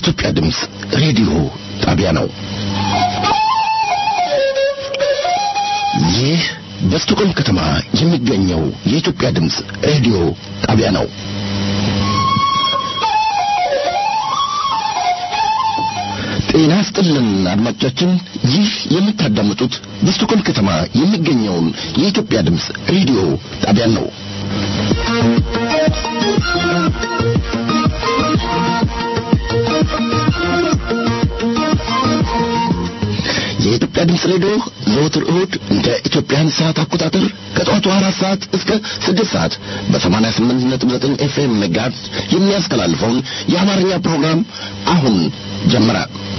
የኢትዮጵያ ድምፅ ሬዲዮ ጣቢያ ነው። ይህ በስቶኮልም ከተማ የሚገኘው የኢትዮጵያ ድምፅ ሬዲዮ ጣቢያ ነው። ጤና ስጥልን አድማጮቻችን፣ ይህ የምታዳምጡት በስቶኮልም ከተማ የሚገኘውን የኢትዮጵያ ድምፅ ሬዲዮ ጣቢያን ነው። የኢትዮጵያ ድምፅ ሬዲዮ ዘወትር እሁድ እንደ ኢትዮጵያን ሰዓት አቆጣጠር ከጠዋቱ አራት ሰዓት እስከ ስድስት ሰዓት በሰማንያ ስምንት ነጥብ ዘጠኝ ኤፍኤም ሜጋሄርዝ የሚያስተላልፈውን የአማርኛ ፕሮግራም አሁን ጀመረ።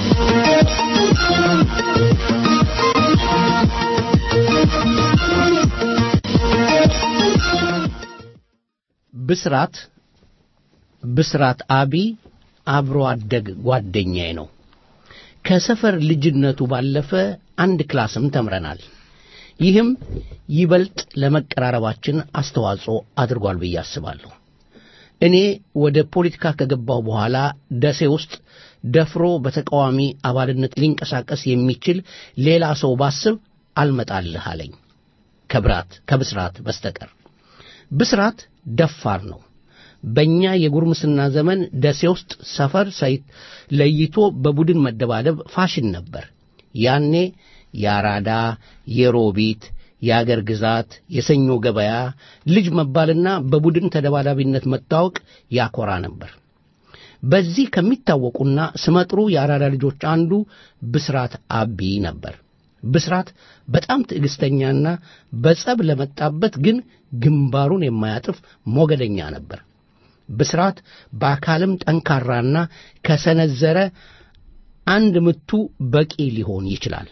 ብስራት ብስራት አቢ አብሮ አደግ ጓደኛዬ ነው። ከሰፈር ልጅነቱ ባለፈ አንድ ክላስም ተምረናል። ይህም ይበልጥ ለመቀራረባችን አስተዋጽኦ አድርጓል ብዬ አስባለሁ። እኔ ወደ ፖለቲካ ከገባሁ በኋላ ደሴ ውስጥ ደፍሮ በተቃዋሚ አባልነት ሊንቀሳቀስ የሚችል ሌላ ሰው ባስብ አልመጣልህ አለኝ ከብራት ከብስራት በስተቀር። ብስራት ደፋር ነው። በእኛ የጉርምስና ዘመን ደሴ ውስጥ ሰፈር ሳይት ለይቶ በቡድን መደባደብ ፋሽን ነበር። ያኔ የአራዳ፣ የሮቢት፣ የአገር ግዛት፣ የሰኞ ገበያ ልጅ መባልና በቡድን ተደባዳቢነት መታወቅ ያኮራ ነበር። በዚህ ከሚታወቁና ስመጥሩ የአራዳ ልጆች አንዱ ብስራት አቢ ነበር። ብስራት በጣም ትዕግሥተኛና በጸብ ለመጣበት ግን ግንባሩን የማያጥፍ ሞገደኛ ነበር። ብስራት በአካልም ጠንካራና ከሰነዘረ አንድ ምቱ በቂ ሊሆን ይችላል።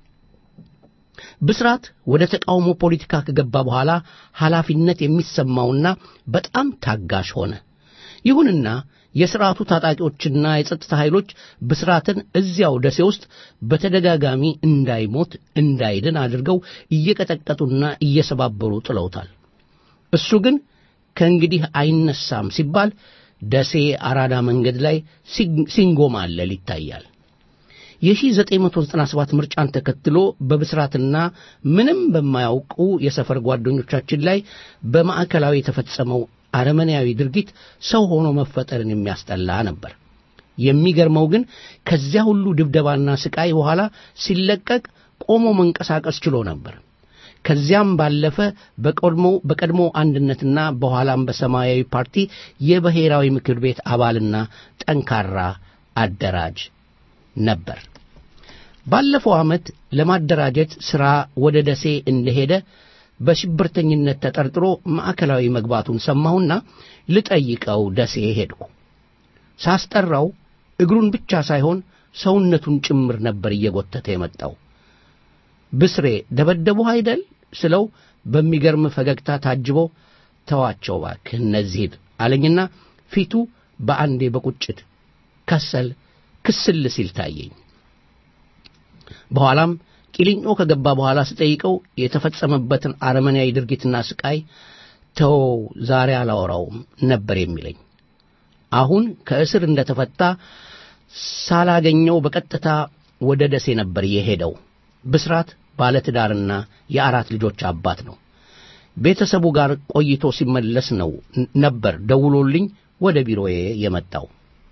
ብስራት ወደ ተቃውሞ ፖለቲካ ከገባ በኋላ ኃላፊነት የሚሰማውና በጣም ታጋሽ ሆነ። ይሁንና የሥርዓቱ ታጣቂዎችና የጸጥታ ኃይሎች ብስራትን እዚያው ደሴ ውስጥ በተደጋጋሚ እንዳይሞት እንዳይድን አድርገው እየቀጠቀጡና እየሰባበሩ ጥለውታል። እሱ ግን ከእንግዲህ አይነሳም ሲባል ደሴ አራዳ መንገድ ላይ ሲንጎማለል ይታያል። የ1997 ምርጫን ተከትሎ በብስራትና ምንም በማያውቁ የሰፈር ጓደኞቻችን ላይ በማዕከላዊ የተፈጸመው አረመኔያዊ ድርጊት ሰው ሆኖ መፈጠርን የሚያስጠላ ነበር። የሚገርመው ግን ከዚያ ሁሉ ድብደባና ስቃይ በኋላ ሲለቀቅ ቆሞ መንቀሳቀስ ችሎ ነበር። ከዚያም ባለፈ በቀድሞ በቀድሞ አንድነትና በኋላም በሰማያዊ ፓርቲ የብሔራዊ ምክር ቤት አባልና ጠንካራ አደራጅ ነበር። ባለፈው ዓመት ለማደራጀት ሥራ ወደ ደሴ እንደሄደ በሽብርተኝነት ተጠርጥሮ ማዕከላዊ መግባቱን ሰማሁና ልጠይቀው ደሴ ሄድኩ። ሳስጠራው እግሩን ብቻ ሳይሆን ሰውነቱን ጭምር ነበር እየጎተተ የመጣው። ብስሬ ደበደቡህ አይደል ስለው በሚገርም ፈገግታ ታጅቦ ተዋቸው እባክህ እነዚህን አለኝና ፊቱ በአንዴ በቁጭት ከሰል ክስል ሲል ታየኝ። በኋላም ቂሊንጦ ከገባ በኋላ ስጠይቀው የተፈጸመበትን አረመኔያዊ ድርጊትና ስቃይ ተወው ዛሬ አላወራውም ነበር የሚለኝ። አሁን ከእስር እንደተፈታ ሳላገኘው በቀጥታ ወደ ደሴ ነበር የሄደው። ብስራት ባለትዳርና የአራት ልጆች አባት ነው። ቤተሰቡ ጋር ቆይቶ ሲመለስ ነው ነበር ደውሎልኝ ወደ ቢሮዬ የመጣው።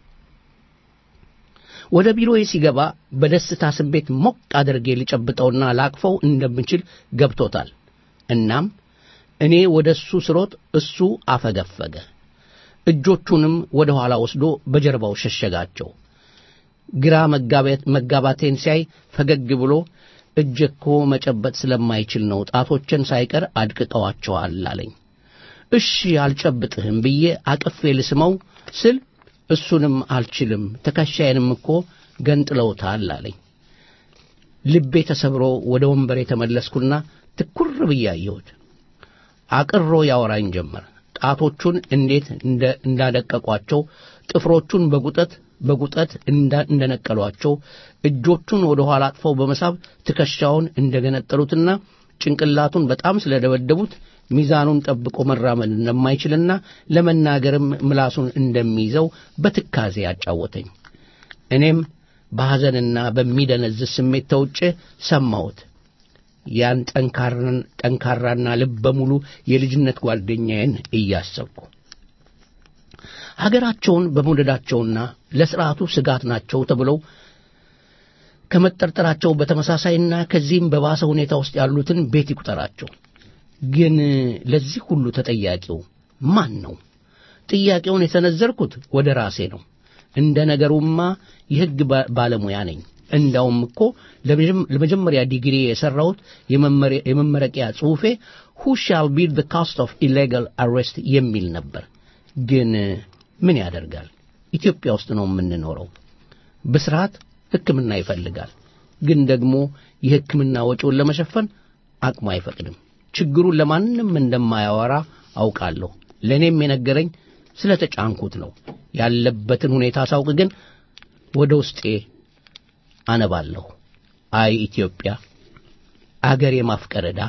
ወደ ቢሮዬ ሲገባ በደስታ ስሜት ሞቅ አድርጌ ሊጨብጠውና ላቅፈው እንደምችል ገብቶታል። እናም እኔ ወደ እሱ ስሮጥ እሱ አፈገፈገ። እጆቹንም ወደ ኋላ ወስዶ በጀርባው ሸሸጋቸው። ግራ መጋባቴን ሲያይ ፈገግ ብሎ እጅ እኮ መጨበጥ ስለማይችል ነው ጣቶችን ሳይቀር አድቅቀዋቸዋል አለኝ። እሺ አልጨብጥህም ብዬ አቅፌ ልስመው ስል እሱንም አልችልም ትከሻዬንም እኮ ገንጥለውታል አለኝ። ልቤ ተሰብሮ ወደ ወንበር የተመለስኩና ትኩር ብዬ አየሁት። አቅሮ ያወራኝ ጀመር። ጣቶቹን እንዴት እንዳደቀቋቸው፣ ጥፍሮቹን በጉጠት በጉጠት እንደነቀሏቸው፣ እጆቹን ወደ ኋላ አጥፈው በመሳብ ትከሻውን እንደገነጠሉትና ጭንቅላቱን በጣም ስለደበደቡት ሚዛኑን ጠብቆ መራመድ እንደማይችልና ለመናገርም ምላሱን እንደሚይዘው በትካዜ አጫወተኝ። እኔም በሐዘንና በሚደነዝዝ ስሜት ተውጬ ሰማሁት። ያን ጠንካራና ልበ ሙሉ የልጅነት ጓደኛዬን እያሰብኩ ሀገራቸውን በመውደዳቸውና ለሥርዓቱ ስጋት ናቸው ተብለው ከመጠርጠራቸው በተመሳሳይና ከዚህም በባሰ ሁኔታ ውስጥ ያሉትን ቤት ይቁጠራቸው። ግን ለዚህ ሁሉ ተጠያቂው ማን ነው? ጥያቄውን የሰነዘርኩት ወደ ራሴ ነው። እንደ ነገሩማ የሕግ ባለሙያ ነኝ። እንዳውም እኮ ለመጀመሪያ ዲግሪ የሠራሁት የመመረቂያ ጽሑፌ ሁ ሻል ቢር ዘ ካስት ኦፍ ኢሌጋል አሬስት የሚል ነበር። ግን ምን ያደርጋል፣ ኢትዮጵያ ውስጥ ነው የምንኖረው። ብስራት ሕክምና ይፈልጋል። ግን ደግሞ የሕክምና ወጪውን ለመሸፈን አቅሙ አይፈቅድም። ችግሩን ለማንም እንደማያወራ አውቃለሁ። ለእኔም የነገረኝ ስለ ተጫንኩት ነው። ያለበትን ሁኔታ ሳውቅ ግን ወደ ውስጤ አነባለሁ። አይ ኢትዮጵያ፣ አገር የማፍቀር ዕዳ።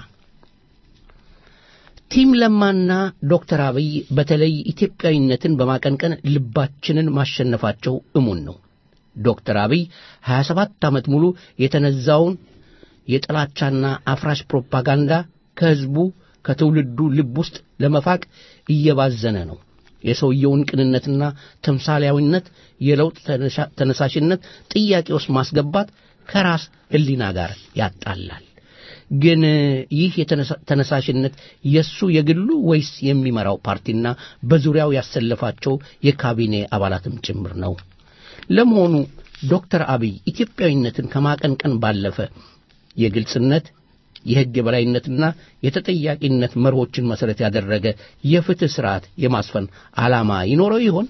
ቲም ለማና ዶክተር አብይ በተለይ ኢትዮጵያዊነትን በማቀንቀን ልባችንን ማሸነፋቸው እሙን ነው። ዶክተር አብይ 27 ዓመት ሙሉ የተነዛውን የጥላቻና አፍራሽ ፕሮፓጋንዳ ከሕዝቡ ከትውልዱ ልብ ውስጥ ለመፋቅ እየባዘነ ነው። የሰውየውን ቅንነትና ተምሳሌያዊነት፣ የለውጥ ተነሳሽነት ጥያቄ ውስጥ ማስገባት ከራስ ሕሊና ጋር ያጣላል። ግን ይህ ተነሳሽነት የእሱ የግሉ ወይስ የሚመራው ፓርቲና በዙሪያው ያሰለፋቸው የካቢኔ አባላትም ጭምር ነው? ለመሆኑ ዶክተር አብይ ኢትዮጵያዊነትን ከማቀንቀን ባለፈ የግልጽነት የሕግ የበላይነትና የተጠያቂነት መርሆችን መሠረት ያደረገ የፍትሕ ሥርዓት የማስፈን ዓላማ ይኖረው ይሆን?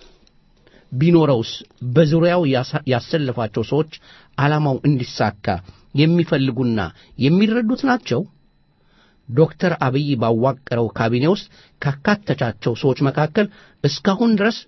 ቢኖረውስ በዙሪያው ያሰለፋቸው ሰዎች ዓላማው እንዲሳካ የሚፈልጉና የሚረዱት ናቸው? ዶክተር አብይ ባዋቀረው ካቢኔ ውስጥ ካካተቻቸው ሰዎች መካከል እስካሁን ድረስ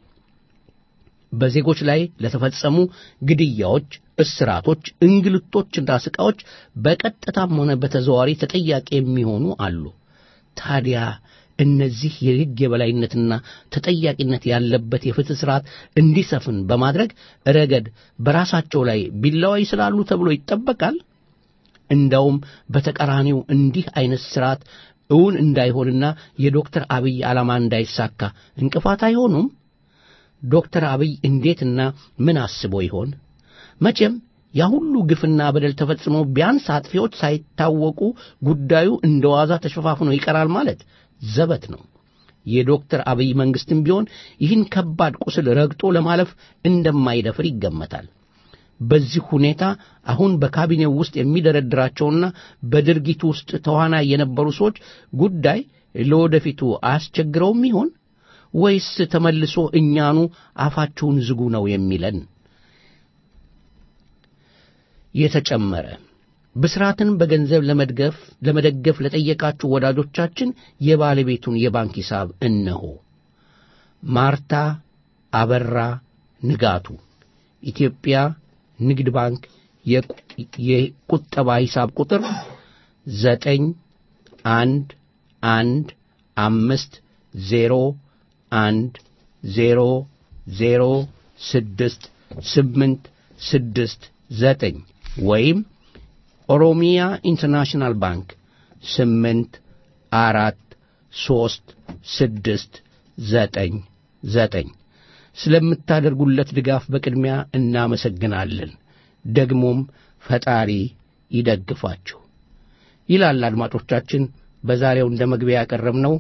በዜጎች ላይ ለተፈጸሙ ግድያዎች፣ እስራቶች፣ እንግልቶችና ስቃዎች በቀጥታም ሆነ በተዘዋዋሪ ተጠያቂ የሚሆኑ አሉ። ታዲያ እነዚህ የሕግ የበላይነትና ተጠያቂነት ያለበት የፍትሕ ሥርዓት እንዲሰፍን በማድረግ ረገድ በራሳቸው ላይ ቢላዋ ይስላሉ ተብሎ ይጠበቃል። እንዳውም በተቃራኒው እንዲህ አይነት ሥርዓት እውን እንዳይሆንና የዶክተር አብይ ዓላማ እንዳይሳካ እንቅፋት አይሆኑም። ዶክተር አብይ እንዴትና ምን አስቦ ይሆን? መቼም ያ ሁሉ ግፍና በደል ተፈጽሞ ቢያንስ አጥፊዎች ሳይታወቁ ጉዳዩ እንደ ዋዛ ተሸፋፍኖ ይቀራል ማለት ዘበት ነው። የዶክተር አብይ መንግስትም ቢሆን ይህን ከባድ ቁስል ረግጦ ለማለፍ እንደማይደፍር ይገመታል። በዚህ ሁኔታ አሁን በካቢኔው ውስጥ የሚደረድራቸውና በድርጊቱ ውስጥ ተዋናይ የነበሩ ሰዎች ጉዳይ ለወደፊቱ አያስቸግረውም ይሆን ወይስ ተመልሶ እኛኑ አፋችሁን ዝጉ ነው የሚለን? የተጨመረ ብስራትን በገንዘብ ለመድገፍ ለመደገፍ ለጠየቃችሁ ወዳጆቻችን የባለቤቱን የባንክ ሂሳብ እነሆ። ማርታ አበራ ንጋቱ ኢትዮጵያ ንግድ ባንክ የቁጠባ ሂሳብ ቁጥር ዘጠኝ አንድ አንድ አምስት ዜሮ አንድ ዜሮ ዜሮ ስድስት ስምንት ስድስት ዘጠኝ ወይም ኦሮሚያ ኢንተርናሽናል ባንክ ስምንት አራት ሦስት ስድስት ዘጠኝ ዘጠኝ ስለምታደርጉለት ድጋፍ በቅድሚያ እናመሰግናለን። ደግሞም ፈጣሪ ይደግፋችሁ ይላል። አድማጮቻችን በዛሬው እንደ መግቢያ ያቀረብነው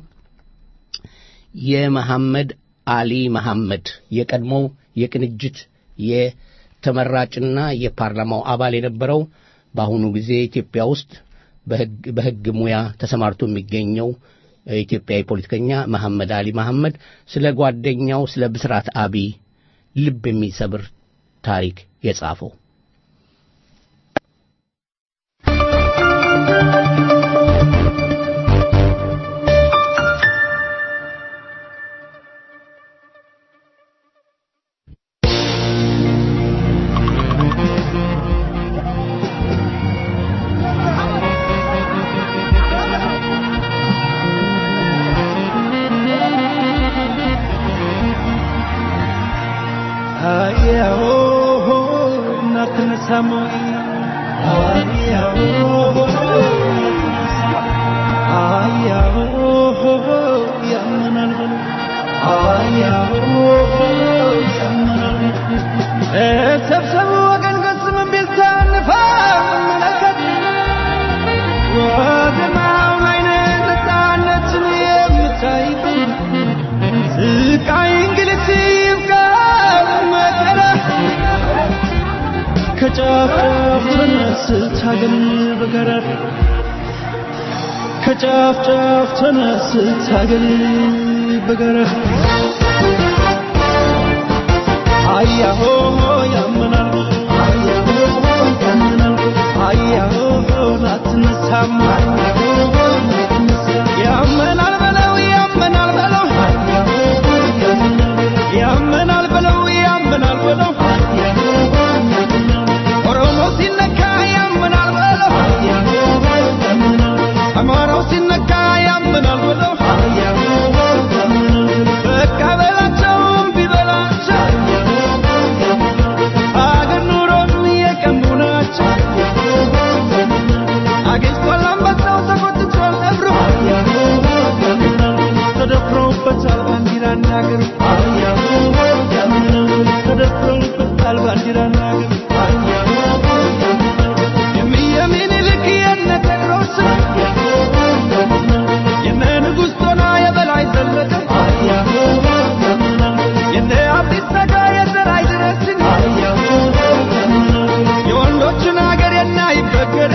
የመሐመድ አሊ መሐመድ የቀድሞው የቅንጅት የተመራጭና የፓርላማው አባል የነበረው በአሁኑ ጊዜ ኢትዮጵያ ውስጥ በሕግ ሙያ ተሰማርቶ የሚገኘው ኢትዮጵያዊ ፖለቲከኛ መሐመድ አሊ መሐመድ ስለ ጓደኛው ስለ ብስራት አቢ ልብ የሚሰብር ታሪክ የጻፈው yeah, oh, አትነሳም ወይ አያሆ አያሆ ያመናል በሉ አያሆ ያመናል ተሰብሰቡ ወገን ገስም ቢልታ እንመለከት ወገናው ላይ ነፃነትን የምታይበት ስቃይ እንግልት ይብቃ መከራ ከጫፍ ጫፍ ተነስታገል በጋራ ከጫፍ ጫፍ ተነስታገል በጋራ አያሆ ያመናል አያሆ ያመናል አያሆ ላትነሳም ያመናል በለው ያመናል በለው ያመናል በለው ያመናል በለው ኦሮሞ ሲነካ ያመናል በለው አማራው ሲነካ ያመናል በለው በቃ በላቸው እምቢ በላቸው አገር ኑሮን የቀሙ ናቸው አግኝቷል አንበሳው ተቆጥቷል ነብሩ ተደፍረውበታል ባንዲራና አገሩ ተደፍረውበታል ባንዲራና አገሩ የሚየ ምኒልክ የነ ቴዎድሮስ የነ ንጉሥ ጦና የበላይ ዘለቀ የነ አብዲሳ አጋ የዘራይ ድረስን የወንዶችን አገር የና ይበገረ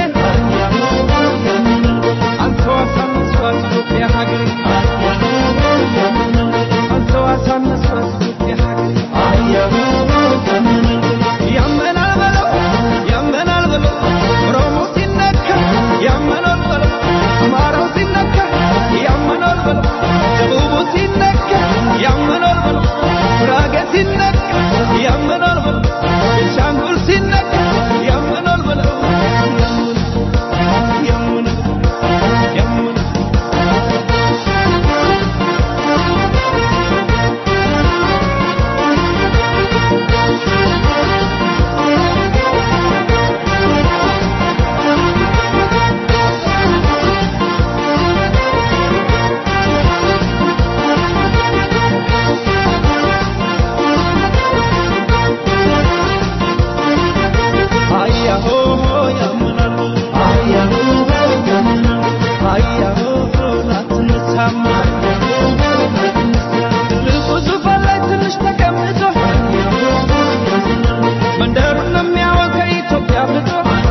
አንተው አሳነሷት ኢትዮጵያ ሀገር አንተው አሳነሷት ኢትዮጵያ ሀገር ያመናል በለው ያመናል በለው ኦሮሞ ሲነካ ያመናል በለው አማራው ሲነካ ያመናል በለው ደቡቡ ሲነካ ያመናል በለው ጉራጌ ሲነካ ያመናል በለው ቤንሻንጉል ሲነካ ያመናል በለው ያመናል ያመናል አያሆ ያመናል አያሆ ያመናል አያሆ ላትነሳም ትልቁ ዙፋን ላይ ትንሽ ተቀምጦ መንደሩን የሚያወቅ ከኢትዮጵያ ብጦ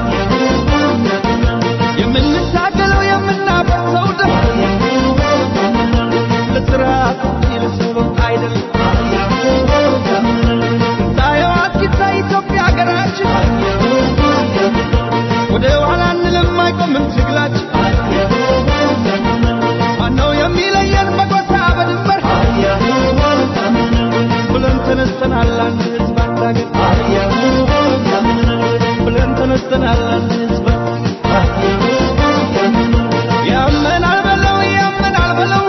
የምንታገለው የምናፈርሰው ደም ለስርዓት እንጂ ለሰበብ አይደለም ታየዋ ጌታ ኢትዮጵያ ሀገራችን ወደ ኋላ እንልም አይቆምም ትግላችን ማነው የሚለየን በጎሳ በድንበር ብለን ተነስተናል አንድ ህዝብ አንድ አገር ብለን ተነስተናል አንድ ህዝብ ያመናል በለው ያመናል በለው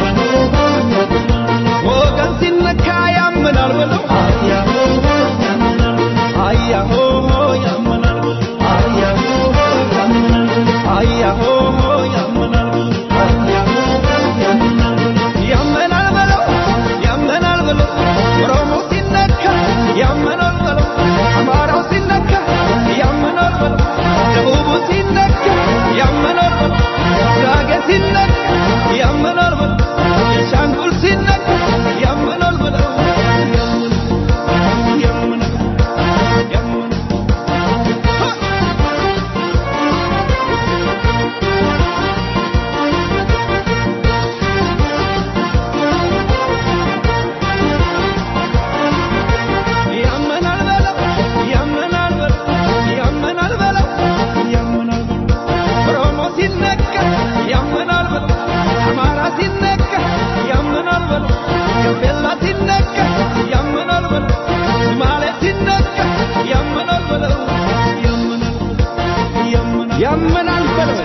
ወገን ሲነካ ያመናል በለው አያሆ ያመናል በለው አያሆ ያመናል ያመናል በለው ያመናል በለው ኦሮሞ ሲነካ ያመናል በለው አማራው ሲነካ ያመናል በለው ደቡቡ ሲነካ ያመናል በለው ጉራጌ ሲነካ ያመናል በለው ቤንሻንጉል ሲነካ ያመናል በለው ያመናል ያመናል ያመናል በለው ያመናል በለው ያመናል በለው ያመናል በለው ኦሮሞ ሲነካ ያመናል በለው አማራ ሲነካ ያመናል በለው ጋምቤላ ሲነካ ያመናል በለው ሶማሌ ሲነካ ያመናል በለው ያመናል ያመናል ያመናል በለው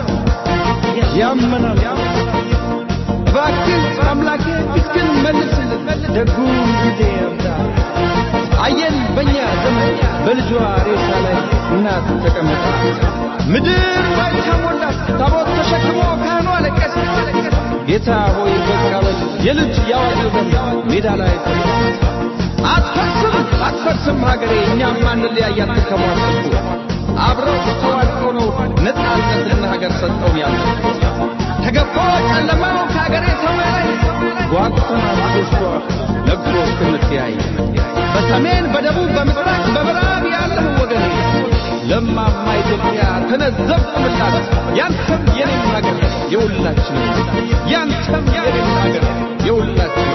ያመናል እባክህ አምላኬ ፊትህን መልስልን ደጉ ጊዜ ያምጣ አየን በእኛ ዘመን በልጇ ሬሳ እናት ተቀመጠ ምድር ባይታ ሞላት ታቦት ተሸክሞ ካህኑ አለቀሰ ጌታ ሆይ በቃ በል የልጅ ያዋጅ ደም ሜዳ ላይ አትፈርስም አትፈርስም ሀገሬ እኛም አንለያያት ተከቧል አብረው ተዋድቆ ነው ነፃነትና ሀገር ሰጠው ያለ ተገፎ ጨለማው ከሀገሬ ሰማይ ጓጉተናል ደስቷ ነግሮ እስክንተያይ በሰሜን በደቡብ በምስራቅ በምዕራብ ያለህ ወገኔ ለማማ ኢትዮጵያ ተነዘብኩላት ያንተም የኔም ሀገር የሁላችን ያንተም የኔም ሀገር የሁላችን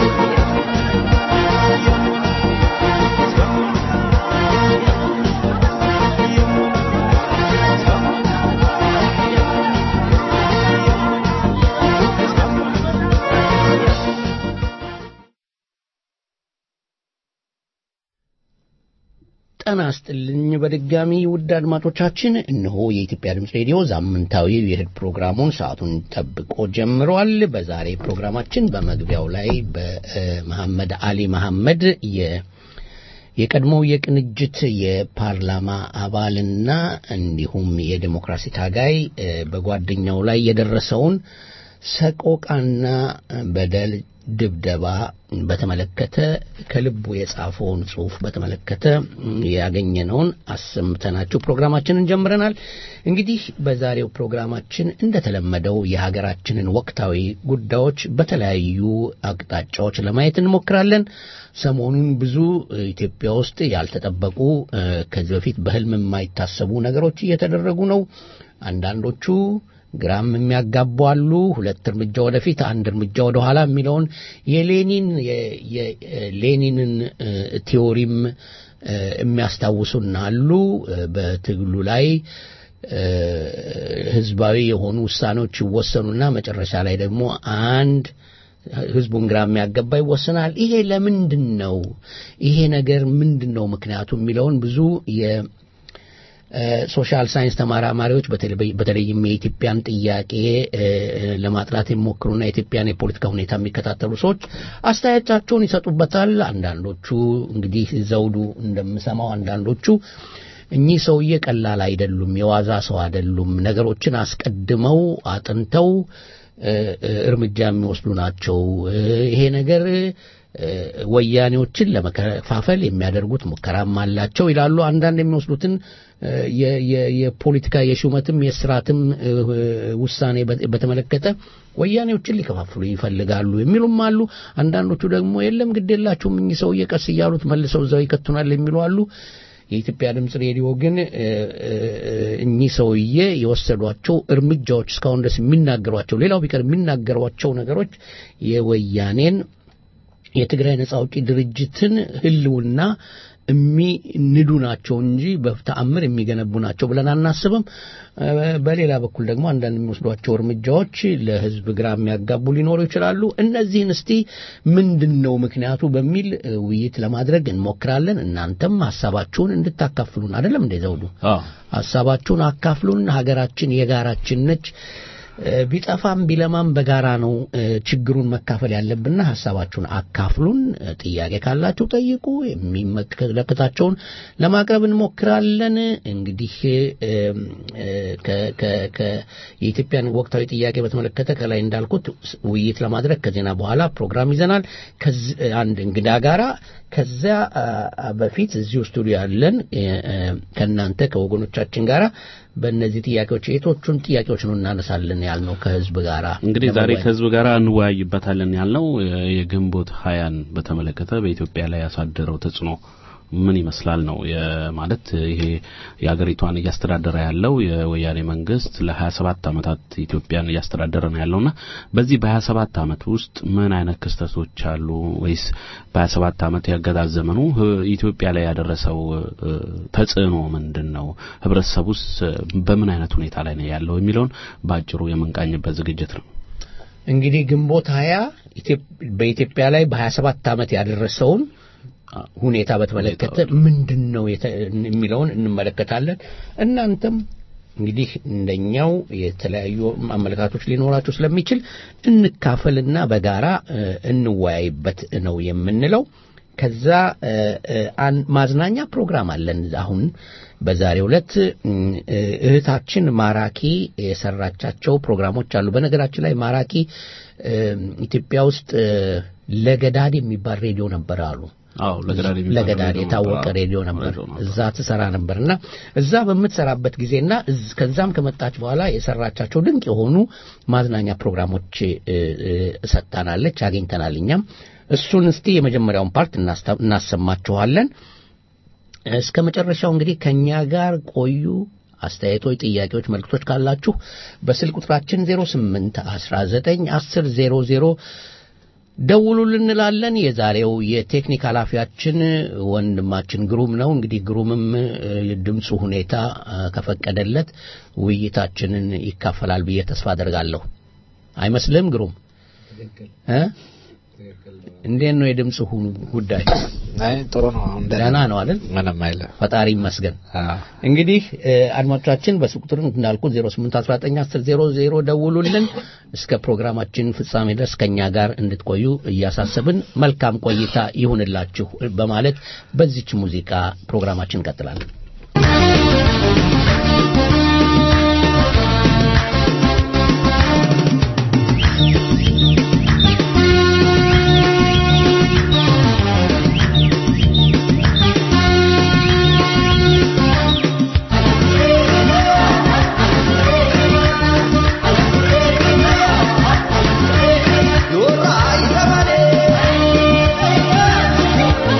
ጤና ይስጥልኝ በድጋሚ ውድ አድማጮቻችን እነሆ የኢትዮጵያ ድምፅ ሬዲዮ ሳምንታዊ የእሁድ ፕሮግራሙን ሰዓቱን ጠብቆ ጀምሯል በዛሬ ፕሮግራማችን በመግቢያው ላይ በመሐመድ አሊ መሐመድ የ የቀድሞው የቅንጅት የፓርላማ አባልና እንዲሁም የዴሞክራሲ ታጋይ በጓደኛው ላይ የደረሰውን ሰቆቃና በደል ድብደባ በተመለከተ ከልቡ የጻፈውን ጽሁፍ በተመለከተ ያገኘነውን አሰምተናችሁ ፕሮግራማችንን ጀምረናል። እንግዲህ በዛሬው ፕሮግራማችን እንደተለመደው የሀገራችንን ወቅታዊ ጉዳዮች በተለያዩ አቅጣጫዎች ለማየት እንሞክራለን። ሰሞኑን ብዙ ኢትዮጵያ ውስጥ ያልተጠበቁ ከዚህ በፊት በህልም የማይታሰቡ ነገሮች እየተደረጉ ነው። አንዳንዶቹ ግራም የሚያጋቡ አሉ። ሁለት እርምጃ ወደፊት አንድ እርምጃ ወደ ኋላ የሚለውን የሌኒን የሌኒንን ቲዎሪም የሚያስታውሱን አሉ። በትግሉ ላይ ህዝባዊ የሆኑ ውሳኔዎች ይወሰኑና መጨረሻ ላይ ደግሞ አንድ ህዝቡን ግራ የሚያገባ ይወሰናል። ይሄ ለምንድን ነው? ይሄ ነገር ምንድን ነው ምክንያቱ የሚለውን ብዙ ሶሻል ሳይንስ ተመራማሪዎች በተለይም የኢትዮጵያን ጥያቄ ለማጥራት የሚሞክሩና የኢትዮጵያን የፖለቲካ ሁኔታ የሚከታተሉ ሰዎች አስተያየታቸውን ይሰጡበታል። አንዳንዶቹ እንግዲህ ዘውዱ እንደምሰማው አንዳንዶቹ እኚህ ሰውዬ ቀላል አይደሉም፣ የዋዛ ሰው አይደሉም፣ ነገሮችን አስቀድመው አጥንተው እርምጃ የሚወስዱ ናቸው። ይሄ ነገር ወያኔዎችን ለመከፋፈል የሚያደርጉት ሙከራም አላቸው ይላሉ። አንዳንድ የሚወስዱትን የፖለቲካ የሹመትም የስርዓትም ውሳኔ በተመለከተ ወያኔዎችን ሊከፋፍሉ ይፈልጋሉ የሚሉም አሉ። አንዳንዶቹ ደግሞ የለም ግድ የላችሁም እኚህ ሰውዬ ቀስ እያሉት መልሰው እዛው ይከቱናል የሚሉ አሉ። የኢትዮጵያ ድምፅ ሬዲዮ ግን እኚህ ሰውዬ የወሰዷቸው እርምጃዎች እስካሁን ድረስ የሚናገሯቸው ሌላው ቢቀር የሚናገሯቸው ነገሮች የወያኔን የትግራይ ነጻ አውጪ ድርጅትን ህልውና የሚንዱ ናቸው እንጂ በተአምር የሚገነቡ ናቸው ብለን አናስብም። በሌላ በኩል ደግሞ አንዳንድ የሚወስዷቸው እርምጃዎች ለህዝብ ግራ የሚያጋቡ ሊኖሩ ይችላሉ። እነዚህን እስቲ ምንድን ነው ምክንያቱ በሚል ውይይት ለማድረግ እንሞክራለን። እናንተም ሀሳባችሁን እንድታካፍሉን አይደለም እንደ ዘውዱ ሀሳባችሁን አካፍሉን። ሀገራችን የጋራችን ነች። ቢጠፋም ቢለማም በጋራ ነው ችግሩን መካፈል ያለብንና ሀሳባችሁን አካፍሉን። ጥያቄ ካላችሁ ጠይቁ። የሚመለከታቸውን ለማቅረብ እንሞክራለን። እንግዲህ የኢትዮጵያን ወቅታዊ ጥያቄ በተመለከተ ከላይ እንዳልኩት ውይይት ለማድረግ ከዜና በኋላ ፕሮግራም ይዘናል አንድ እንግዳ ጋራ። ከዚያ በፊት እዚሁ ስቱዲዮ ያለን ከእናንተ ከወገኖቻችን ጋራ በእነዚህ ጥያቄዎች የቶቹን ጥያቄዎች ነው እናነሳለን ያልነው ከህዝብ ጋር እንግዲህ ዛሬ ከህዝብ ጋር እንወያይበታለን ያልነው የግንቦት ሀያን በተመለከተ በኢትዮጵያ ላይ ያሳደረው ተጽዕኖ ምን ይመስላል ነው ማለት ይሄ የሀገሪቷን እያስተዳደረ ያለው የወያኔ መንግስት ለ27 ዓመታት ኢትዮጵያን እያስተዳደረ ነው ያለውና በዚህ በ27 ዓመት ውስጥ ምን አይነት ክስተቶች አሉ ወይስ በ27 ዓመት ያገዛዝ ዘመኑ ኢትዮጵያ ላይ ያደረሰው ተጽዕኖ ምንድን ነው ህብረተሰቡስ በምን አይነት ሁኔታ ላይ ነው ያለው የሚለውን በአጭሩ የምንቃኝበት ዝግጅት ነው እንግዲህ ግንቦት ሀያ በኢትዮጵያ ላይ በ27 ዓመት ያደረሰውን ሁኔታ በተመለከተ ምንድን ነው የሚለውን እንመለከታለን። እናንተም እንግዲህ እንደኛው የተለያዩ አመለካቶች ሊኖራቸው ስለሚችል እንካፈልና በጋራ እንወያይበት ነው የምንለው። ከዛ እ፣ እ፣ አን- ማዝናኛ ፕሮግራም አለን አሁን በዛሬው ዕለት እም፣ እ፣ እህታችን ማራኪ የሰራቻቸው ፕሮግራሞች አሉ። በነገራችን ላይ ማራኪ እ፣ ኢትዮጵያ ውስጥ እ፣ ለገዳድ የሚባል ሬዲዮ ነበር አሉ። አዎ ለገዳድ የሚባል ለገዳድ ሬዲዮ የታወቀ ነበር። ሬዲዮ ነበር። ሬዲዮ ነበር። እዛ ትሰራ ነበርና እዛ በምትሰራበት ጊዜና እዝ- ከዛም ከመጣች በኋላ የሰራቻቸው ድንቅ የሆኑ ማዝናኛ ፕሮግራሞች እ፣ እ፣ ሰጥታናለች፣ አግኝተናል። እኛም እሱን እስቲ የመጀመሪያውን ፓርት እናስታ- እናሰማችኋለን። እስከ መጨረሻው እንግዲህ ከኛ ጋር ቆዩ። አስተያየቶች፣ ጥያቄዎች፣ መልክቶች ካላችሁ በስልክ ቁጥራችን 08 19 10 00 ደውሉልን እንላለን። የዛሬው የቴክኒክ ኃላፊያችን ወንድማችን ግሩም ነው። እንግዲህ ግሩምም እ፣ የድምፁ ሁኔታ እ፣ ከፈቀደለት ውይይታችንን ይካፈላል ብዬ ተስፋ አደርጋለሁ። አይመስልም ግሩም? እ? እንዴት ነው የድምፁ ሁ- ጉዳይ? አይ ጥሩ ነው። አሁን ደህና ነው አይደል? ምንም አይለ ፈጣሪ ይመስገን። እንግዲህ እ፣ አድማጮቻችን በስልክ ቁጥር እንዳልኩት 08191000 ደውሉልን። እስከ ፕሮግራማችን ፍጻሜ ድረስ ከኛ ጋር እንድትቆዩ እያሳሰብን መልካም ቆይታ ይሁንላችሁ በማለት በዚች ሙዚቃ ፕሮግራማችን እንቀጥላለን።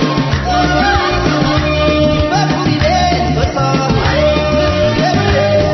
Thank you.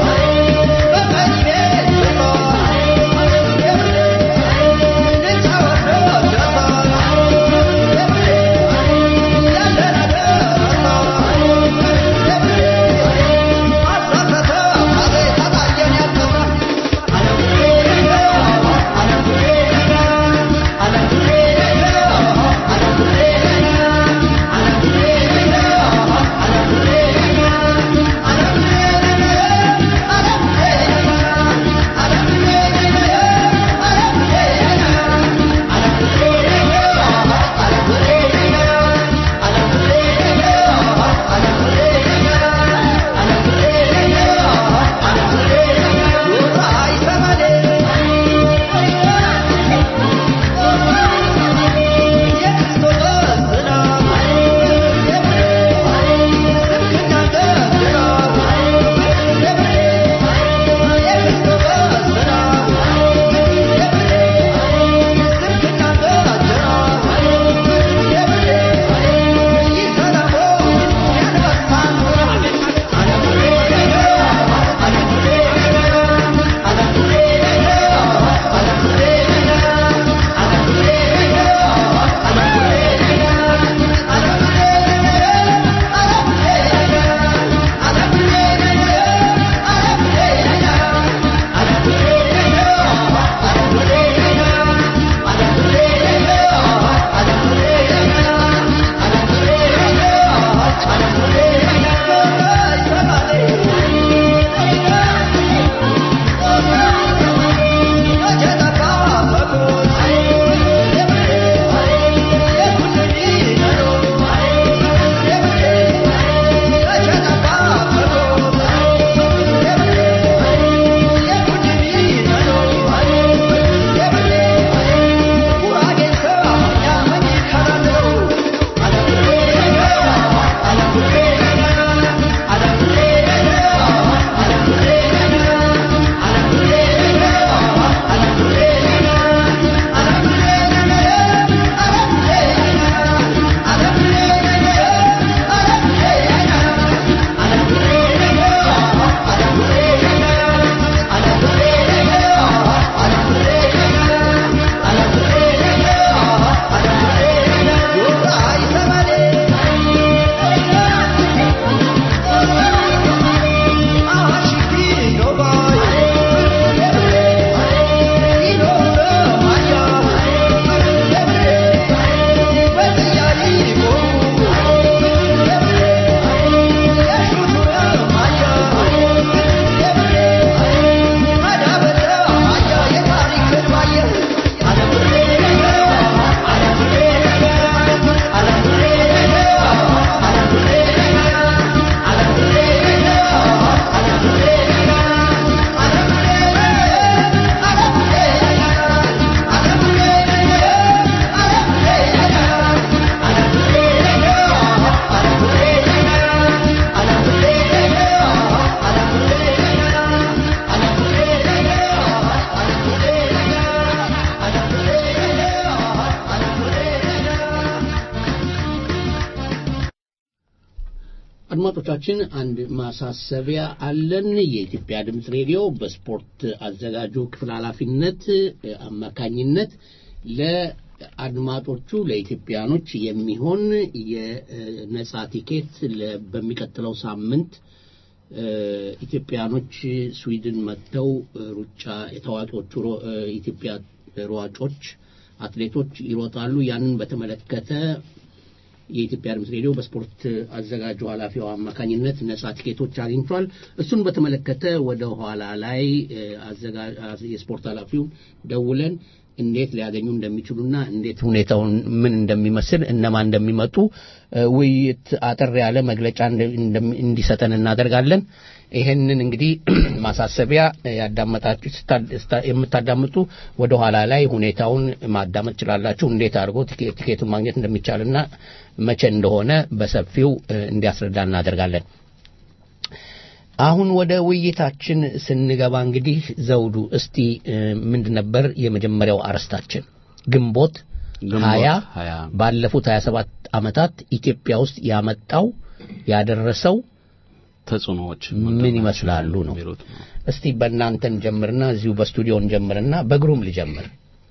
አድማጮቻችን አንድ ማሳሰቢያ አለን። የኢትዮጵያ ድምፅ ሬዲዮ በስፖርት አዘጋጁ ክፍል ኃላፊነት እ፣ አማካኝነት ለአድማጮቹ ለኢትዮጵያኖች የሚሆን የነጻ ቲኬት ለ- በሚቀጥለው ሳምንት እ፣ ኢትዮጵያኖች ስዊድን መጥተው እ፣ ሩጫ የታዋቂዎቹ ሮ- እ፣ ኢትዮጵያ ሯጮች አትሌቶች ይሮጣሉ። ያንን በተመለከተ የኢትዮጵያ ድምፅ ሬዲዮ በስፖርት አዘጋጁ ኃላፊው አማካኝነት ነጻ ቲኬቶች አግኝቷል። እሱን በተመለከተ ወደ ኋላ ላይ እ፣ አዘጋ- አ- የስፖርት ኃላፊው ደውለን እንዴት ሊያገኙ እንደሚችሉና እንዴት ሁኔታውን ምን እንደሚመስል እነማን እንደሚመጡ እ፣ ውይይት አጠር ያለ መግለጫ እንደ- እንደሚ- እንዲሰጠን እናደርጋለን። ይሄንን እንግዲህ ማሳሰቢያ እ፣ ያዳመጣችሁ ስታ- ስታ- የምታዳምጡ ወደ ኋላ ላይ ሁኔታውን ማዳመጥ ትችላላችሁ። እንዴት አድርጎ ቲኬ- ቲኬቱን ማግኘት እንደሚቻልና መቼ እንደሆነ በሰፊው እ፣ እንዲያስረዳ እናደርጋለን። አሁን ወደ ውይይታችን ስንገባ እንግዲህ ዘውዱ እስቲ እ፣ ምንድን ነበር የመጀመሪያው አርዕስታችን? ግንቦት ግንቦት ሀያ ሀያ ባለፉት 27 ዓመታት ኢትዮጵያ ውስጥ ያመጣው ያደረሰው ተጽዕኖዎች ምን ይመስላሉ ነው። የሚሉት ነው። እስቲ በእናንተን ጀምርና እዚሁ በስቱዲዮን ጀምርና በግሩም ልጀምር።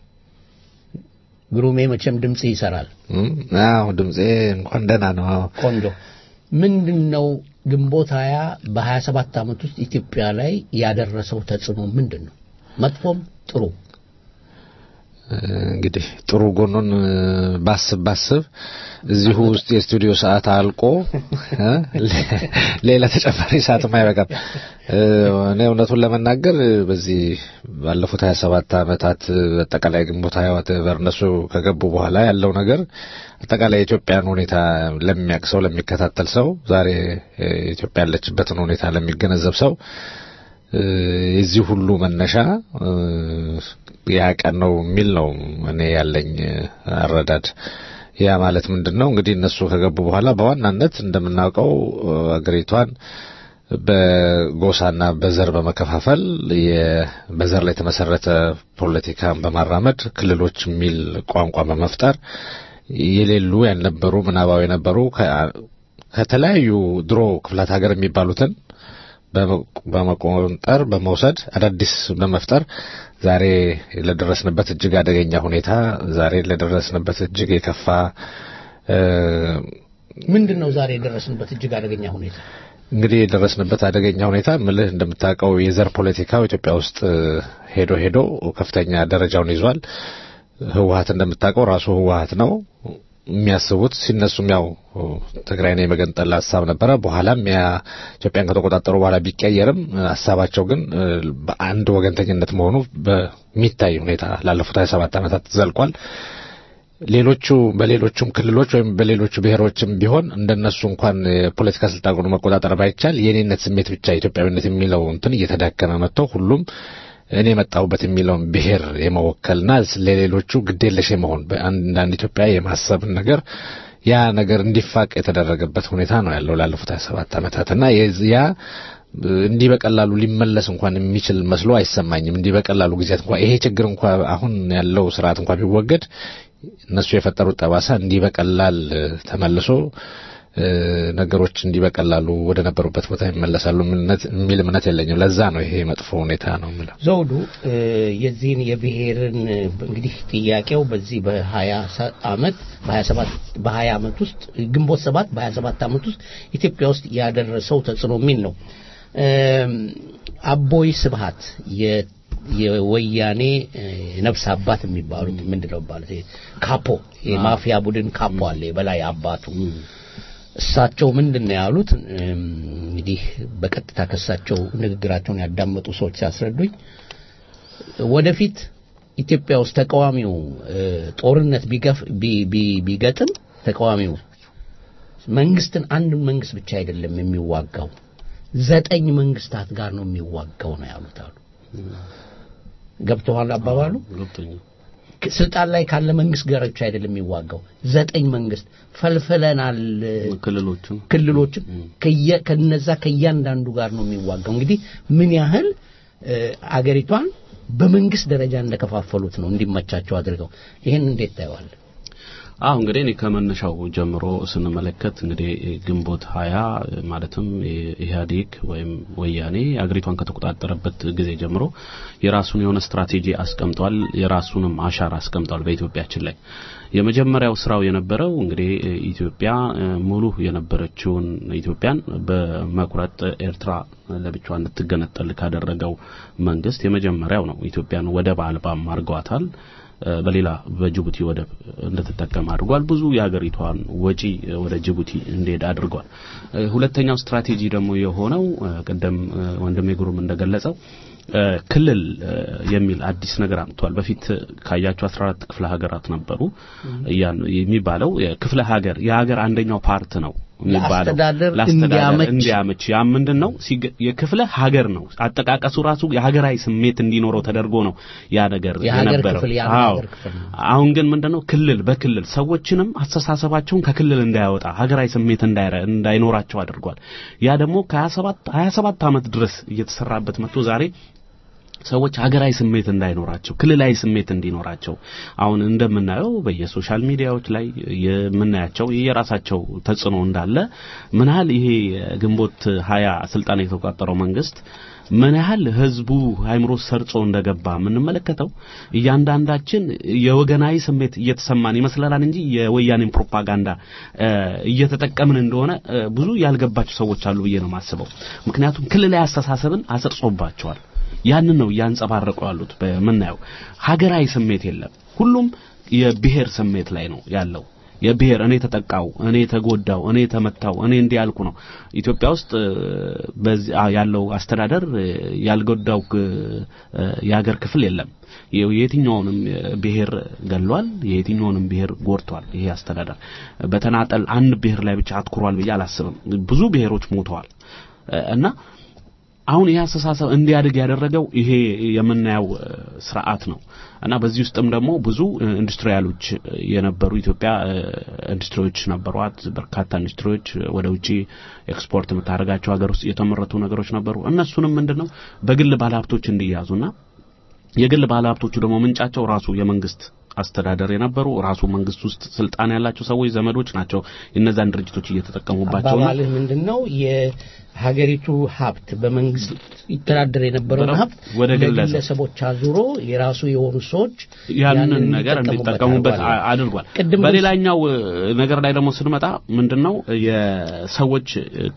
ግሩሜ መቼም ድምጽ ይሰራል። እም፣ አዎ ድምጼ እንኳን ደህና ነው። አዎ ቆንጆ ምንድን ነው ግንቦት ሀያ በሀያ ሰባት ዓመት ውስጥ ኢትዮጵያ ላይ ያደረሰው ተጽዕኖ ምንድን ነው? መጥፎም ጥሩ እንግዲህ ጥሩ ጎኑን እ፣ ባስብ ባስብ እዚሁ ውስጥ የስቱዲዮ ሰዓት አልቆ እ፣ ሌ- ሌላ ተጨማሪ ሰዓትም አይበቃም። እ፣ እኔ እውነቱን ለመናገር እ፣ በዚህ ባለፉት 27 ዓመታት እ፣ አጠቃላይ ግንቦት ሀያ ወር እነሱ ከገቡ በኋላ ያለው ነገር አጠቃላይ የኢትዮጵያን ሁኔታ ለሚያውቅ ሰው ለሚከታተል ሰው ዛሬ እ፣ ኢትዮጵያ ያለችበትን ሁኔታ ለሚገነዘብ ሰው እ፣ የዚህ ሁሉ መነሻ እ፣ ያ ቀን ነው የሚል ነው እኔ ያለኝ እ፣ አረዳድ። ያ ማለት ምንድን ነው እንግዲህ እነሱ ከገቡ በኋላ በዋናነት እንደምናውቀው እ፣ አገሪቷን በጎሳና በዘር በመከፋፈል የ- በዘር ላይ የተመሰረተ ፖለቲካን በማራመድ ክልሎች የሚል ቋንቋ በመፍጠር የሌሉ ያልነበሩ ምናባዊ የነበሩ ከ- ከተለያዩ ድሮ ክፍላት ሀገር የሚባሉትን በመ- በመቆንጠር በመውሰድ አዳዲስ በመፍጠር ዛሬ ለደረስንበት እጅግ አደገኛ ሁኔታ ዛሬ ለደረስንበት እጅግ የከፋ እ፣ ምንድን ነው ዛሬ የደረስንበት እጅግ አደገኛ ሁኔታ? እንግዲህ የደረስንበት አደገኛ ሁኔታ ምልህ እንደምታውቀው የዘር ፖለቲካው ኢትዮጵያ ውስጥ እ፣ ሄዶ ሄዶ ከፍተኛ ደረጃውን ይዟል። ህወሀት እንደምታውቀው ራሱ ህወሀት ነው የሚያስቡት ሲነሱም ያው ትግራይን የመገንጠል ሀሳብ ነበረ። በኋላም ያ ኢትዮጵያን ከተቆጣጠሩ በኋላ ቢቀየርም ሀሳባቸው ግን እ፣ በአንድ ወገንተኝነት መሆኑ በሚታይ ሁኔታ ላለፉት 27 ዓመታት ዘልቋል። ሌሎቹ በሌሎቹም ክልሎች ወይም በሌሎቹ ብሔሮችም ቢሆን እንደነሱ እንኳን የፖለቲካ ስልጣኑን መቆጣጠር ባይቻል የኔነት ስሜት ብቻ ኢትዮጵያዊነት የሚለው እንትን እየተዳከመ መጥቶ ሁሉም እኔ የመጣሁበት የሚለውን ብሔር የመወከልና ለሌሎቹ ግዴለሽ የመሆን በአንዳንድ ኢትዮጵያ የማሰብን ነገር ያ ነገር እንዲፋቅ የተደረገበት ሁኔታ ነው ያለው ላለፉት 27 ዓመታት እና የዚ- ያ እንዲህ በቀላሉ ሊመለስ እንኳን የሚችል መስሎ አይሰማኝም። እንዲህ በቀላሉ ጊዜያት እንኳን ይሄ ችግር እንኳን አሁን ያለው ስርዓት እንኳን ቢወገድ እነሱ የፈጠሩት ጠባሳ እንዲህ በቀላል እ፣ ተመልሶ እ፣ ነገሮች እንዲህ በቀላሉ ወደ ነበሩበት ቦታ ይመለሳሉ እምነት- የሚል እምነት የለኝም። ለዛ ነው ይሄ መጥፎ ሁኔታ ነው የምለው። ዘውዱ እ፣ የዚህን የብሔርን እ፣ እንግዲህ ጥያቄው በዚህ በሀያ ሰ- አመት በሀያ ሰባት በሀያ አመት ውስጥ ግንቦት ሰባት በሀያ ሰባት አመት ውስጥ ኢትዮጵያ ውስጥ ያደረሰው ተጽዕኖ የሚል ነው። እም፣ አቦይ ስብሃት የ- የወያኔ እ፣ ነፍስ አባት የሚባሉት ምንድን ነው ማለት ካፖ የማፊያ ቡድን ካፖ አለ የበላይ አባቱ እሳቸው ምንድን ነው ያሉት? እም፣ እንግዲህ በቀጥታ ከሳቸው ንግግራቸውን ያዳመጡ ሰዎች ሲያስረዱኝ ወደፊት ኢትዮጵያ ውስጥ ተቃዋሚው እ፣ ጦርነት ቢገፍ ቢ- ቢ- ቢገጥም ተቃዋሚው መንግስትን አንድ መንግስት ብቻ አይደለም የሚዋጋው ዘጠኝ መንግስታት ጋር ነው የሚዋጋው ነው ያሉት አሉ። ገብተዋል አባባሉ? ገብቶኛል። ስልጣን ላይ ካለ መንግስት ጋር ብቻ አይደለም የሚዋጋው ዘጠኝ መንግስት ፈልፍለናል ክልሎቹን ክልሎችን ከየ- ከነዛ ከእያንዳንዱ ጋር ነው የሚዋጋው እንግዲህ ምን ያህል እ፣ አገሪቷን በመንግስት ደረጃ እንደከፋፈሉት ነው እንዲመቻቸው አድርገው ይህን እንዴት ታየዋል አሁ እንግዲህ እኔ ከመነሻው ጀምሮ ስንመለከት እንግዲህ ግንቦት ሀያ ማለትም ኢህአዴግ ወይም ወያኔ አገሪቷን ከተቆጣጠረበት ጊዜ ጀምሮ የራሱን የሆነ ስትራቴጂ አስቀምጧል። የራሱንም አሻራ አስቀምጧል በኢትዮጵያችን ላይ። የመጀመሪያው ስራው የነበረው እንግዲህ ኢትዮጵያ ሙሉ የነበረችውን ኢትዮጵያን በመቁረጥ ኤርትራ ለብቻዋ እንድትገነጠል ካደረገው መንግስት የመጀመሪያው ነው። ኢትዮጵያን ወደብ አልባም አድርገዋታል። በሌላ በጅቡቲ ወደብ እንድትጠቀም አድርጓል። ብዙ የሀገሪቷን ወጪ ወደ ጅቡቲ እንዲሄድ አድርጓል። ሁለተኛው ስትራቴጂ ደግሞ የሆነው ቅደም ወንድሜ ግሩም እንደገለጸው ክልል የሚል አዲስ ነገር አምጥቷል። በፊት ካያቸው 14 ክፍለ ሀገራት ነበሩ የሚባለው ክፍለ ሀገር የሀገር አንደኛው ፓርት ነው የሚባለው ለአስተዳደር እንዲያመች ያ ምንድን ነው የክፍለ ሀገር ነው አጠቃቀሱ ራሱ የሀገራዊ ስሜት እንዲኖረው ተደርጎ ነው ያ ነገር የነበረው። አዎ አሁን ግን ምንድነው ክልል በክልል ሰዎችንም አስተሳሰባቸውን ከክልል እንዳያወጣ ሀገራዊ ስሜት እንዳይኖራቸው አድርጓል። ያ ደግሞ ከ27 27 ዓመት ድረስ እየተሰራበት መጥቶ ዛሬ ሰዎች ሀገራዊ ስሜት እንዳይኖራቸው ክልላዊ ስሜት እንዲኖራቸው አሁን እንደምናየው በየሶሻል ሚዲያዎች ላይ የምናያቸው የራሳቸው ተጽዕኖ እንዳለ ምን ያህል ይሄ ግንቦት ሀያ ስልጣን የተቆጣጠረው መንግስት ምን ያህል ህዝቡ አይምሮ ሰርጾ እንደገባ የምንመለከተው እያንዳንዳችን የወገናዊ ስሜት እየተሰማን ይመስለናል እንጂ የወያኔን ፕሮፓጋንዳ እየተጠቀምን እንደሆነ ብዙ ያልገባቸው ሰዎች አሉ ብዬ ነው የማስበው። ምክንያቱም ክልላዊ አስተሳሰብን አሰርጾባቸዋል። ያንን ነው እያንጸባረቁ ያሉት። በምናየው ሀገራዊ ስሜት የለም። ሁሉም የብሔር ስሜት ላይ ነው ያለው። የብሔር እኔ ተጠቃው፣ እኔ ተጎዳው፣ እኔ ተመታው፣ እኔ እንዲህ ያልኩ ነው። ኢትዮጵያ ውስጥ በዚህ ያለው አስተዳደር ያልጎዳው የሀገር ክፍል የለም። የየትኛውንም ብሔር ገሏል፣ የየትኛውንም ብሔር ጎድቷል። ይሄ አስተዳደር በተናጠል አንድ ብሔር ላይ ብቻ አትኩሯል ብዬ አላስብም። ብዙ ብሔሮች ሞተዋል እና አሁን ይህ አስተሳሰብ እንዲያድግ ያደረገው ይሄ የምናየው ስርዓት ነው እና በዚህ ውስጥም ደግሞ ብዙ ኢንዱስትሪያሎች የነበሩ ኢትዮጵያ ኢንዱስትሪዎች ነበሯት። በርካታ ኢንዱስትሪዎች ወደ ውጪ ኤክስፖርት የምታደርጋቸው ሀገር ውስጥ የተመረቱ ነገሮች ነበሩ። እነሱንም ምንድነው በግል ባለሀብቶች እንዲያዙና የግል ባለሀብቶቹ ደግሞ ምንጫቸው ራሱ የመንግስት አስተዳደር የነበሩ ራሱ መንግስት ውስጥ ስልጣን ያላቸው ሰዎች ዘመዶች ናቸው። እነዛን ድርጅቶች እየተጠቀሙባቸው ነው። አባባልህ ምንድነው? የሀገሪቱ ሀብት በመንግስት ይተዳደር የነበረውን ሀብት ወደ ግለሰቦች አዙሮ የራሱ የሆኑ ሰዎች ያንን ነገር እንዲጠቀሙበት አድርጓል። በሌላኛው ነገር ላይ ደግሞ ስንመጣ ምንድነው የሰዎች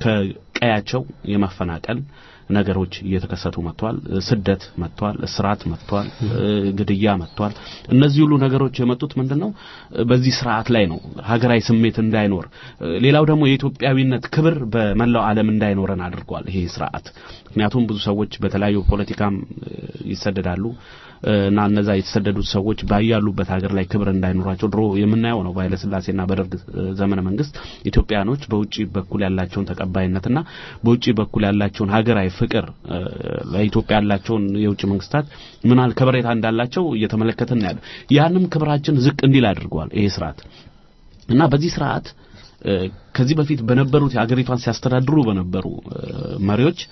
ከቀያቸው የመፈናቀል ነገሮች እየተከሰቱ መጥተዋል። ስደት መጥተዋል። እስራት መጥተዋል። ግድያ መጥተዋል። እነዚህ ሁሉ ነገሮች የመጡት ምንድነው በዚህ ስርዓት ላይ ነው። ሀገራዊ ስሜት እንዳይኖር፣ ሌላው ደግሞ የኢትዮጵያዊነት ክብር በመላው ዓለም እንዳይኖረን አድርጓል ይሄ ስርዓት። ምክንያቱም ብዙ ሰዎች በተለያዩ ፖለቲካም ይሰደዳሉ እና እነዛ የተሰደዱት ሰዎች ባያሉበት ሀገር ላይ ክብር እንዳይኖራቸው ድሮ የምናየው ነው። በኃይለ ሥላሴና በደርግ ዘመነ መንግስት ኢትዮጵያኖች በውጪ በኩል ያላቸውን ተቀባይነትና በውጪ በኩል ያላቸውን ሀገራዊ ፍቅር ለኢትዮጵያ ያላቸውን የውጭ መንግስታት ምናል ከበሬታ እንዳላቸው እየተመለከትን ያለ ያንም ክብራችን ዝቅ እንዲል አድርገዋል ይሄ ስርዓት እና በዚህ ስርዓት ከዚህ በፊት በነበሩት የአገሪቷን ሲያስተዳድሩ በነበሩ መሪዎች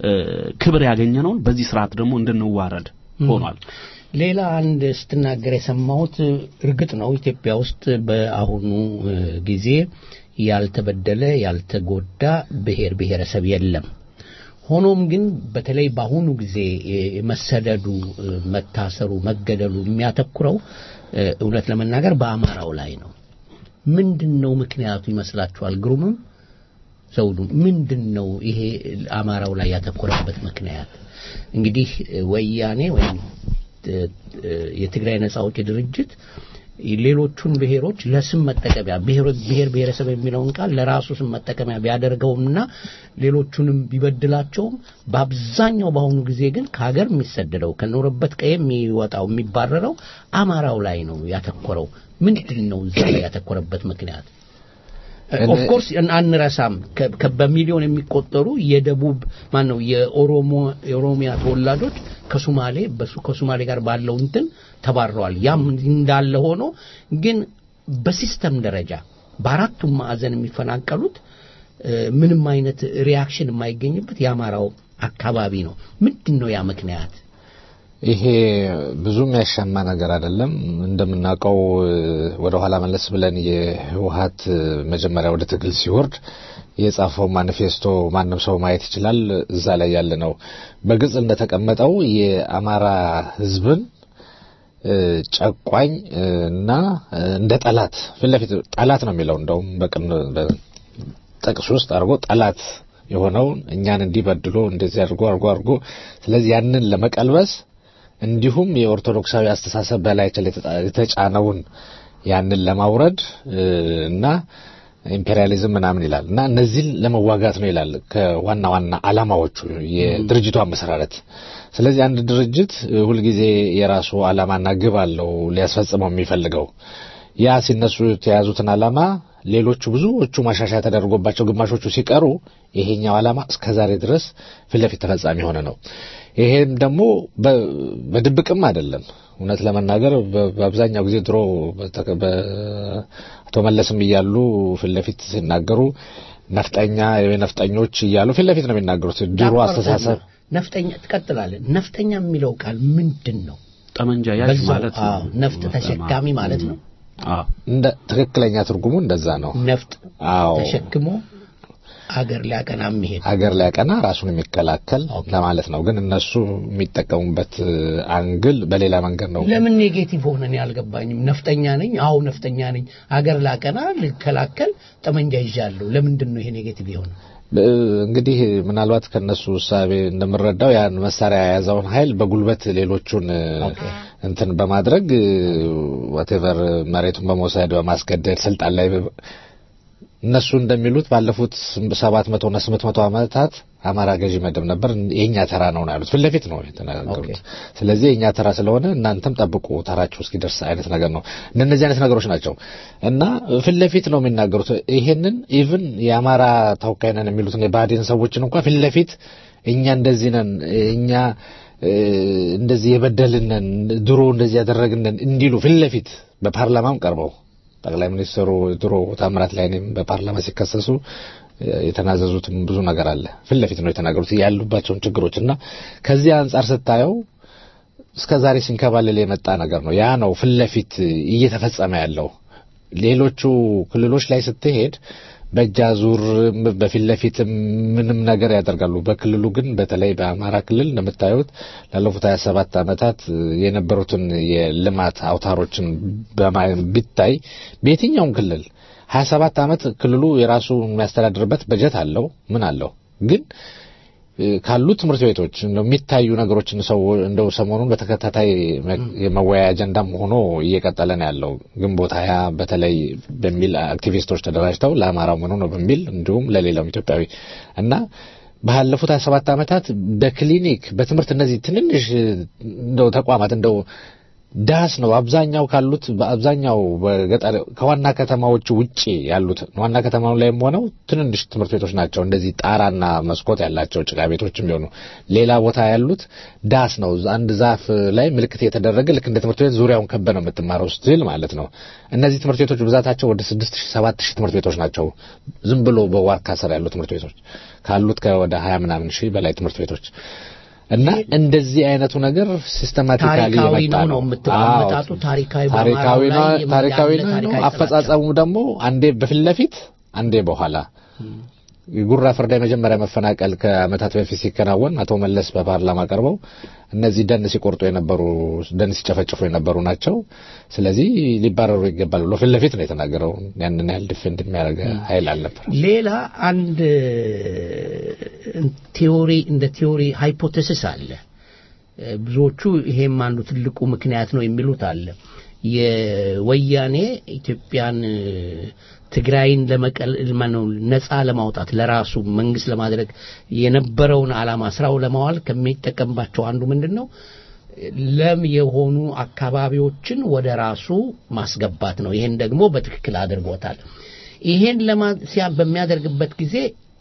ክብር ያገኘነውን በዚህ ስርዓት ደግሞ እንድንዋረድ ሆኗል። ሌላ አንድ ስትናገር የሰማሁት እርግጥ ነው ኢትዮጵያ ውስጥ በአሁኑ ጊዜ ያልተበደለ ያልተጎዳ ብሔር ብሔረሰብ የለም። ሆኖም ግን በተለይ በአሁኑ ጊዜ መሰደዱ፣ መታሰሩ፣ መገደሉ የሚያተኩረው እውነት ለመናገር በአማራው ላይ ነው። ምንድን ነው ምክንያቱ ይመስላችኋል? ግሩምም ዘውዱ ምንድን ነው ይሄ አማራው ላይ ያተኮረበት ምክንያት? እንግዲህ ወያኔ ወይም የትግራይ ነጻ አውጪ ድርጅት ሌሎቹን ብሔሮች ለስም መጠቀሚያ ብሔር ብሔረሰብ የሚለውን ቃል ለራሱ ስም መጠቀሚያ ቢያደርገውምና ሌሎቹንም ቢበድላቸውም በአብዛኛው በአሁኑ ጊዜ ግን ከሀገር የሚሰደደው ከኖረበት ቀየ የሚወጣው የሚባረረው አማራው ላይ ነው ያተኮረው። ምንድን ነው እዛ ላይ ያተኮረበት ምክንያት? ኦፍኮርስ አንረሳም በሚሊዮን የሚቆጠሩ የደቡብ ማን ነው የኦሮሞ የኦሮሚያ ተወላጆች ከሱማሌ በሱ ከሱማሌ ጋር ባለው እንትን ተባረዋል። ያም እንዳለ ሆኖ ግን በሲስተም ደረጃ በአራቱም ማዕዘን የሚፈናቀሉት ምንም አይነት ሪያክሽን የማይገኝበት የአማራው አካባቢ ነው። ምንድን ነው ያ ምክንያት? ይሄ ብዙ የሚያሻማ ነገር አይደለም። እንደምናውቀው ወደ ኋላ መለስ ብለን የህወሀት መጀመሪያ ወደ ትግል ሲወርድ የጻፈው ማኒፌስቶ ማንም ሰው ማየት ይችላል። እዛ ላይ ያለ ነው። በግልጽ እንደተቀመጠው የአማራ ህዝብን ጨቋኝ እና እንደ ጠላት ፊት ለፊት ጠላት ነው የሚለው እንደውም በቅን ጥቅስ ውስጥ አድርጎ ጠላት የሆነውን እኛን እንዲበድሎ እንደዚህ አድርጎ አድርጎ አድርጎ ስለዚህ ያንን ለመቀልበስ እንዲሁም የኦርቶዶክሳዊ አስተሳሰብ በላያችን የተጫነውን ያንን ለማውረድ እና ኢምፔሪያሊዝም ምናምን ይላል እና እነዚህን ለመዋጋት ነው ይላል ከዋና ዋና ዓላማዎቹ የድርጅቱ አመሰራረት። ስለዚህ አንድ ድርጅት ሁልጊዜ የራሱ ዓላማና ግብ አለው ሊያስፈጽመው የሚፈልገው ያ ሲነሱ የተያዙትን ዓላማ ሌሎቹ ብዙዎቹ ማሻሻያ ተደርጎባቸው ግማሾቹ ሲቀሩ ይሄኛው ዓላማ እስከ ዛሬ ድረስ ፊት ለፊት ተፈጻሚ የሆነ ነው። ይሄም ደግሞ በድብቅም አይደለም። እውነት ለመናገር በአብዛኛው ጊዜ ድሮ አቶ መለስም እያሉ ፊት ለፊት ሲናገሩ ነፍጠኛ ነፍጠኞች እያሉ ፊት ለፊት ነው የሚናገሩት። ድሮ አስተሳሰብ ነፍጠኛ ትቀጥላለህ። ነፍጠኛ የሚለው ቃል ምንድን ነው? ጠመንጃ ያዥ ማለት ነው። አዎ፣ ነፍጥ ተሸካሚ ማለት ነው። አዎ እንደ ትክክለኛ ትርጉሙ እንደዛ ነው። ነፍጥ አዎ ተሸክሞ አገር ሊያቀና የሚሄድ አገር ሊያቀና ራሱን የሚከላከል ለማለት ነው። ግን እነሱ የሚጠቀሙበት አንግል በሌላ መንገድ ነው። ለምን ኔጌቲቭ ሆነን ያልገባኝም። ነፍጠኛ ነኝ፣ አዎ ነፍጠኛ ነኝ፣ አገር ላቀና ልከላከል ጠመንጃ ይዣለሁ። ለምንድን ነው ይሄ ኔጌቲቭ የሆነ? እንግዲህ ምናልባት ከነሱ እሳቤ እንደምረዳው ያን መሳሪያ የያዘውን ኃይል በጉልበት ሌሎቹን እንትን በማድረግ ዋቴቨር መሬቱን በመውሰድ በማስገደድ ስልጣን ላይ እነሱ እንደሚሉት ባለፉት ሰባት መቶ እና ስምንት መቶ ዓመታት አማራ ገዢ መደብ ነበር። የእኛ ተራ ነው ነው ያሉት። ፊት ለፊት ነው የተናገሩት። ስለዚህ የእኛ ተራ ስለሆነ እናንተም ጠብቁ ተራችሁ እስኪደርስ አይነት ነገር ነው። እነዚህ አይነት ነገሮች ናቸው እና ፊት ለፊት ነው የሚናገሩት። ይሄንን ኢቭን የአማራ ተወካይ ነን የሚሉትን የባህዴን ሰዎችን እንኳን ፊት ለፊት እኛ እንደዚህ ነን እኛ እንደዚህ የበደልነን ድሮ እንደዚህ ያደረግነን እንዲሉ ፊት ለፊት በፓርላማም ቀርበው ጠቅላይ ሚኒስትሩ ድሮ ታምራት ላይኔም በፓርላማ ሲከሰሱ የተናዘዙትም ብዙ ነገር አለ። ፊት ለፊት ነው የተናገሩት ያሉባቸውን ችግሮች እና ከዚህ አንጻር ስታየው እስከ ዛሬ ሲንከባለል የመጣ ነገር ነው። ያ ነው ፊት ለፊት እየተፈጸመ ያለው። ሌሎቹ ክልሎች ላይ ስትሄድ በእጅ አዙር በፊት ለፊት ምንም ነገር ያደርጋሉ። በክልሉ ግን በተለይ በአማራ ክልል እንደምታዩት ላለፉት 27 ዓመታት የነበሩትን የልማት አውታሮችን ቢታይ በየትኛውም ክልል 27 ዓመት ክልሉ የራሱ የሚያስተዳድርበት በጀት አለው፣ ምን አለው ግን ካሉ ትምህርት ቤቶች እንደው የሚታዩ ነገሮችን ሰው እንደው ሰሞኑን በተከታታይ የመወያያ አጀንዳም ሆኖ እየቀጠለ ነው ያለው። ግንቦት ሀያ በተለይ በሚል አክቲቪስቶች ተደራጅተው ለአማራው ምኑ ነው በሚል እንዲሁም ለሌላውም ኢትዮጵያዊ እና ባለፉት 27 ዓመታት በክሊኒክ በትምህርት እነዚህ ትንንሽ እንደው ተቋማት እንደው ዳስ ነው አብዛኛው ካሉት በአብዛኛው በገጠር ከዋና ከተማዎቹ ውጪ ያሉት ዋና ከተማው ላይም ሆነው ትንንሽ ትምህርት ቤቶች ናቸው። እንደዚህ ጣራና መስኮት ያላቸው ጭቃ ቤቶችም ቢሆኑ ሌላ ቦታ ያሉት ዳስ ነው። አንድ ዛፍ ላይ ምልክት የተደረገ ልክ እንደ ትምህርት ቤት ዙሪያውን ከበ ነው የምትማረው ስትል ማለት ነው። እነዚህ ትምህርት ቤቶች ብዛታቸው ወደ ስድስት ሺህ ሰባት ሺህ ትምህርት ቤቶች ናቸው። ዝም ብሎ በዋርካ ስር ያሉ ትምህርት ቤቶች ካሉት ከወደ ሀያ ምናምን ሺህ በላይ ትምህርት ቤቶች እና እንደዚህ አይነቱ ነገር ሲስተማቲካሊ ታሪካዊ የመጣ ነው ነው ነው የምትለው አመጣጡ ታሪካዊ ታሪካዊ በአማራው ነው ላይ ታሪካዊ ያለ ነው ታሪካዊ አፈጻጸሙ ደግሞ አንዴ በፊት ለፊት አንዴ በኋላ የጉራ ፍርዳ የመጀመሪያ መፈናቀል ከአመታት በፊት ሲከናወን አቶ መለስ በፓርላማ ቀርበው እነዚህ ደን ሲቆርጡ የነበሩ ደን ሲጨፈጭፉ የነበሩ ናቸው፣ ስለዚህ ሊባረሩ ይገባል ብሎ ፊት ለፊት ነው የተናገረው። ያንን ያህል ዲፌንድ የሚያደርግ ኃይል አልነበር። ሌላ አንድ ቴዎሪ እንደ ቴዎሪ ሃይፖቴሲስ አለ። ብዙዎቹ ይሄም አንዱ ትልቁ ምክንያት ነው የሚሉት አለ። የወያኔ ኢትዮጵያን ትግራይን ለመቀል ማነው ነፃ ለማውጣት ለራሱ መንግስት ለማድረግ የነበረውን ዓላማ ስራው ለማዋል ከሚጠቀምባቸው አንዱ ምንድን ነው? ለም የሆኑ አካባቢዎችን ወደ ራሱ ማስገባት ነው። ይሄን ደግሞ በትክክል አድርጎታል። ይሄን ለማ ሲያ- በሚያደርግበት ጊዜ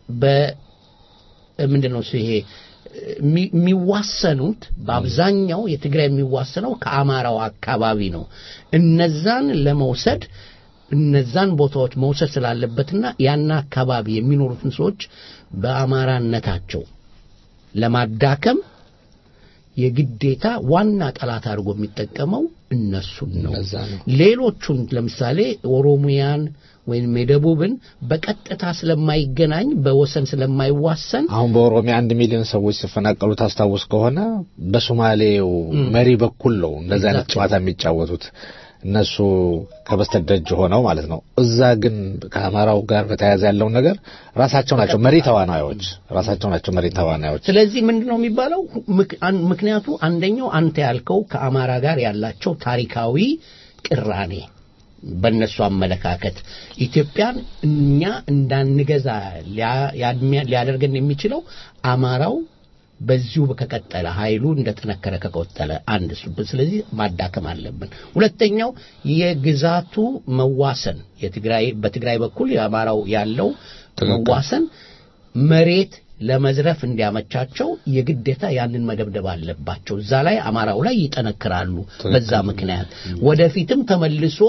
በምንድን ነው እሱ ይሄ የሚ- የሚዋሰኑት በአብዛኛው የትግራይ የሚዋሰነው ከአማራው አካባቢ ነው። እነዛን ለመውሰድ እነዛን ቦታዎች መውሰድ ስላለበትና ያን አካባቢ የሚኖሩትን ሰዎች በአማራነታቸው ለማዳከም የግዴታ ዋና ጠላት አድርጎ የሚጠቀመው እነሱን ነው። እነዛ ነው። ሌሎቹን ለምሳሌ ኦሮሚያን ወይም የደቡብን በቀጥታ ስለማይገናኝ በወሰን ስለማይዋሰን አሁን በኦሮሚያ አንድ ሚሊዮን ሰዎች ሲፈናቀሉ ታስታውስ ከሆነ በሶማሌው መሪ በኩል ነው እንደዚህ አይነት ጨዋታ የሚጫወቱት እነሱ ከበስተደጅ ሆነው ማለት ነው። እዛ ግን ከአማራው ጋር በተያያዘ ያለውን ነገር ራሳቸው ናቸው መሪ ተዋናዮች፣ ራሳቸው ናቸው መሪ ተዋናዮች። ስለዚህ ምንድን ነው የሚባለው? ምክ- አን- ምክንያቱ አንደኛው አንተ ያልከው ከአማራ ጋር ያላቸው ታሪካዊ ቅራኔ በእነሱ አመለካከት ኢትዮጵያን እኛ እንዳንገዛ ሊያ- ያድሚያ- ሊያደርገን የሚችለው አማራው በዚሁ ከቀጠለ ኃይሉ እንደጠነከረ ከቀጠለ አንድ እሱ ስለዚህ ማዳከም አለብን። ሁለተኛው የግዛቱ መዋሰን የትግራይ በትግራይ በኩል የአማራው ያለው መዋሰን መሬት ለመዝረፍ እንዲያመቻቸው የግዴታ ያንን መደብደብ አለባቸው። እዛ ላይ አማራው ላይ ይጠነክራሉ። በዛ ምክንያት ወደፊትም ተመልሶ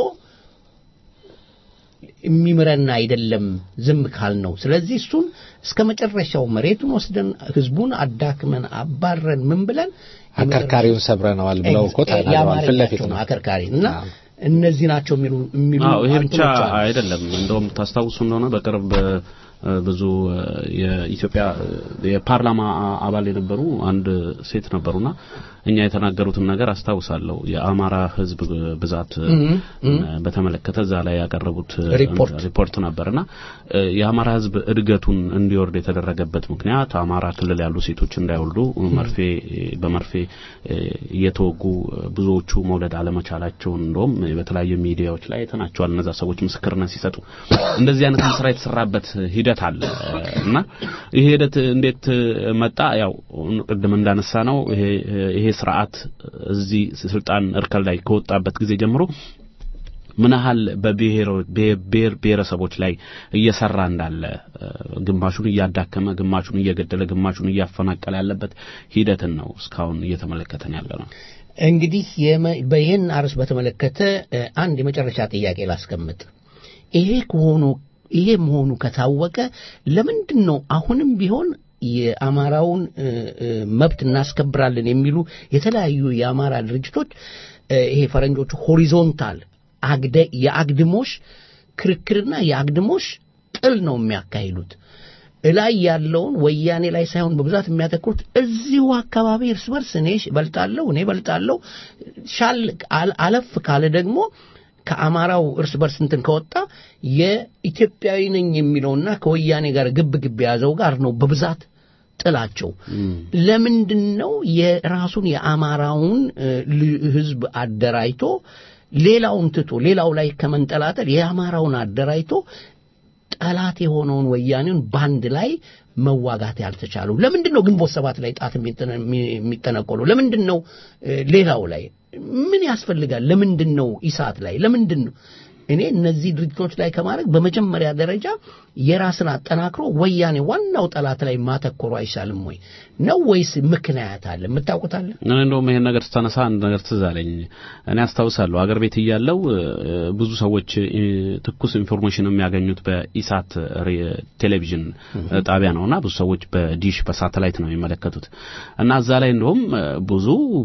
የሚምረን አይደለም ዝም ካል ነው። ስለዚህ እሱን እስከ መጨረሻው መሬቱን ወስደን ህዝቡን አዳክመን አባረን ምን ብለን አከርካሪውን ሰብረነዋል ብለው እኮ ተናግረዋል። ፊት ለፊት ነው። አከርካሪ እና እነዚህ ናቸው የሚሉ የሚሉ አዎ ይሄ ብቻ እንትኖች አሉ። አይደለም። እንደውም ታስታውሱ እንደሆነ በቅርብ እ፣ ብዙ እ፣ የኢትዮጵያ እ፣ የፓርላማ አ- አባል የነበሩ አንድ ሴት ነበሩና እኛ የተናገሩትን ነገር አስታውሳለሁ። የአማራ ሕዝብ ብዛት እ፣ በተመለከተ እዛ ላይ ያቀረቡት እ፣ ሪፖርት ሪፖርት ነበርና እ፣ የአማራ ሕዝብ እድገቱን እንዲወርድ የተደረገበት ምክንያት አማራ ክልል ያሉ ሴቶች እንዳይወልዱ መርፌ በመርፌ እ፣ እየተወጉ እ፣ ብዙዎቹ መውለድ አለመቻላቸውን እንደውም በተለያዩ ሚዲያዎች ላይ አይተናቸዋል። እነዛ ሰዎች ምስክርነት ሲሰጡ እንደዚህ አይነት ስራ የተሰራበት ሂደት አለ እና ይሄ ሂደት እንዴት መጣ? ያው ቅድም እንዳነሳ ነው ይሄ ይሄ ስርዓት እዚህ ስልጣን እርከን ላይ ከወጣበት ጊዜ ጀምሮ ምን ያህል በብሔር ብሔር ብሔረሰቦች ላይ እየሰራ እንዳለ እ፣ ግማሹን እያዳከመ ግማሹን እየገደለ ግማሹን እያፈናቀለ ያለበት ሂደትን ነው እስካሁን እየተመለከተን ያለ ነው። እንግዲህ የመ- በይህን አርዕስት በተመለከተ እ፣ አንድ የመጨረሻ ጥያቄ ላስቀምጥ። ይሄ ከሆኑ ይሄ መሆኑ ከታወቀ ለምንድን ነው አሁንም ቢሆን የአማራውን እ፣ እ፣ መብት እናስከብራለን የሚሉ የተለያዩ የአማራ ድርጅቶች እ፣ ይሄ ፈረንጆቹ ሆሪዞንታል አግደ የአግድሞሽ ክርክርና የአግድሞሽ ጥል ነው የሚያካሂዱት። እላይ ያለውን ወያኔ ላይ ሳይሆን በብዛት የሚያተኩሩት እዚሁ አካባቢ እርስ በርስ እኔ በልጣለሁ እኔ በልጣለሁ ሻል አል- አለፍ ካለ ደግሞ ከአማራው እርስ በርስ እንትን ከወጣ የኢትዮጵያዊ ነኝ የሚለውና ከወያኔ ጋር ግብ ግብ የያዘው ጋር ነው በብዛት ጥላቸው። ለምንድን ነው የራሱን የአማራውን እ፣ ል- ህዝብ አደራጅቶ ሌላውን ትቶ ሌላው ላይ ከመንጠላጠል የአማራውን አደራጅቶ ጠላት የሆነውን ወያኔውን በአንድ ላይ መዋጋት ያልተቻለው? ለምንድን ነው ግንቦት ሰባት ላይ ጣት የሚጠነ- የሚጠነቆለው? ለምንድን ነው እ፣ ሌላው ላይ ምን ያስፈልጋል? ለምንድን ነው ኢሳት ላይ ለምንድን ነው እኔ እነዚህ ድርጅቶች ላይ ከማድረግ በመጀመሪያ ደረጃ የራስን አጠናክሮ ወያኔ ዋናው ጠላት ላይ ማተኮሩ አይሻልም ወይ ነው ወይስ ምክንያት አለ? የምታውቁት አለ? እኔ እንደውም ይሄን ነገር ስታነሳ አንድ ነገር ትዝ አለኝ። እኔ አስታውሳለሁ አገር ቤት እያለው እ፣ ብዙ ሰዎች እ፣ ትኩስ ኢንፎርሜሽን የሚያገኙት በኢሳት ሬ- ቴሌቪዥን እ፣ ጣቢያ ነውና ብዙ ሰዎች በዲሽ በሳተላይት ነው የሚመለከቱት እና እዛ ላይ እንደውም እ፣ ብዙ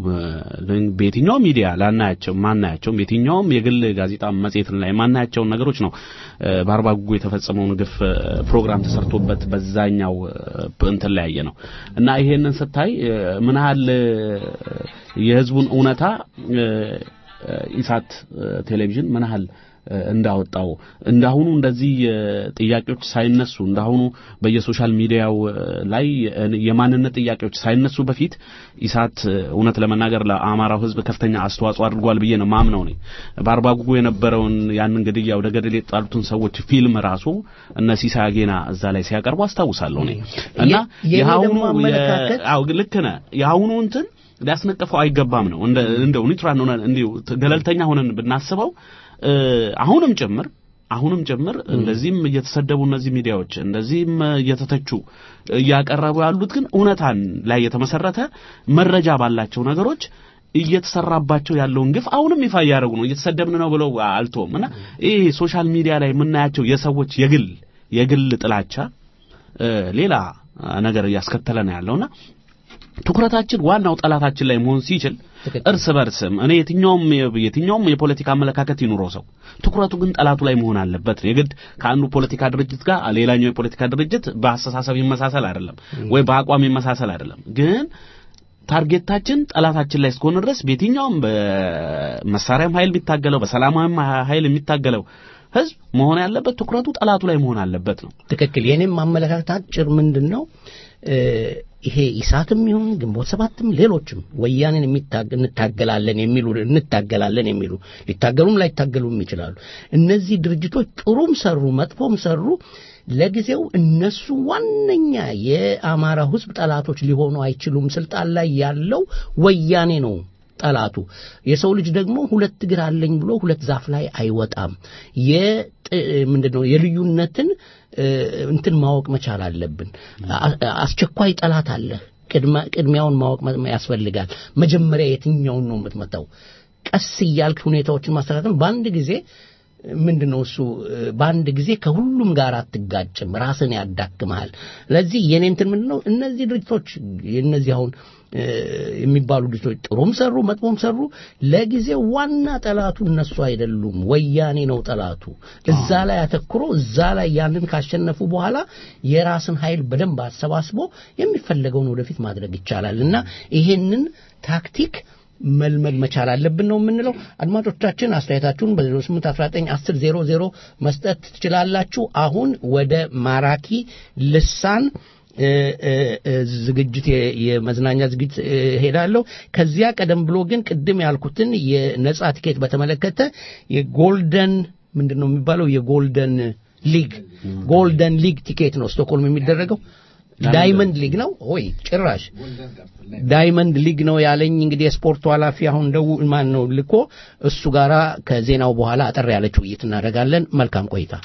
እ፣ በየትኛውም ሚዲያ ላናያቸው ማናያቸውም የትኛውም የግል ጋዜጣ መጽሔት ላይ ማናያቸውን ነገሮች ነው እ፣ በአርባ ጉጉ የተፈጸመውን ግፍ እ፣ ፕሮግራም ተሰርቶበት በዛኛው እ፣ እንትን ላይ ያየ ነው እና ይሄንን ስታይ እ፣ ምን ያህል እ፣ የህዝቡን እውነታ እ፣ እ፣ ኢሳት እ፣ ቴሌቪዥን ምን ያህል እ፣ እንዳወጣው እንዳሁኑ እንደዚህ እ፣ ጥያቄዎች ሳይነሱ እንዳሁኑ በየሶሻል ሚዲያው እ፣ ላይ እ፣ የማንነት ጥያቄዎች ሳይነሱ በፊት ኢሳት እ፣ እውነት ለመናገር ለአማራው ህዝብ ከፍተኛ አስተዋጽኦ አድርጓል ብዬ ነው ማምነው ነኝ። በአርባ ጉጉ የነበረውን ያንን ግድያ ወደ ገደል የጣሉትን ሰዎች ፊልም ራሱ እነ ሲሳይ አጌና እዛ ላይ ሲያቀርቡ አስታውሳለሁ እኔ እና የ- የኔ የአሁኑ ደግሞ አመለካከት- የ- አዎ ልክ ነህ። የአሁኑ እንትን ሊያስነቀፈው አይገባም ነው እንደ እንደው ኒውትራል ሆነን እንዲሁ ገለልተኛ ሆነን ብናስበው እ፣ አሁንም ጭምር አሁንም ጭምር እንደዚህም እየተሰደቡ እነዚህ ሚዲያዎች እንደዚህም እየተተቹ እያቀረቡ ያሉት ግን እውነታን ላይ የተመሰረተ መረጃ ባላቸው ነገሮች እየተሰራባቸው ያለውን ግፍ አሁንም ይፋ እያደረጉ ነው። እየተሰደብን ነው ብለው አልቶም እና ይሄ ሶሻል ሚዲያ ላይ የምናያቸው የሰዎች የግል የግል ጥላቻ እ፣ ሌላ ነገር እያስከተለ ነው ያለውና ትኩረታችን ዋናው ጠላታችን ላይ መሆን ሲችል ትክክል። እርስ በርስም እኔ የትኛውም የትኛውም የፖለቲካ አመለካከት ይኑረው ሰው ትኩረቱ ግን ጠላቱ ላይ መሆን አለበት። የግድ ከአንዱ ፖለቲካ ድርጅት ጋር ሌላኛው የፖለቲካ ድርጅት በአስተሳሰብ ይመሳሰል አይደለም ወይ በአቋም ይመሳሰል አይደለም ግን ታርጌታችን ጠላታችን ላይ እስከሆነ ድረስ በየትኛውም በመሳሪያም ኃይል የሚታገለው በሰላማዊም ኃይል የሚታገለው ህዝብ መሆን ያለበት ትኩረቱ ጠላቱ ላይ መሆን አለበት ነው። ትክክል። የኔም አመለካከት አጭር ምንድን ነው እ፣ ይሄ ኢሳትም ይሁን ግንቦት ሰባትም ሌሎችም ወያኔን የሚታገ እንታገላለን የሚሉ እንታገላለን የሚሉ ሊታገሉም ላይታገሉም ይችላሉ። እነዚህ ድርጅቶች ጥሩም ሰሩ መጥፎም ሰሩ ለጊዜው እነሱ ዋነኛ የአማራ ህዝብ ጠላቶች ሊሆኑ አይችሉም። ስልጣን ላይ ያለው ወያኔ ነው ጠላቱ። የሰው ልጅ ደግሞ ሁለት እግር አለኝ ብሎ ሁለት ዛፍ ላይ አይወጣም። የጥ- ምንድነው የልዩነትን እ፣ እንትን ማወቅ መቻል አለብን። አ- አስቸኳይ ጠላት አለ። ቅድመ- ቅድሚያውን ማወቅ መ- ያስፈልጋል። መጀመሪያ የትኛውን ነው የምትመታው? ቀስ እያልክ ሁኔታዎችን ማስተካከል በአንድ ጊዜ ምንድን ነው እሱ እ፣ በአንድ ጊዜ ከሁሉም ጋር አትጋጭም፣ ራስን ያዳክመሃል። ለዚህ የኔ እንትን ምንድን ነው እነዚህ ድርጅቶች እነዚህ አሁን እ፣ የሚባሉ ድርጅቶች ጥሩም ሰሩ መጥፎም ሰሩ ለጊዜው ዋና ጠላቱ እነሱ አይደሉም፣ ወያኔ ነው ጠላቱ። እዛ ላይ አተኩሮ እዛ ላይ ያንን ካሸነፉ በኋላ የራስን ኃይል በደንብ አሰባስቦ የሚፈለገውን ወደፊት ማድረግ ይቻላል እና ይሄንን ታክቲክ መልመድ መቻል አለብን ነው የምንለው። አድማጮቻችን አስተያየታችሁን በ08191000 መስጠት ትችላላችሁ። አሁን ወደ ማራኪ ልሳን እ፣ እ፣ እ፣ ዝግጅት የ- የመዝናኛ ዝግጅት እ፣ ሄዳለሁ። ከዚያ ቀደም ብሎ ግን ቅድም ያልኩትን የነጻ ቲኬት በተመለከተ የጎልደን ምንድን ነው የሚባለው የጎልደን ሊግ ጎልደን ሊግ ቲኬት ነው ስቶክሆልም የሚደረገው ዳይመንድ ሊግ ነው ወይ ጭራሽ ዳይመንድ ሊግ ነው ያለኝ እንግዲህ የስፖርቱ ኃላፊ አሁን ደው ማን ነው ልኮ እሱ ጋራ ከዜናው በኋላ አጠር ያለች ውይይት እናደርጋለን መልካም ቆይታ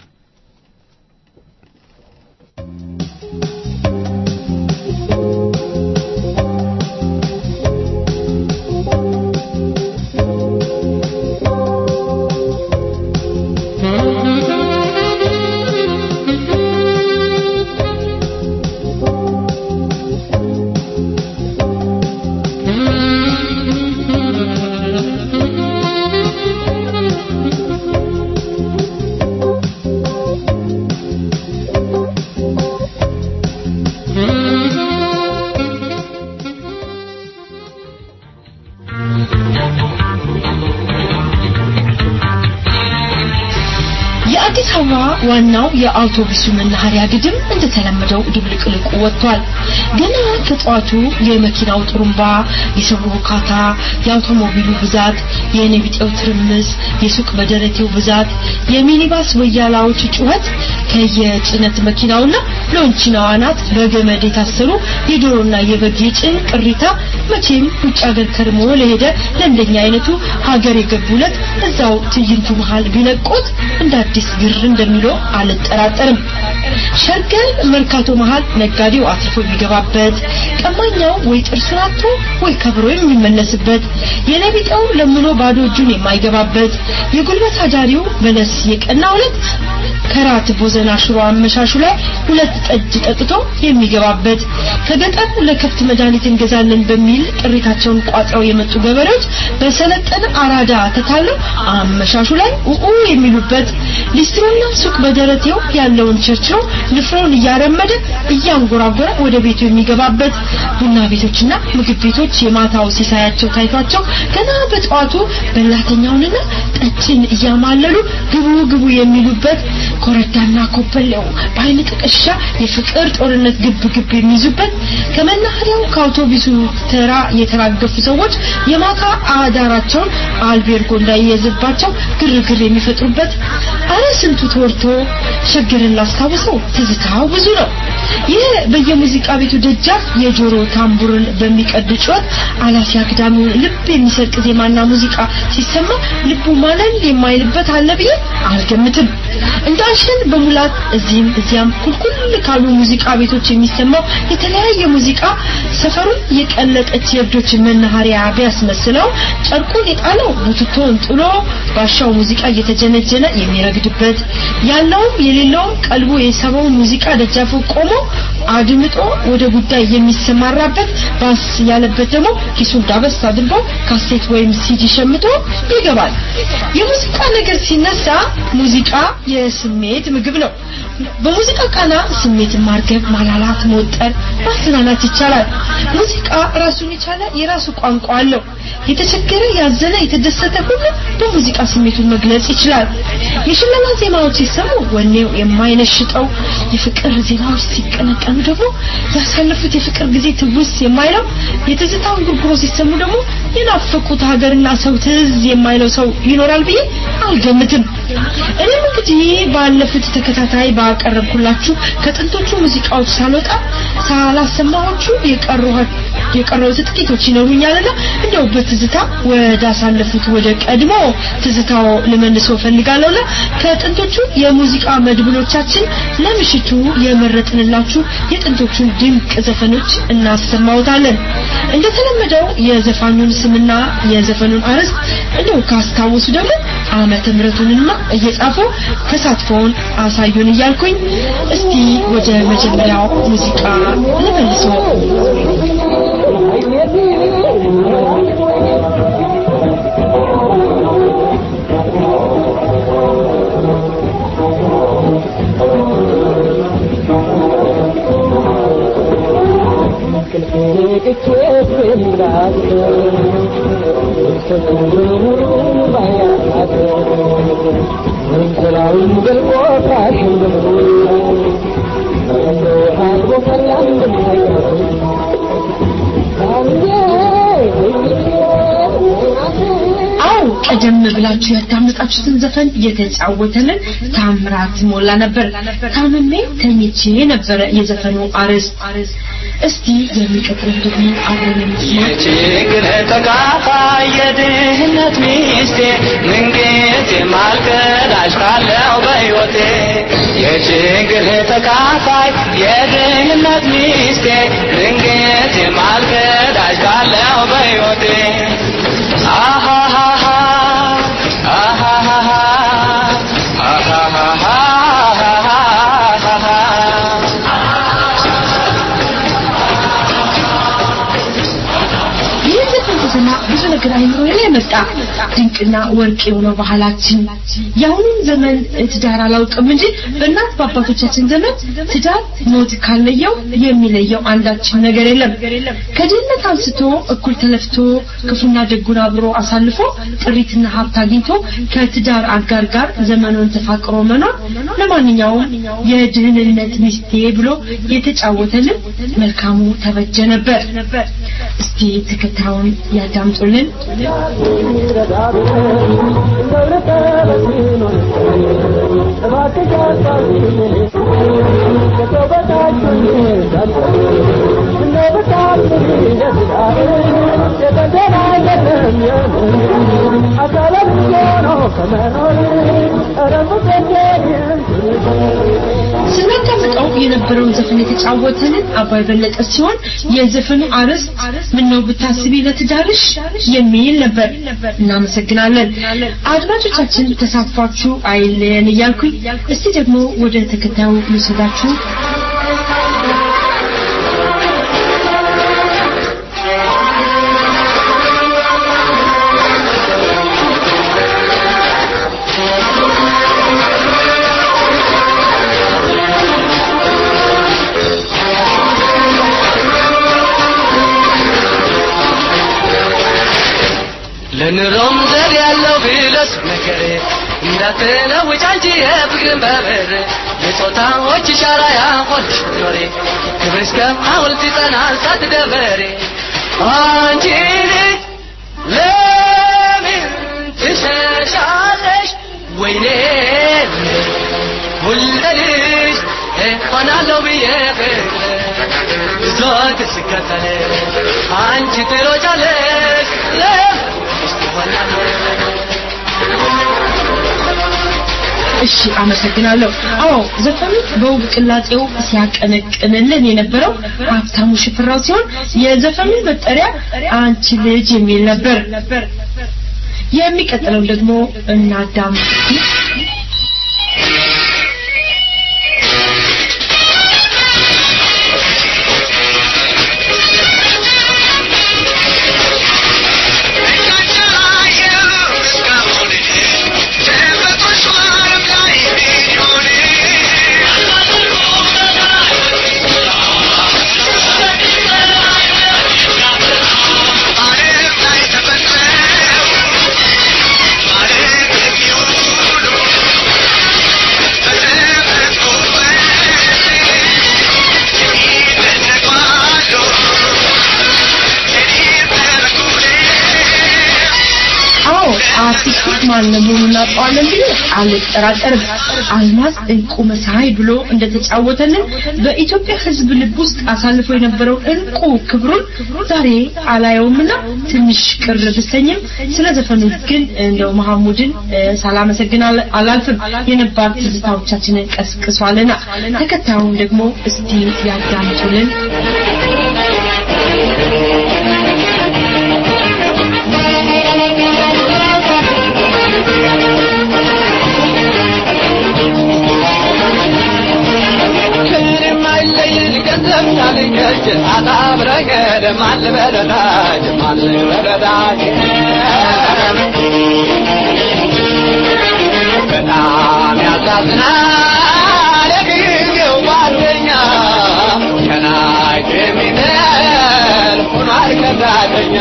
የአዲስ አበባ ዋናው የአውቶቡሱ መናኸሪያ ግድም እንደተለመደው ድብልቅልቁ ወጥቷል። ገና ከጠዋቱ የመኪናው ጥሩምባ፣ የሰው ሁካታ፣ የአውቶሞቢሉ ብዛት፣ የኔቢጤው ትርምስ፣ የሱቅ በደረቴው ብዛት፣ የሚኒባስ ወያላዎች ጩኸት፣ ከየጭነት መኪናውና ሎንቺናው አናት በገመድ የታሰሩ የዶሮና የበግ የጭን ቅሪታ መቼም ውጭ ሀገር ከርሞ ለሄደ ለእንደኛ አይነቱ ሀገር የገቡለት እዛው ትዕይንቱ መሃል ቢለቁት እንደ አዲስ ግር እንደሚለው አልጠራጠርም። ሸርገል መርካቶ መሃል ነጋዴው አትርፎ የሚገባበት፣ ቀማኛው ወይ ጥርሱን አጥቶ ወይ ከብሮ የሚመለስበት፣ የነቢጠው ለምኖ ባዶ እጁን የማይገባበት፣ የጉልበት አዳሪው በለስ የቀና ሁለት ከራት ቦዘና ሽሮ አመሻሹ ላይ ሁለት ጠጅ ጠጥቶ የሚገባበት ከገጠር ለከብት መድኃኒት እንገዛለን በሚል ጥሪታቸውን ቋጥረው የመጡ ገበሬዎች በሰለጠነ አራዳ ተታለው አመሻሹ ላይ ኡኡ የሚሉበት ሊስትሮና ሱቅ በደረቴው ያለውን ቸርችሮ ንፍሮውን እያረመደ እያንጎራጎረ ወደ ቤቱ የሚገባበት ቡና ቤቶችና ምግብ ቤቶች የማታው ሲሳያቸው ታይቷቸው ገና በጠዋቱ በላተኛውንና ጠጅን እያማለሉ ግቡ ግቡ የሚሉበት ኮረዳና ኮበሌው በአይን ጥቅሻ የፍቅር ጦርነት ግብ ግብ የሚይዙበት ከመናኸሪያው ከአውቶቡሱ ተራ የተራገፉ ሰዎች የማታ አዳራቸውን አልቤርጎ እንዳይያዝባቸው ግርግር የሚፈጥሩበት አረ ስንቱ ተወርቶ ሸገርን ላስታውሰው ትዝታው ብዙ ነው። ይህ በየሙዚቃ ቤቱ ደጃፍ የጆሮ ታምቡርን በሚቀድ ጩኸት አላፊ አግዳሚውን ልብ የሚሰርቅ ዜማና ሙዚቃ ሲሰማ ልቡ ማለል የማይልበት አለ ብዬ አልገምትም። እንዳልሽን በሙላት እዚህም እዚያም ኩልኩል ካሉ ሙዚቃ ቤቶች የሚሰማው የተለያየ ሙዚቃ ሰፈሩን የቀለጠች የእብዶች መናኸሪያ ቢያስመስለው ጨርቁን የጣለው ቡትቶን ጥሎ ባሻው ሙዚቃ እየተጀነጀነ የሚረግድበት ያለውም የሌለውም ቀልቡ የሰበው ሙዚቃ ደጃፉ ቆሞ አድምጦ ወደ ጉዳይ የሚሰማራበት ባስ ያለበት ደግሞ ኪሱን ዳበስ አድርጎ ካሴት ወይም ሲዲ ሸምቶ ይገባል። የሙዚቃ ነገር ሲነሳ ሙዚቃ የስሜት ምግብ ነው። በሙዚቃ ቃና ስሜትን ማርገብ፣ ማላላት፣ መወጠር፣ ማዝናናት ይቻላል። ሙዚቃ ራሱን የቻለ የራሱ ቋንቋ አለው። የተቸገረ፣ ያዘነ፣ የተደሰተ ሁሉ በሙዚቃ ስሜቱን መግለጽ ይችላል። የሽለላ ዜማዎች ሲሰሙ ወኔው የማይነሽጠው፣ የፍቅር ዜማዎች ሲቀነቀኑ ደግሞ ያሳለፉት የፍቅር ጊዜ ትውስ የማይለው፣ የትዝታውን ጉርጉሮ ሲሰሙ ደግሞ የናፈቁት ሀገርና ሰው ትዝ የማይለው ሰው ይኖራል ብዬ አልገምትም። እኔም እንግዲህ ባለፉት ተከታታይ ባቀረብኩላችሁ ከጥንቶቹ ሙዚቃዎች ሳልወጣ ሳላሰማዎቹ የቀረቡት ጥቂቶች ይኖሩኛልና እንደው በትዝታ ወደ አሳለፉት ወደ ቀድሞ ትዝታው ልመልሰው ፈልጋለሁና ከጥንቶቹ የሙዚቃ መድብሎቻችን ለምሽቱ የመረጥንላችሁ የጥንቶቹን ድንቅ ዘፈኖች እናሰማውታለን። እንደተለመደው የዘፋኙን ስምና የዘፈኑን አርዕስት እንደው ካስታወሱ ደግሞ ዓመተ ምሕረቱንና እየጻፉ ተሳትፎውን አሳዩን እያልኩኝ እስቲ ወደ መጀመሪያው ሙዚቃ ልመልሰው። አው ቀደም ብላችሁ ያዳመጣችሁትን ዘፈን የተጫወተልን ታምራት ሞላ ነበር። ታምሜ ተኝቼ ነበረ የዘፈኑ አርዕስት። እስቲ የሚቀጥለው ደግሞ አብረን እንስማ። የችግር ተካፋይ የድህነት ሚስቴ ምንጊዜ ማልቀዳሽ ካለው በሕይወቴ የችግር ተካፋይ የድህነት ሚስቴ ምንጊዜ ማልቀዳሽ ካለው በሕይወቴ አሃሃሃ አሃሃሃ ይህ ዘፈን ስሰማ ብዙ ነገር አይምሮ ላይ መጣ። ድንቅና ወርቅ የሆነው ባህላችን የአሁኑን ዘመን ትዳር አላውቅም እንጂ በእናት በአባቶቻችን ዘመን ትዳር ሞት ካለየው የሚለየው አንዳችን ነገር የለም። ከድህነት አንስቶ እኩል ተለፍቶ ክፉና ደጉን አብሮ አሳልፎ ጥሪትና ሀብት አግኝቶ ከትዳር አጋር ጋር ዘመኑን ተፋቅሮ መኖር ለማንኛውም የድህንነት ሚስቴ ብሎ የተጫወተልን መልካሙ ተበጀ ነበር። እስቲ ተከታዩን ያዳምጡልን። ስናዳምጠው የነበረውን ዘፈን የተጫወተልን አባይ በለጠ ሲሆን የዘፈኑ አርዕስት ምነው ብታስቢ ለትዳርሽ የሚል ነበር። እናመሰግናለን። አድማጮቻችን ተሳትፏችሁ አይለየን እያልኩኝ እስቲ ደግሞ ወደ ተከታዩ ልውሰዳችሁ። ለኑሮም ዘር ያለው ብለስ ነገሬ እንዳትለውጭ አንቺ የፍቅርን በብር የጾታዎች ሻራ ያሆንሽ ኖሬ ክብር እስከ ሐውልት ይጸናል ሳትደፈሪ አንቺ ልጅ ለምን ትሸሻለሽ ወይኔ ሁለልሽ እሆናለሁ ብዬ ፍቅር ብዙት ስከተል አንቺ ትሮጫለሽ ለምን እሺ አመሰግናለሁ። አዎ ዘፈኑ በውብ ቅላጼው ሲያቀነቅንልን የነበረው ሀብታሙ ሽፍራው ሲሆን የዘፈኑ መጠሪያ አንቺ ልጅ የሚል ነበር። የሚቀጥለው ደግሞ እናዳምጥ። አርቲስቱ ማን መሆኑን እናውቀዋለን ብዬ አልጠራጠርም። አልማዝ እንቁ መሳይ ብሎ እንደተጫወተልን በኢትዮጵያ ሕዝብ ልብ ውስጥ አሳልፎ የነበረው እንቁ ክብሩን ዛሬ አላየውምና ትንሽ ቅር ብሰኝም ስለ ዘፈኑ ግን እንደው መሐሙድን እ፣ ሳላመሰግን አል- አላልፍም። የነባር ትዝታዎቻችንን ቀስቅሷልና ተከታዩን ደግሞ እስቲ ያዳምጡልን። ምንም አይለይል ገንዘብ ሳልገጭ አጣብረህ ደማል በረዳጅ ማል በረዳጅ በጣም ያሳዝናል የጊዜው ጓደኛ ከናይ የሚነል ሆኗል ከዳተኛ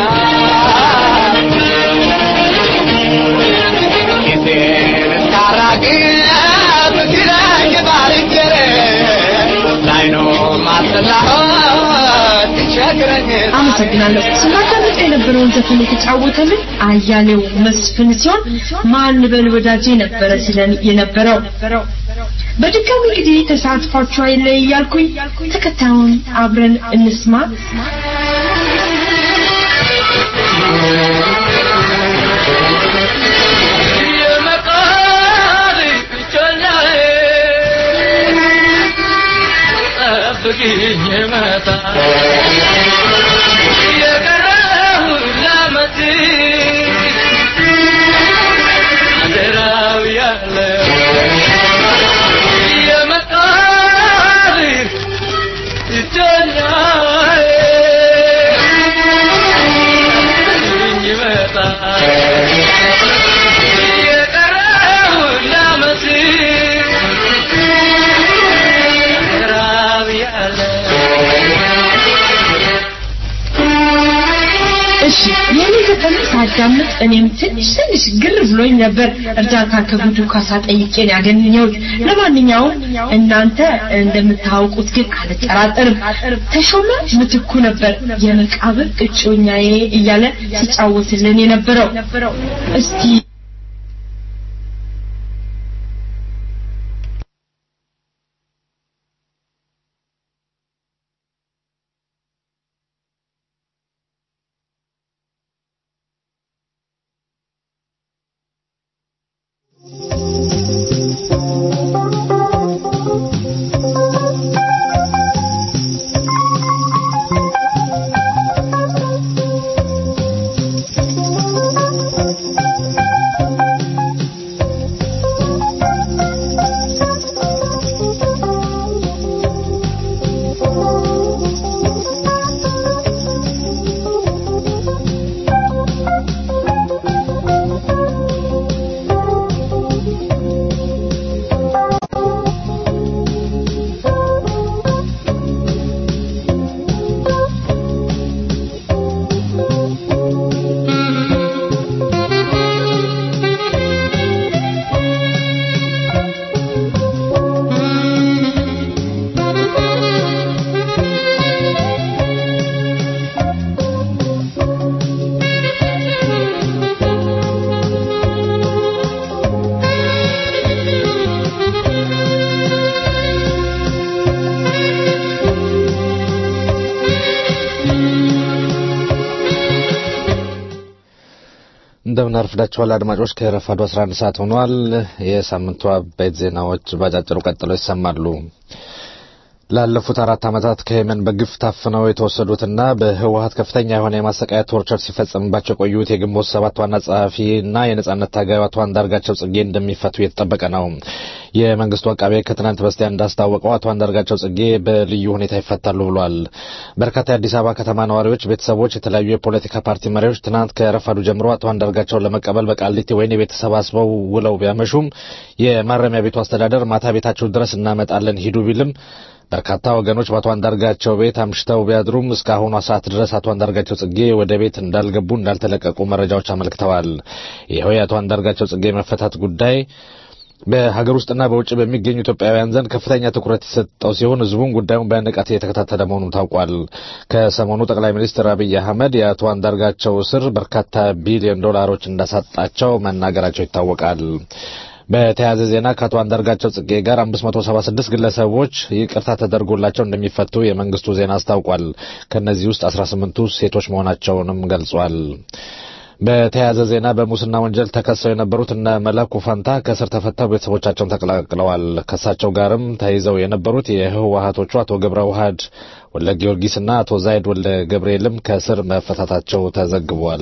ጊዜን እስካራቅብ ሲለኝ ባልንጀሬ ላይኖ ማስላሆት ይቸግረኝ አመሰግናለሁ። ስናዳምጥ የነበረውን ዘፈን የተጫወተልን አያሌው መስፍን ሲሆን ማን በል ወዳጄ ነበረ ሲለን የነበረው። በድጋሚ እንግዲህ ተሳትፏችሁ አይለይ እያልኩኝ ተከታዩን አብረን እንስማ። የመቃሪ ጮኛዬ ጠብቂኝ መጣ የቀረው ላመት አደራው ያለ የመቃሪ ጮኛዬ ጠብቂኝ መጣ የቀረውን ላመት ራብ ያለ እሺ የኔ ዘፈን ሳዳምጥ እኔም ትንሽ ትንሽ ግር ብሎኝ ነበር። እርዳታ ከጉዱ ካሳ ጠይቄን ያገኘሁት። ለማንኛውም እናንተ እንደምታውቁት ግን አልጠራጠርም ተሾመ ምትኩ ነበር የመቃብር እጮኛዬ እያለ ሲጫወትልን የነበረው። እስቲ እንደምን አርፍዳችኋል አድማጮች። ከረፋዱ 11 ሰዓት ሆኗል። የሳምንቱ አበይት ዜናዎች ባጫጭሩ ቀጥለው ይሰማሉ። ላለፉት አራት ዓመታት ከየመን በግፍ ታፍነው የተወሰዱትና በህወሀት ከፍተኛ የሆነ የማሰቃያ ቶርቸር ሲፈጸምባቸው የቆዩት የግንቦት ሰባት ዋና ጸሐፊና የነጻነት ታጋዩ አቶ አንዳርጋቸው ጽጌ እንደሚፈቱ እየተጠበቀ ነው። የመንግስቱ አቃቤ ከትናንት በስቲያ እንዳስታወቀው አቶ አንዳርጋቸው ጽጌ በልዩ ሁኔታ ይፈታሉ ብሏል። በርካታ የአዲስ አበባ ከተማ ነዋሪዎች፣ ቤተሰቦች፣ የተለያዩ የፖለቲካ ፓርቲ መሪዎች ትናንት ከረፋዱ ጀምሮ አቶ አንዳርጋቸውን ለመቀበል በቃሊቲ ወህኒ ቤት ተሰባስበው ውለው ቢያመሹም የማረሚያ ቤቱ አስተዳደር ማታ ቤታቸው ድረስ እናመጣለን ሂዱ ቢልም በርካታ ወገኖች በአቶ አንዳርጋቸው ቤት አምሽተው ቢያድሩም እስካሁኗ ሰዓት ድረስ አቶ አንዳርጋቸው ጽጌ ወደ ቤት እንዳልገቡ እንዳልተለቀቁ መረጃዎች አመልክተዋል። ይኸው የአቶ አንዳርጋቸው ጽጌ መፈታት ጉዳይ በሀገር ውስጥና በውጭ በሚገኙ ኢትዮጵያውያን ዘንድ ከፍተኛ ትኩረት የሰጠው ሲሆን ህዝቡም ጉዳዩን በንቃት እየተከታተለ መሆኑ ታውቋል። ከሰሞኑ ጠቅላይ ሚኒስትር አብይ አህመድ የአቶ አንዳርጋቸው እስር በርካታ ቢሊዮን ዶላሮች እንዳሳጣቸው መናገራቸው ይታወቃል። በተያያዘ ዜና ከአቶ አንዳርጋቸው ጽጌ ጋር 576 ግለሰቦች ይቅርታ ተደርጎላቸው እንደሚፈቱ የመንግስቱ ዜና አስታውቋል። ከእነዚህ ውስጥ 18ቱ ሴቶች መሆናቸውንም ገልጿል። በተያያዘ ዜና በሙስና ወንጀል ተከሰው የነበሩት እነ መላኩ ፈንታ ከእስር ተፈተው ቤተሰቦቻቸውን ተቀላቅለዋል። ከእሳቸው ጋርም ተይዘው የነበሩት የህወሀቶቹ አቶ ገብረ ውሃድ ወልደ ጊዮርጊስና አቶ ዛይድ ወልደ ገብርኤልም ከእስር መፈታታቸው ተዘግቧል።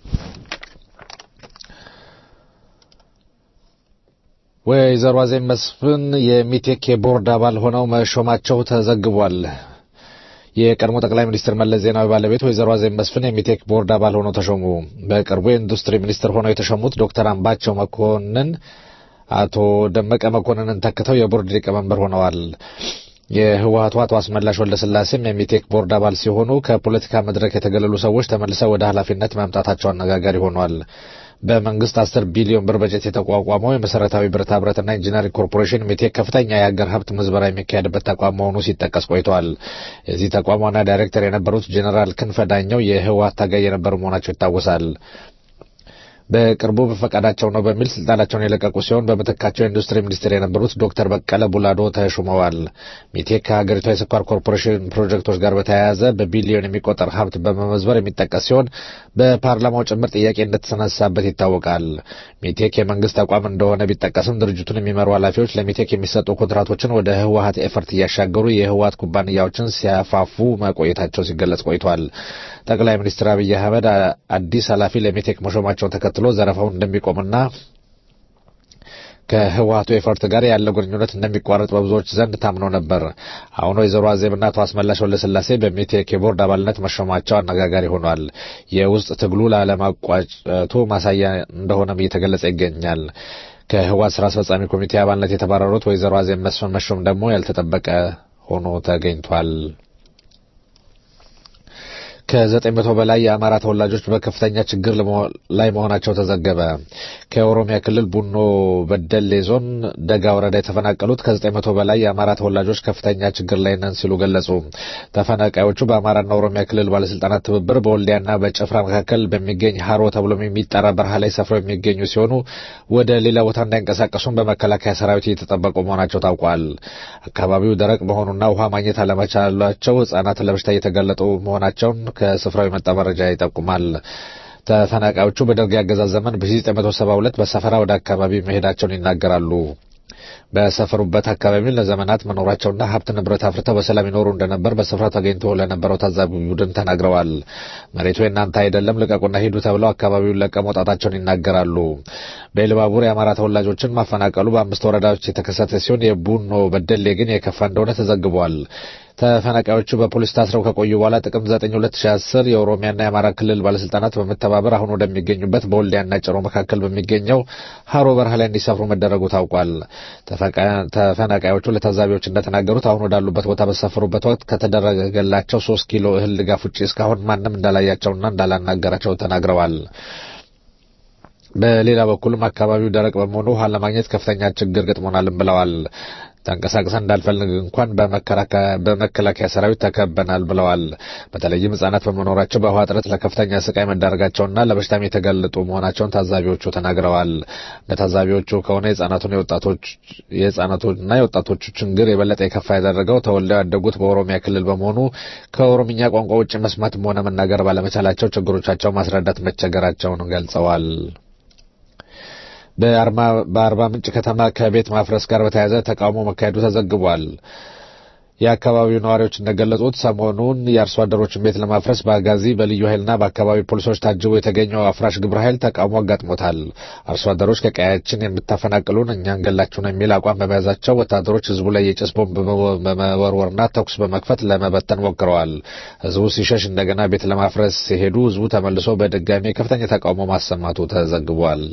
ወይዘሮ አዜብ መስፍን የሚቴክ የቦርድ አባል ሆነው መሾማቸው ተዘግቧል። የቀድሞ ጠቅላይ ሚኒስትር መለስ ዜናዊ ባለቤት ወይዘሮ አዜብ መስፍን የሚቴክ ቦርድ አባል ሆነው ተሾሙ። በቅርቡ የኢንዱስትሪ ሚኒስትር ሆነው የተሾሙት ዶክተር አምባቸው መኮንን አቶ ደመቀ መኮንንን ተክተው የቦርድ ሊቀመንበር ሆነዋል። የህወሀቱ አቶ አስመላሽ ወልደስላሴም የሚቴክ ቦርድ አባል ሲሆኑ ከፖለቲካ መድረክ የተገለሉ ሰዎች ተመልሰው ወደ ኃላፊነት መምጣታቸው አነጋጋሪ ሆኗል። በመንግስት አስር ቢሊዮን ብር በጀት የተቋቋመው የመሰረታዊ ብረታ ብረትና ኢንጂነሪንግ ኮርፖሬሽን ሚቴክ ከፍተኛ የሀገር ሀብት ምዝበራ የሚካሄድበት ተቋም መሆኑ ሲጠቀስ ቆይቷል። የዚህ ተቋም ዋና ዳይሬክተር የነበሩት ጄኔራል ክንፈ ዳኘው የህወሀት ታጋይ የነበሩ መሆናቸው ይታወሳል። በቅርቡ በፈቃዳቸው ነው በሚል ስልጣናቸውን የለቀቁ ሲሆን በምትካቸው የኢንዱስትሪ ሚኒስትር የነበሩት ዶክተር በቀለ ቡላዶ ተሹመዋል። ሚቴክ ከሀገሪቷ የስኳር ኮርፖሬሽን ፕሮጀክቶች ጋር በተያያዘ በቢሊዮን የሚቆጠር ሀብት በመመዝበር የሚጠቀስ ሲሆን በፓርላማው ጭምር ጥያቄ እንደተነሳበት ይታወቃል። ሚቴክ የመንግስት ተቋም እንደሆነ ቢጠቀስም ድርጅቱን የሚመሩ ኃላፊዎች ለሚቴክ የሚሰጡ ኮንትራቶችን ወደ ህወሀት ኤፈርት እያሻገሩ የህወሀት ኩባንያዎችን ሲያፋፉ መቆየታቸው ሲገለጽ ቆይቷል። ጠቅላይ ሚኒስትር አብይ አህመድ አዲስ ኃላፊ ለሚቴክ መሾማቸውን ተከትሎ ዘረፋውን እንደሚቆምና ከህወሀቱ ኤፈርት ጋር ያለው ግንኙነት እንደሚቋረጥ በብዙዎች ዘንድ ታምኖ ነበር። አሁን ወይዘሮ አዜብና አቶ አስመላሽ ወልደስላሴ በሚቴክ የቦርድ አባልነት መሾማቸው አነጋጋሪ ሆኗል። የውስጥ ትግሉ ላለማቋጨቱ ማሳያ እንደሆነም እየተገለጸ ይገኛል። ከህወሀት ስራ አስፈጻሚ ኮሚቴ አባልነት የተባረሩት ወይዘሮ አዜብ መስፍን መሾም ደግሞ ያልተጠበቀ ሆኖ ተገኝቷል። ከዘጠኝ መቶ በላይ የአማራ ተወላጆች በከፍተኛ ችግር ላይ መሆናቸው ተዘገበ። ከኦሮሚያ ክልል ቡኖ በደሌ ዞን ደጋ ወረዳ የተፈናቀሉት ከዘጠኝ መቶ በላይ የአማራ ተወላጆች ከፍተኛ ችግር ላይ ነን ሲሉ ገለጹ። ተፈናቃዮቹ በአማራና ኦሮሚያ ክልል ባለስልጣናት ትብብር በወልዲያና በጭፍራ መካከል በሚገኝ ሀሮ ተብሎ የሚጠራ በረሃ ላይ ሰፍረው የሚገኙ ሲሆኑ ወደ ሌላ ቦታ እንዳይንቀሳቀሱም በመከላከያ ሰራዊት እየተጠበቁ መሆናቸው ታውቋል። አካባቢው ደረቅ መሆኑና ውሃ ማግኘት አለመቻላቸው ህጻናት ለበሽታ እየተጋለጡ መሆናቸውን ከስፍራው የመጣ መረጃ ይጠቁማል። ተፈናቃዮቹ በደርግ አገዛዝ ዘመን በ1972 በሰፈራ ወደ አካባቢ መሄዳቸውን ይናገራሉ። በሰፈሩበት አካባቢ ለዘመናት መኖራቸውና ሀብት ንብረት አፍርተው በሰላም ይኖሩ እንደነበር በስፍራው ተገኝቶ ለነበረው ታዛቢ ቡድን ተናግረዋል። መሬቱ የእናንተ አይደለም ልቀቁና ሂዱ ተብለው አካባቢውን ለቀው መውጣታቸውን ይናገራሉ። በኢሉባቡር የአማራ ተወላጆችን ማፈናቀሉ በአምስት ወረዳዎች የተከሰተ ሲሆን የቡኖ በደሌ ግን የከፋ እንደሆነ ተዘግቧል። ተፈናቃዮቹ በፖሊስ ታስረው ከቆዩ በኋላ ጥቅምት 9 2010 የኦሮሚያና የአማራ ክልል ባለስልጣናት በመተባበር አሁን ወደሚገኙበት በወልዲያና ጭሮ መካከል በሚገኘው ሀሮ በረሃ ላይ እንዲሰፍሩ መደረጉ ታውቋል። ተፈናቃዮቹ ለታዛቢዎች እንደተናገሩት አሁን ወዳሉበት ቦታ በሰፈሩበት ወቅት ከተደረገላቸው ሶስት ኪሎ እህል ድጋፍ ውጭ እስካሁን ማንም እንዳላያቸውና እንዳላናገራቸው ተናግረዋል። በሌላ በኩልም አካባቢው ደረቅ በመሆኑ ውሃ ለማግኘት ከፍተኛ ችግር ገጥሞናልም ብለዋል። ተንቀሳቅሰን እንዳልፈልግ እንኳን በመከላከያ ሰራዊት ተከበናል ብለዋል። በተለይም ሕጻናት በመኖራቸው በውሃ እጥረት ለከፍተኛ ስቃይ መዳረጋቸውና ለበሽታም የተጋለጡ መሆናቸውን ታዛቢዎቹ ተናግረዋል። እንደ ታዛቢዎቹ ከሆነ የሕጻናቱን የወጣቶች የሕጻናቱና የወጣቶቹ ችግር የበለጠ የከፋ ያደረገው ተወልደው ያደጉት በኦሮሚያ ክልል በመሆኑ ከኦሮምኛ ቋንቋ ውጭ መስማትም ሆነ መናገር ባለመቻላቸው ችግሮቻቸው ማስረዳት መቸገራቸውን ገልጸዋል። በአርባ ምንጭ ከተማ ከቤት ማፍረስ ጋር በተያያዘ ተቃውሞ መካሄዱ ተዘግቧል። የአካባቢው ነዋሪዎች እንደገለጹት ሰሞኑን የአርሶ አደሮችን ቤት ለማፍረስ በአጋዚ በልዩ ኃይልና በአካባቢው ፖሊሶች ታጅቦ የተገኘው አፍራሽ ግብረ ኃይል ተቃውሞ አጋጥሞታል። አርሶ አደሮች ከቀያችን የምታፈናቅሉን እኛ እንገላችሁ ነው የሚል አቋም በመያዛቸው ወታደሮች ህዝቡ ላይ የጭስ ቦምብ በመወርወርና ተኩስ በመክፈት ለመበተን ሞክረዋል። ህዝቡ ሲሸሽ እንደገና ቤት ለማፍረስ ሲሄዱ ህዝቡ ተመልሶ በድጋሚ ከፍተኛ ተቃውሞ ማሰማቱ ተዘግቧል።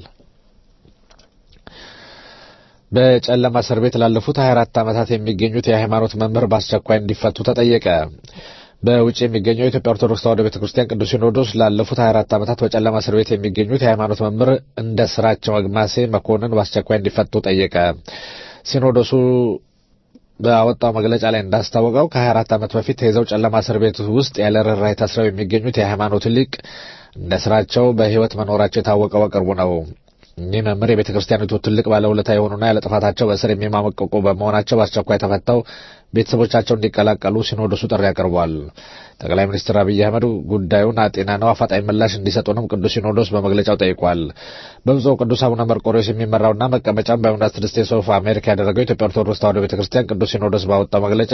በጨለማ እስር ቤት ላለፉት 24 ዓመታት የሚገኙት የሃይማኖት መምህር በአስቸኳይ እንዲፈቱ ተጠየቀ። በውጭ የሚገኘው የኢትዮጵያ ኦርቶዶክስ ተዋሕዶ ቤተ ክርስቲያን ቅዱስ ሲኖዶስ ላለፉት 24 ዓመታት በጨለማ እስር ቤት የሚገኙት የሃይማኖት መምህር እንደ ስራቸው አግማሴ መኮንን በአስቸኳይ እንዲፈቱ ጠየቀ። ሲኖዶሱ በአወጣው መግለጫ ላይ እንዳስታወቀው ከ24 ዓመት በፊት ተይዘው ጨለማ እስር ቤት ውስጥ ያለ ርኅራኄ ታስረው የሚገኙት የሃይማኖት ሊቅ እንደ ስራቸው በሕይወት መኖራቸው የታወቀው በቅርቡ ነው። እኚህ መምህር የቤተ ክርስቲያኒቱ ትልቅ ባለውለታ የሆኑና ያለ ጥፋታቸው በእስር የሚማመቀቁ በመሆናቸው በአስቸኳይ ተፈተው ቤተሰቦቻቸው እንዲቀላቀሉ ሲኖዶሱ ጥሪ አቅርቧል። ጠቅላይ ሚኒስትር አብይ አህመድ ጉዳዩን አጤና ነው አፋጣኝ ምላሽ እንዲሰጡንም ቅዱስ ሲኖዶስ በመግለጫው ጠይቋል። በብፁዕ ቅዱስ አቡነ መርቆሬዎስ የሚመራውና መቀመጫውን በዩናይትድ ስቴትስ ኦፍ አሜሪካ ያደረገው የኢትዮጵያ ኦርቶዶክስ ተዋሕዶ ቤተ ክርስቲያን ቅዱስ ሲኖዶስ ባወጣው መግለጫ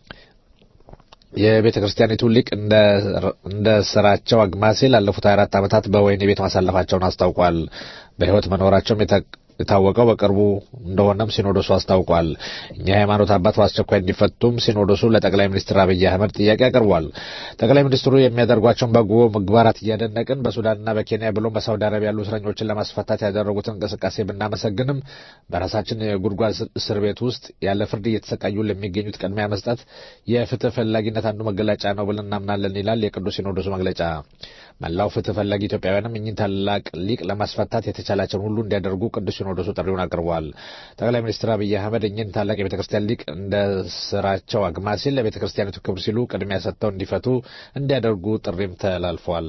የቤተ ክርስቲያኒቱ ሊቅ እንደ ስራቸው አግማሴ ላለፉት 24 ዓመታት በወህኒ ቤት ማሳለፋቸውን አስታውቋል። በሕይወት መኖራቸውም የታወቀው በቅርቡ እንደሆነም ሲኖዶሱ አስታውቋል። እኛ የሃይማኖት አባት በአስቸኳይ እንዲፈቱም ሲኖዶሱ ለጠቅላይ ሚኒስትር አብይ አህመድ ጥያቄ አቅርቧል። ጠቅላይ ሚኒስትሩ የሚያደርጓቸውን በጎ ምግባራት እያደነቅን በሱዳንና በኬንያ ብሎም በሳውዲ አረቢያ ያሉ እስረኞችን ለማስፈታት ያደረጉትን እንቅስቃሴ ብናመሰግንም በራሳችን የጉድጓድ እስር ቤት ውስጥ ያለ ፍርድ እየተሰቃዩ ለሚገኙት ቅድሚያ መስጠት የፍትህ ፈላጊነት አንዱ መገለጫ ነው ብለን እናምናለን ይላል የቅዱስ ሲኖዶሱ መግለጫ። መላው ፍትህ ፈላጊ ኢትዮጵያውያንም እኚህን ታላቅ ሊቅ ለማስፈታት የተቻላቸውን ሁሉ እንዲያደርጉ ቅዱስ ሲኖዶሱ ጥሪውን አቅርበዋል። ጠቅላይ ሚኒስትር አብይ አህመድ እኚህን ታላቅ የቤተ ክርስቲያን ሊቅ እንደ ስራቸው አግማሲል ለቤተ ክርስቲያኒቱ ክብር ሲሉ ቅድሚያ ሰጥተው እንዲፈቱ እንዲያደርጉ ጥሪም ተላልፏል።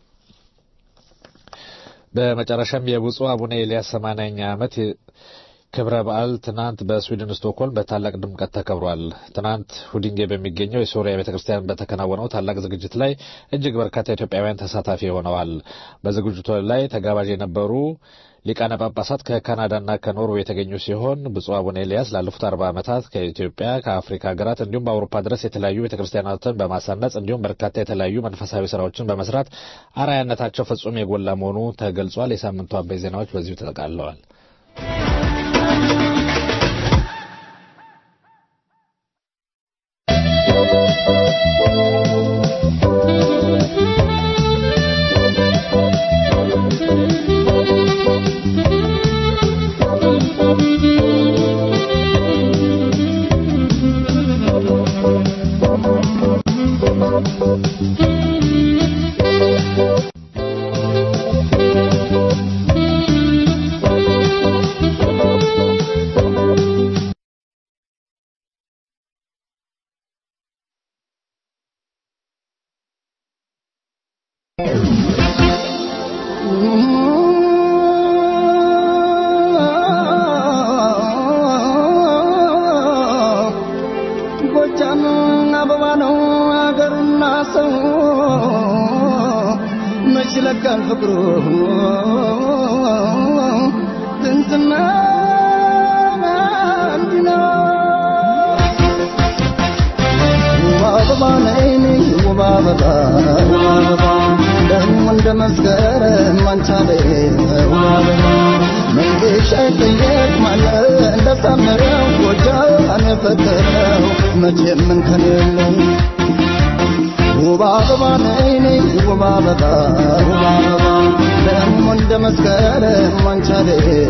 በመጨረሻም የብፁዕ አቡነ ኤልያስ ሰማንያኛ ዓመት ክብረ በዓል ትናንት በስዊድን ስቶክሆልም በታላቅ ድምቀት ተከብሯል። ትናንት ሁዲንጌ በሚገኘው የሶሪያ ቤተ ክርስቲያን በተከናወነው ታላቅ ዝግጅት ላይ እጅግ በርካታ ኢትዮጵያውያን ተሳታፊ ሆነዋል። በዝግጅቱ ላይ ተጋባዥ የነበሩ ሊቃነ ጳጳሳት ከካናዳና ከኖርዌይ የተገኙ ሲሆን ብፁዕ አቡነ ኤልያስ ላለፉት አርባ ዓመታት ከኢትዮጵያ ከአፍሪካ ሀገራት እንዲሁም በአውሮፓ ድረስ የተለያዩ ቤተክርስቲያናትን በማሳነጽ እንዲሁም በርካታ የተለያዩ መንፈሳዊ ስራዎችን በመስራት አርአያነታቸው ፍጹም የጎላ መሆኑ ተገልጿል። የሳምንቱ አበይ ዜናዎች በዚሁ ተጠቃለዋል። ጎጃም አበባ ነው አገሩና ሰው መች ለካል ፍቅሩ ጥንትና እንዲህ ነው ውብ አበባ ነይ ነይ ውብ አበባ ደግሞ እንደ መስከረም አንቻለ መንገሻ ጠየቅ ማለ እንደሳመረው ጎጃን የፈጠረው መቼም እንከን የለው ውብ አበባ ነይ ነይ ውብ አበባ ውብ አበባ ደግሞ እንደ መስከረም አንቻለ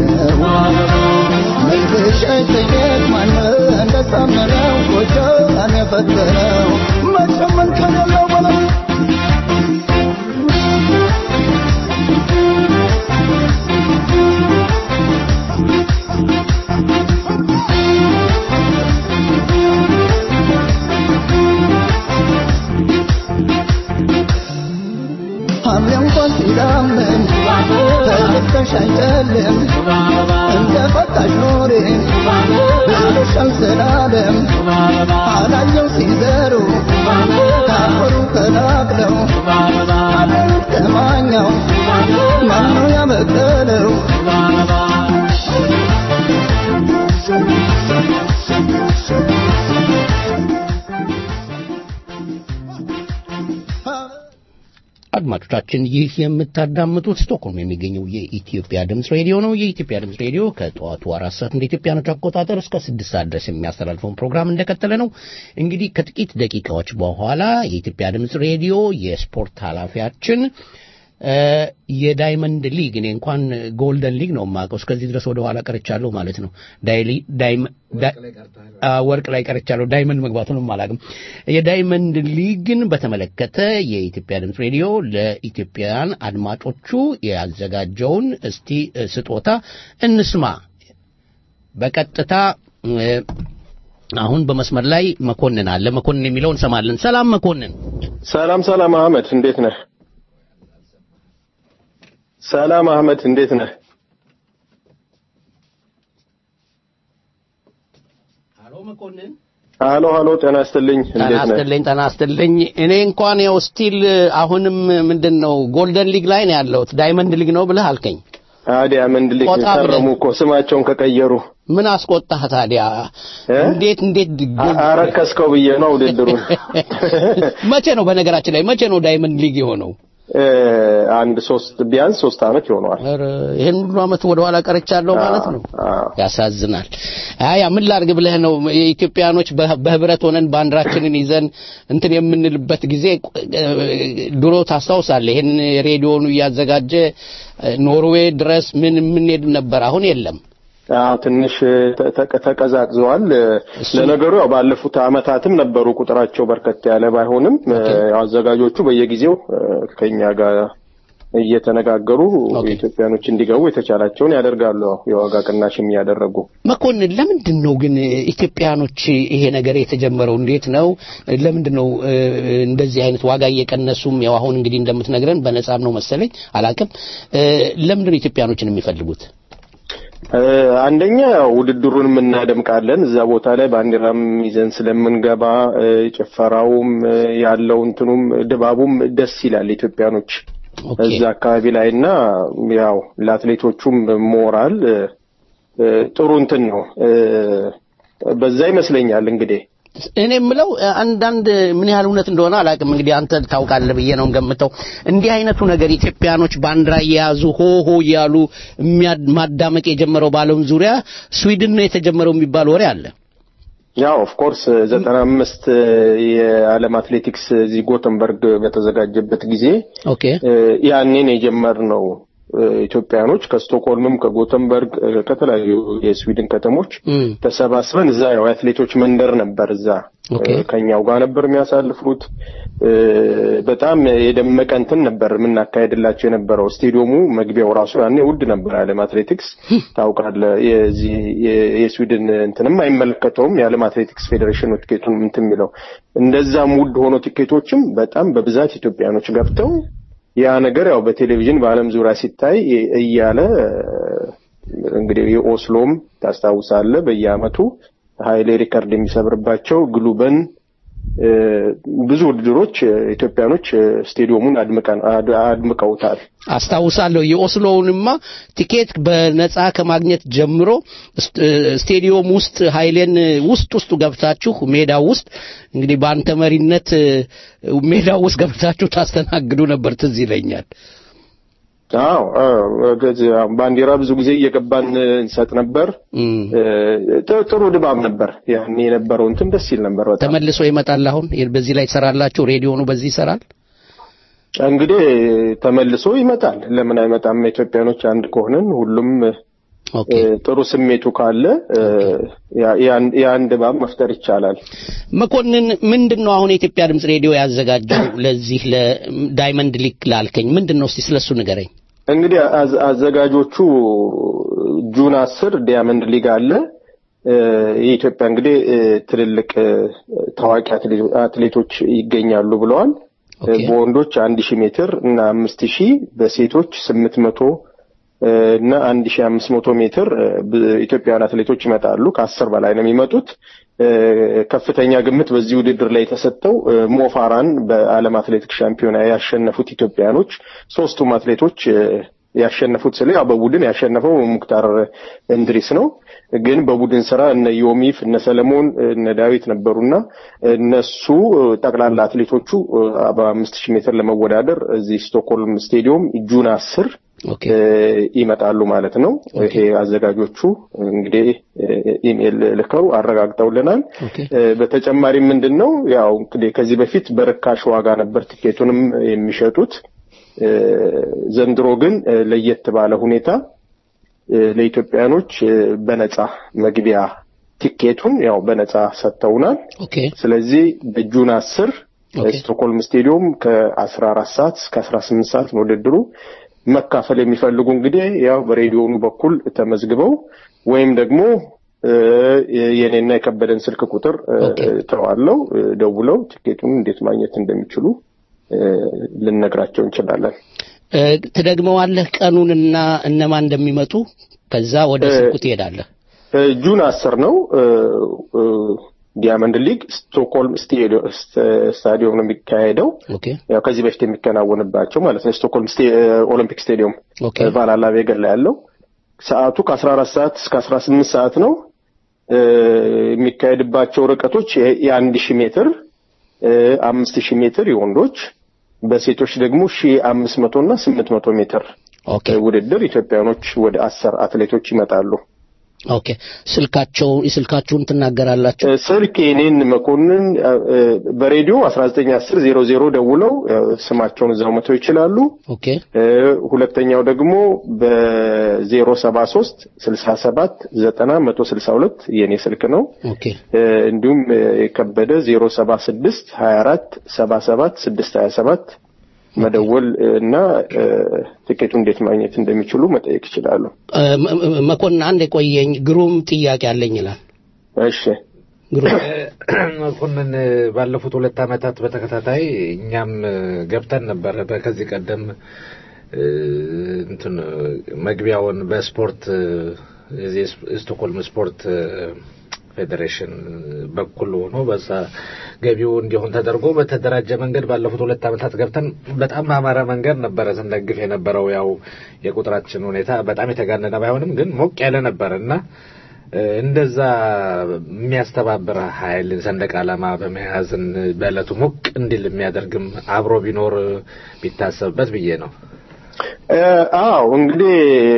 መንገሻ ጠየቅ ማለ እንደሳመረው ጎጃን የፈጠረው መቼም እንከን የለው በለው ሐምሌ እንኳን ሲዳምን ተልከሽ አይጨልም እንደ ፈታሽ ኖሬ ብለሻል ስላለም አላየው ሲዘሩ ካፈሩ ከላቅለው አቤት ከማኛው ማነው ያበቀለው አድማጮቻችን ይህ የምታዳምጡት ስቶክሆልም የሚገኘው የኢትዮጵያ ድምፅ ሬዲዮ ነው። የኢትዮጵያ ድምፅ ሬዲዮ ከጠዋቱ አራት ሰዓት እንደ ኢትዮጵያኖች አቆጣጠር እስከ ስድስት ሰዓት ድረስ የሚያስተላልፈውን ፕሮግራም እንደቀጠለ ነው። እንግዲህ ከጥቂት ደቂቃዎች በኋላ የኢትዮጵያ ድምፅ ሬዲዮ የስፖርት ኃላፊያችን የዳይመንድ ሊግ እኔ እንኳን ጎልደን ሊግ ነው የማውቀው። እስከዚህ ድረስ ወደ ኋላ ቀርቻለሁ ማለት ነው። ዳ- አ፣ ወርቅ ላይ ቀርቻለሁ። ዳይመንድ መግባቱንም አላውቅም። የዳይመንድ ሊግን በተመለከተ የኢትዮጵያ ድምፅ ሬዲዮ ለኢትዮጵያውያን አድማጮቹ ያዘጋጀውን እስቲ እ፣ ስጦታ እንስማ። በቀጥታ እ፣ አሁን በመስመር ላይ መኮንን አለ። መኮንን የሚለውን እንሰማለን። ሰላም መኮንን። ሰላም ሰላም አህመድ እንዴት ነህ? ሰላም አህመድ እንዴት ነህ? አሎ መኮንን። ሃሎ ሃሎ ጤና ይስጥልኝ ጤና እንዴት ነህ? ይስጥልኝ ጤና ይስጥልኝ። እኔ እንኳን ያው ስቲል አሁንም ምንድን ነው ጎልደን ሊግ ላይ ነው ያለሁት። ዳይመንድ ሊግ ነው ብለህ አልከኝ። ታዲያ ምንድን ልክ ቆጣ ብለህ- ከረሙ እኮ ስማቸውን ከቀየሩ ምን አስቆጣህ ታዲያ? እ? እንዴት እንዴት አ- አረከስከው ብዬ ነው ውድድሩን። መቼ ነው በነገራችን ላይ መቼ ነው ዳይመንድ ሊግ የሆነው? እ፣ አንድ ሶስት ቢያንስ ሶስት ዓመት ይሆነዋል። ኧረ ይሄን ሁሉ ዓመት ወደ ኋላ ቀርቻለሁ ማለት ነው። አዎ። ያሳዝናል። አያ ምን ላርግ ብለህ ነው የኢትዮጵያኖች በህ- በህብረት ሆነን ባንዲራችንን ይዘን እንትን የምንልበት ጊዜ እ፣ ድሮ ታስታውሳለህ? ይሄን ሬዲዮኑ እያዘጋጀ እ፣ ኖርዌይ ድረስ ምን የምንሄድ ነበር። አሁን የለም። አዎ ትንሽ ተ- ተ- ተቀዛቅዘዋል። ለነገሩ ያው ባለፉት ዓመታትም ነበሩ ቁጥራቸው በርከት ያለ ባይሆንም እ፣ ያው አዘጋጆቹ በየጊዜው እ፣ ከኛ ጋር እየተነጋገሩ ኦኬ። ኢትዮጵያኖች እንዲገቡ የተቻላቸውን ያደርጋሉ። ያው የዋጋ ቅናሽም እያደረጉ መኮንን ለምንድን ነው ግን ኢትዮጵያኖች ይሄ ነገር የተጀመረው? እንዴት ነው? ለምንድን ነው እ፣ እንደዚህ አይነት ዋጋ እየቀነሱም ያው አሁን እንግዲህ እንደምትነግረን በነጻም ነው መሰለኝ አላቅም። እ፣ ለምንድን ነው ኢትዮጵያኖችን የሚፈልጉት? እ፣ አንደኛ ያው ውድድሩንም እናደምቃለን። እዛ ቦታ ላይ ባንዲራም ይዘን ስለምንገባ እ፣ ጭፈራውም እ፣ ያለው እንትኑም ድባቡም ደስ ይላል ኢትዮጵያኖች ኦኬ እዛ አካባቢ ላይ እና ያው ለአትሌቶቹም ሞራል እ፣ እ፣ ጥሩ እንትን ነው እ፣ በዛ ይመስለኛል እንግዲህ እኔ የምለው እ፣ አንዳንድ ምን ያህል እውነት እንደሆነ አላውቅም። እንግዲህ አንተ ታውቃለህ ብዬ ነው ገምተው። እንዲህ አይነቱ ነገር ኢትዮጵያኖች ባንዲራ እየያዙ ሆ ሆ እያሉ የሚያ- ማዳመቅ የጀመረው በዓለም ዙሪያ ስዊድን ነው የተጀመረው የሚባል ወሬ አለ። ያው ኦፍ ኮርስ ዘጠና አምስት የዓለም አትሌቲክስ እዚህ ጎተንበርግ በተዘጋጀበት ጊዜ ኦኬ እ፣ ያኔን የጀመርነው እ፣ ኢትዮጵያኖች ከስቶክሆልምም ከጎተንበርግ እ፣ ከተለያዩ የስዊድን ከተሞች እም፣ ተሰባስበን እዛ ያው የአትሌቶች መንደር ነበር። እዛ ኦኬ። እ፣ ከኛው ጋር ነበር የሚያሳልፉት። እ፣ በጣም የደመቀ እንትን ነበር የምናካሄድላቸው የነበረው። ስቴዲየሙ መግቢያው ራሱ ያኔ ውድ ነበር። የዓለም አትሌቲክስ ታውቃለህ፣ የዚህ የ- የስዊድን እንትንም አይመለከተውም የዓለም አትሌቲክስ ፌዴሬሽን ነው ቲኬቱን እንትን የሚለው። እንደዛም ውድ ሆኖ ቲኬቶችም በጣም በብዛት ኢትዮጵያኖች ገብተው ያ ነገር ያው በቴሌቪዥን በዓለም ዙሪያ ሲታይ እያለ እንግዲህ የኦስሎም ታስታውሳለህ በየአመቱ ኃይሌ ሪከርድ የሚሰብርባቸው ግሉበን እ፣ ብዙ ውድድሮች እ፣ ኢትዮጵያኖች እ፣ ስቴዲየሙን አድምቀን አድ- አድምቀውታል። አስታውሳለሁ። የኦስሎውንማ ቲኬት በነጻ ከማግኘት ጀምሮ ስት- ስቴዲየም ውስጥ ኃይሌን ውስጥ ውስጡ ገብታችሁ ሜዳው ውስጥ እንግዲህ በአንተ መሪነት እ፣ ሜዳው ውስጥ ገብታችሁ ታስተናግዱ ነበር። ትዝ ይለኛል። አዎ አዎ፣ ከዚህ ያው ባንዲራ ብዙ ጊዜ እየገባን እ፣ እንሰጥ ነበር። እም፣ እ፣ ጥ- ጥሩ ድባብ ነበር ያኔ የነበረው እንትን ደስ ይል ነበር በጣም። ተመልሶ ይመጣል። አሁን በዚህ ላይ ትሰራላችሁ። ሬዲዮኑ በዚህ ይሰራል። እንግዲህ ተመልሶ ይመጣል። ለምን አይመጣም? ኢትዮጵያኖች አንድ ከሆነን ሁሉም ኦኬ እ፣ ጥሩ ስሜቱ ካለ እ፣ ያ- ያን- ያን ድባብ መፍጠር ይቻላል። መኮንን ምንድን ነው አሁን የኢትዮጵያ ድምፅ ሬዲዮ ያዘጋጀው ለዚህ ለዳይመንድ ሊግ ላልከኝ ምንድን ነው? እስቲ ስለሱ ንገረኝ። እንግዲህ አዘ- አዘጋጆቹ ጁን አስር ዲያመንድ ሊግ አለ። እ፣ የኢትዮጵያ እንግዲህ እ፣ ትልልቅ እ፣ ታዋቂ አትሌ- አትሌቶች ይገኛሉ ብለዋል። ኦኬ። በወንዶች አንድ ሺህ ሜትር እና አምስት ሺህ በሴቶች ስምንት መቶ እና አንድ ሺህ አምስት መቶ ሜትር እ፣ ብ- ኢትዮጵያውያን አትሌቶች ይመጣሉ። ከአስር በላይ ነው የሚመጡት። እ፣ ከፍተኛ ግምት በዚህ ውድድር ላይ የተሰጠው እ፣ ሞፋራን በዓለም አትሌቲክስ ሻምፒዮና ያሸነፉት ኢትዮጵያውያኖች ሶስቱም አትሌቶች እ፣ ያሸነፉት ስለ ያው በቡድን ያሸነፈው ሙክታር እንድሪስ ነው። ግን በቡድን ስራ እነ ዮሚፍ እነ ሰለሞን እነ ዳዊት ነበሩና እነሱ እ፣ ጠቅላላ አትሌቶቹ እ፣ በአምስት ሺህ ሜትር ለመወዳደር እዚህ ስቶክሆልም ስቴዲየም ጁን አስር ኦኬ እ፣ ይመጣሉ ማለት ነው። ይሄ አዘጋጆቹ እንግዲህ እ፣ ኢሜል ልከው አረጋግጠውልናል። ኦኬ እ፣ በተጨማሪም ምንድን ነው ያው እንግዲህ ከዚህ በፊት በርካሽ ዋጋ ነበር ቲኬቱንም የሚሸጡት። እ፣ ዘንድሮ ግን እ፣ ለየት ባለ ሁኔታ እ፣ ለኢትዮጵያኖች እ፣ በነጻ መግቢያ ቲኬቱን ያው በነጻ ሰጥተውናል። ኦኬ ስለዚህ በጁን አስር ኦኬ። ስቶክሆልም ስቴዲዮም ከአስራ አራት ሰዓት እስከ አስራ ስምንት ሰዓት ነው ውድድሩ። መካፈል የሚፈልጉ እንግዲህ ያው በሬዲዮኑ በኩል ተመዝግበው ወይም ደግሞ እ፣ የኔና የከበደን ስልክ ቁጥር እ፣ ኦኬ። ተዋለው እ፣ ደውለው ቲኬቱን እንዴት ማግኘት እንደሚችሉ እ፣ ልንነግራቸው እንችላለን። እ፣ ትደግመዋለህ ቀኑንና እነማን እንደሚመጡ ከዛ ወደ እ፣ ስልኩ ትሄዳለህ እ፣ ጁን አስር ነው እ፣ እ፣ ዲያመንድ ሊግ ስቶክሆልም ስቴዲዮ- ስተ- ስታዲዮም ነው የሚካሄደው። ኦኬ ያው ከዚህ በፊት የሚከናወንባቸው ማለት ነው። ስቶክሆልም ስቴ- ኦሎምፒክ ስቴዲዮም ኦኬ ቫላላ ቬገን ላይ ያለው ሰዓቱ ከአስራ አራት ሰዓት እስከ አስራ ስምንት ሰዓት ነው። እ፣ የሚካሄድባቸው ርቀቶች የ- የአንድ ሺህ ሜትር እ፣ አምስት ሺህ ሜትር የወንዶች በሴቶች ደግሞ ሺህ አምስት መቶ እና ስምንት መቶ ሜትር ኦኬ ውድድር ኢትዮጵያኖች ወደ አስር አትሌቶች ይመጣሉ። ኦኬ ስልካቸው ስልካችሁን ትናገራላችሁ እ፣ ስልክ የኔን መኮንን እ፣ እ፣ በሬዲዮ አስራ ዘጠኝ አስር ዜሮ ዜሮ ደውለው እ፣ ስማቸውን እዛው መተው ይችላሉ። ኦኬ እ፣ ሁለተኛው ደግሞ በዜሮ ሰባ ሶስት ስልሳ ሰባት ዘጠና መቶ ስልሳ ሁለት የኔ ስልክ ነው። ኦኬ እ፣ እንዲሁም እ፣ የከበደ ዜሮ ሰባ ስድስት ሀያ አራት ሰባ ሰባት ስድስት ሀያ ሰባት መደወል እ፣ እና እ፣ ትኬቱ እንዴት ማግኘት እንደሚችሉ መጠየቅ ይችላሉ። እ፣ መ- መ- መኮንን አንድ የቆየኝ ግሩም ጥያቄ አለኝ ይላል እሺ ግሩም መኮንን ባለፉት ሁለት ዓመታት በተከታታይ እኛም ገብተን ነበረ። ከዚህ ቀደም እ፣ እንትን መግቢያውን በስፖርት የዚህ ስቶክሆልም ስፖርት ፌዴሬሽን በኩል ሆኖ በዛ ገቢው እንዲሆን ተደርጎ በተደራጀ መንገድ ባለፉት ሁለት ዓመታት ገብተን በጣም በአማረ መንገድ ነበረ ስንደግፍ የነበረው። ያው የቁጥራችን ሁኔታ በጣም የተጋነነ ባይሆንም ግን ሞቅ ያለ ነበረ እና እ፣ እንደዛ የሚያስተባብር ኃይል ሰንደቅ ዓላማ በመያዝን በዕለቱ ሞቅ እንዲል የሚያደርግም አብሮ ቢኖር ቢታሰብበት ብዬ ነው። እ፣ አዎ እንግዲህ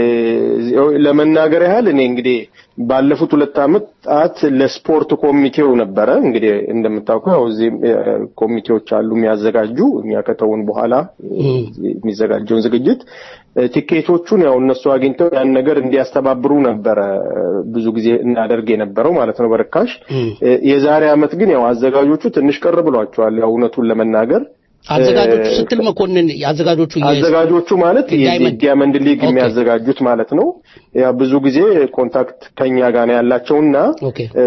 ለመናገር ያህል እኔ እንግዲህ ባለፉት ሁለት ዓመታት ለስፖርት ኮሚቴው ነበረ እንግዲህ እንደምታውቀው ያው እዚህ እ፣ ኮሚቴዎች አሉ የሚያዘጋጁ እኛ ከተውን በኋላ እ፣ የሚዘጋጀውን ዝግጅት እ፣ ቲኬቶቹን ያው እነሱ አግኝተው ያን ነገር እንዲያስተባብሩ ነበረ እ፣ ብዙ ጊዜ እናደርግ የነበረው ማለት ነው በርካሽ እ፣ የዛሬ ዓመት ግን ያው አዘጋጆቹ ትንሽ ቅር ብሏቸዋል ያው እውነቱን ለመናገር አዘጋጆቹ እ፣ ስትል መኮንን አዘጋጆቹ የ- አዘጋጆቹ ማለት የዚህ ዳይመንድ ዲያመንድ ሊግ ኦኬ። የሚያዘጋጁት ማለት ነው። ያ ብዙ ጊዜ ኮንታክት ከኛ ጋር ነው ያላቸውና ኦኬ እ፣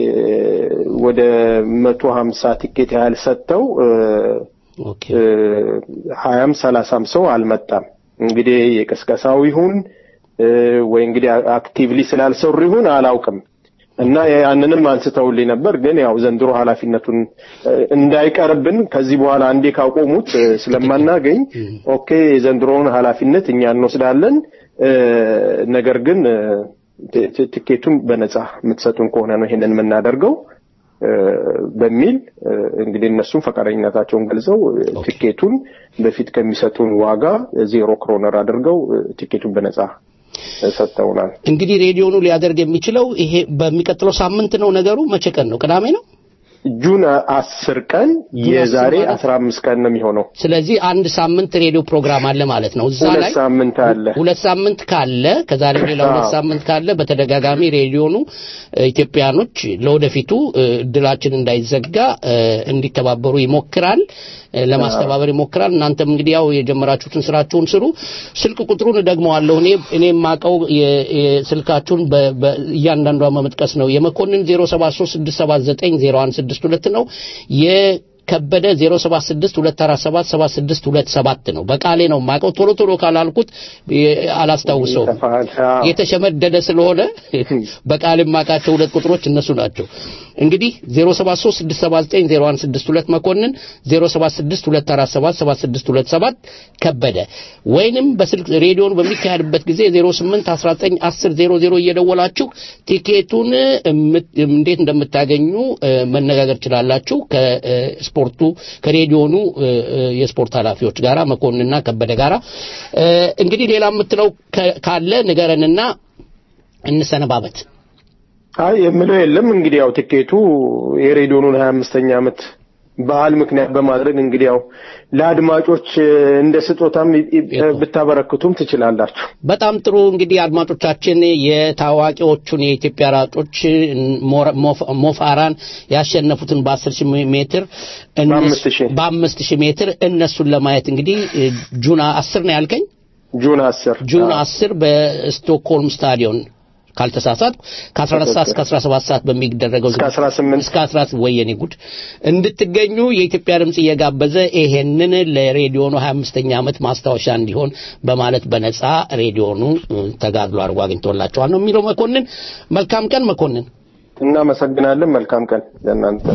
ወደ መቶ ሀምሳ ቲኬት ያህል ሰጥተው እ፣ ኦኬ እ፣ ሀያም ሰላሳም ሰው አልመጣም። እንግዲህ የቅስቀሳው ይሁን እ፣ ወይ እንግዲህ አክቲቭሊ ስላልሰሩ ይሁን አላውቅም። እና ያንንም አንስተውልኝ ነበር። ግን ያው ዘንድሮ ኃላፊነቱን እ፣ እንዳይቀርብን ከዚህ በኋላ አንዴ ካቆሙት እ፣ ስለማናገኝ ኦኬ የዘንድሮውን ኃላፊነት እኛ እንወስዳለን። እ፣ ነገር ግን እ፣ ት- ት- ትኬቱን በነጻ የምትሰጡን ከሆነ ነው ይሄንን የምናደርገው እ፣ በሚል እ፣ እንግዲህ እነሱም ፈቃደኝነታቸውን ገልጸው እ፣ ቲኬቱን በፊት ከሚሰጡን ዋጋ ዜሮ ክሮነር አድርገው እ፣ ቲኬቱን በነጻ እ፣ ሰጥተውናል። እንግዲህ ሬዲዮኑ ሊያደርግ የሚችለው ይሄ በሚቀጥለው ሳምንት ነው ነገሩ መቼ ቀን ነው ቅዳሜ ነው ጁን አስር ቀን ጁን የዛሬ አስር ማለት? አስራ አምስት ቀን ነው የሚሆነው። ስለዚህ አንድ ሳምንት ሬዲዮ ፕሮግራም አለ ማለት ነው እዛ ሁለት ላይ ሳምንት አለ። ሁለት ሳምንት ካለ ከዛሬ ሌላ ሁለት አዎ። ሳምንት ካለ በተደጋጋሚ ሬዲዮኑ እ፣ ኢትዮጵያኖች ለወደፊቱ እ፣ እድላችን እንዳይዘጋ እ፣ እንዲተባበሩ ይሞክራል እ፣ ለማስተባበር ይሞክራል። እናንተም እንግዲህ ያው የጀመራችሁትን ስራችሁን ስሩ። ስልክ ቁጥሩን እደግመዋለሁ። እኔ እኔ የማውቀው የ- የስልካችሁን በ- በ- እያንዳንዷን በመጥቀስ ነው። የመኮንን 0736790162 ነው። የከበደ 0762477627 ነው። በቃሌ ነው የማውቀው። ቶሎ ቶሎ ካላልኩት የ- አላስታውሰውም። ይጠፋል። አዎ። የተሸመደደ ስለሆነ በቃል የማውቃቸው ሁለት ቁጥሮች እነሱ ናቸው። እንግዲህ 0736790162 መኮንን 0762477627 ከበደ ወይንም በስልክ ሬዲዮን በሚካሄድበት ጊዜ 08191000 እየደወላችሁ ቲኬቱን እምት- እንዴት እንደምታገኙ እ፣ መነጋገር ትችላላችሁ ከስፖርቱ ከሬዲዮኑ እ፣ እ፣ የስፖርት ኃላፊዎች ጋራ መኮንንና ከበደ ጋራ እ፣ እንግዲህ ሌላ የምትለው ከ- ካለ ንገረንና እንሰነባበት። አይ የምለው የለም እንግዲህ ያው ትኬቱ የሬዲዮኑን ሀያ አምስተኛ ዓመት ባህል ምክንያት በማድረግ እንግዲህ ያው ለአድማጮች እ፣ እንደ ስጦታም ይ- ይ- ብታበረክቱም ትችላላችሁ። በጣም ጥሩ እንግዲህ አድማጮቻችን የታዋቂዎቹን የኢትዮጵያ ራጮች ሞረ- ሞፍ- ሞፋራን ያሸነፉትን በአስር ሺህ ሜትር እነሱ- በአምስት ሺህ በአምስት ሺህ ሜትር እነሱን ለማየት እንግዲህ እ፣ ጁን አስር ነው ያልከኝ ጁን አስር ጁን አስር በስቶክሆልም ስታዲዮን ካልተሳሳትኩ ከ14 ሰዓት እስከ 17 ሰዓት በሚደረገው እስከ 18 እስከ 18 ወየኔ ጉድ እንድትገኙ የኢትዮጵያ ድምጽ እየጋበዘ ይሄንን ለሬዲዮኑ 25ኛ ዓመት ማስታወሻ እንዲሆን በማለት በነጻ ሬዲዮኑ እ፣ ተጋድሎ አድርጎ አግኝቶላቸዋል ነው የሚለው መኮንን። መልካም ቀን መኮንን። እናመሰግናለን። መልካም ቀን ለእናንተ።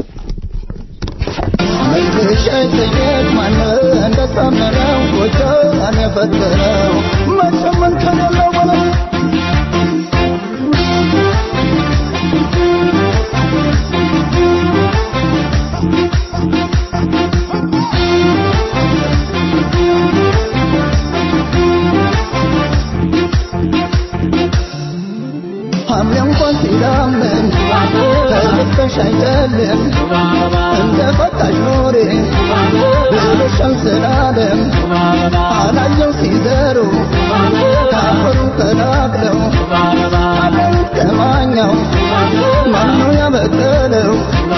ሐምሌ እንኳን ሲዳምን ተልበሽ አይጨልም እንደ ፈታሽ ኖሬ ብሎሻል ስላለም አላየው ሲዘሩ ካፈሩ ተናግለው አለም ከማኛው ማነው ያበቀለው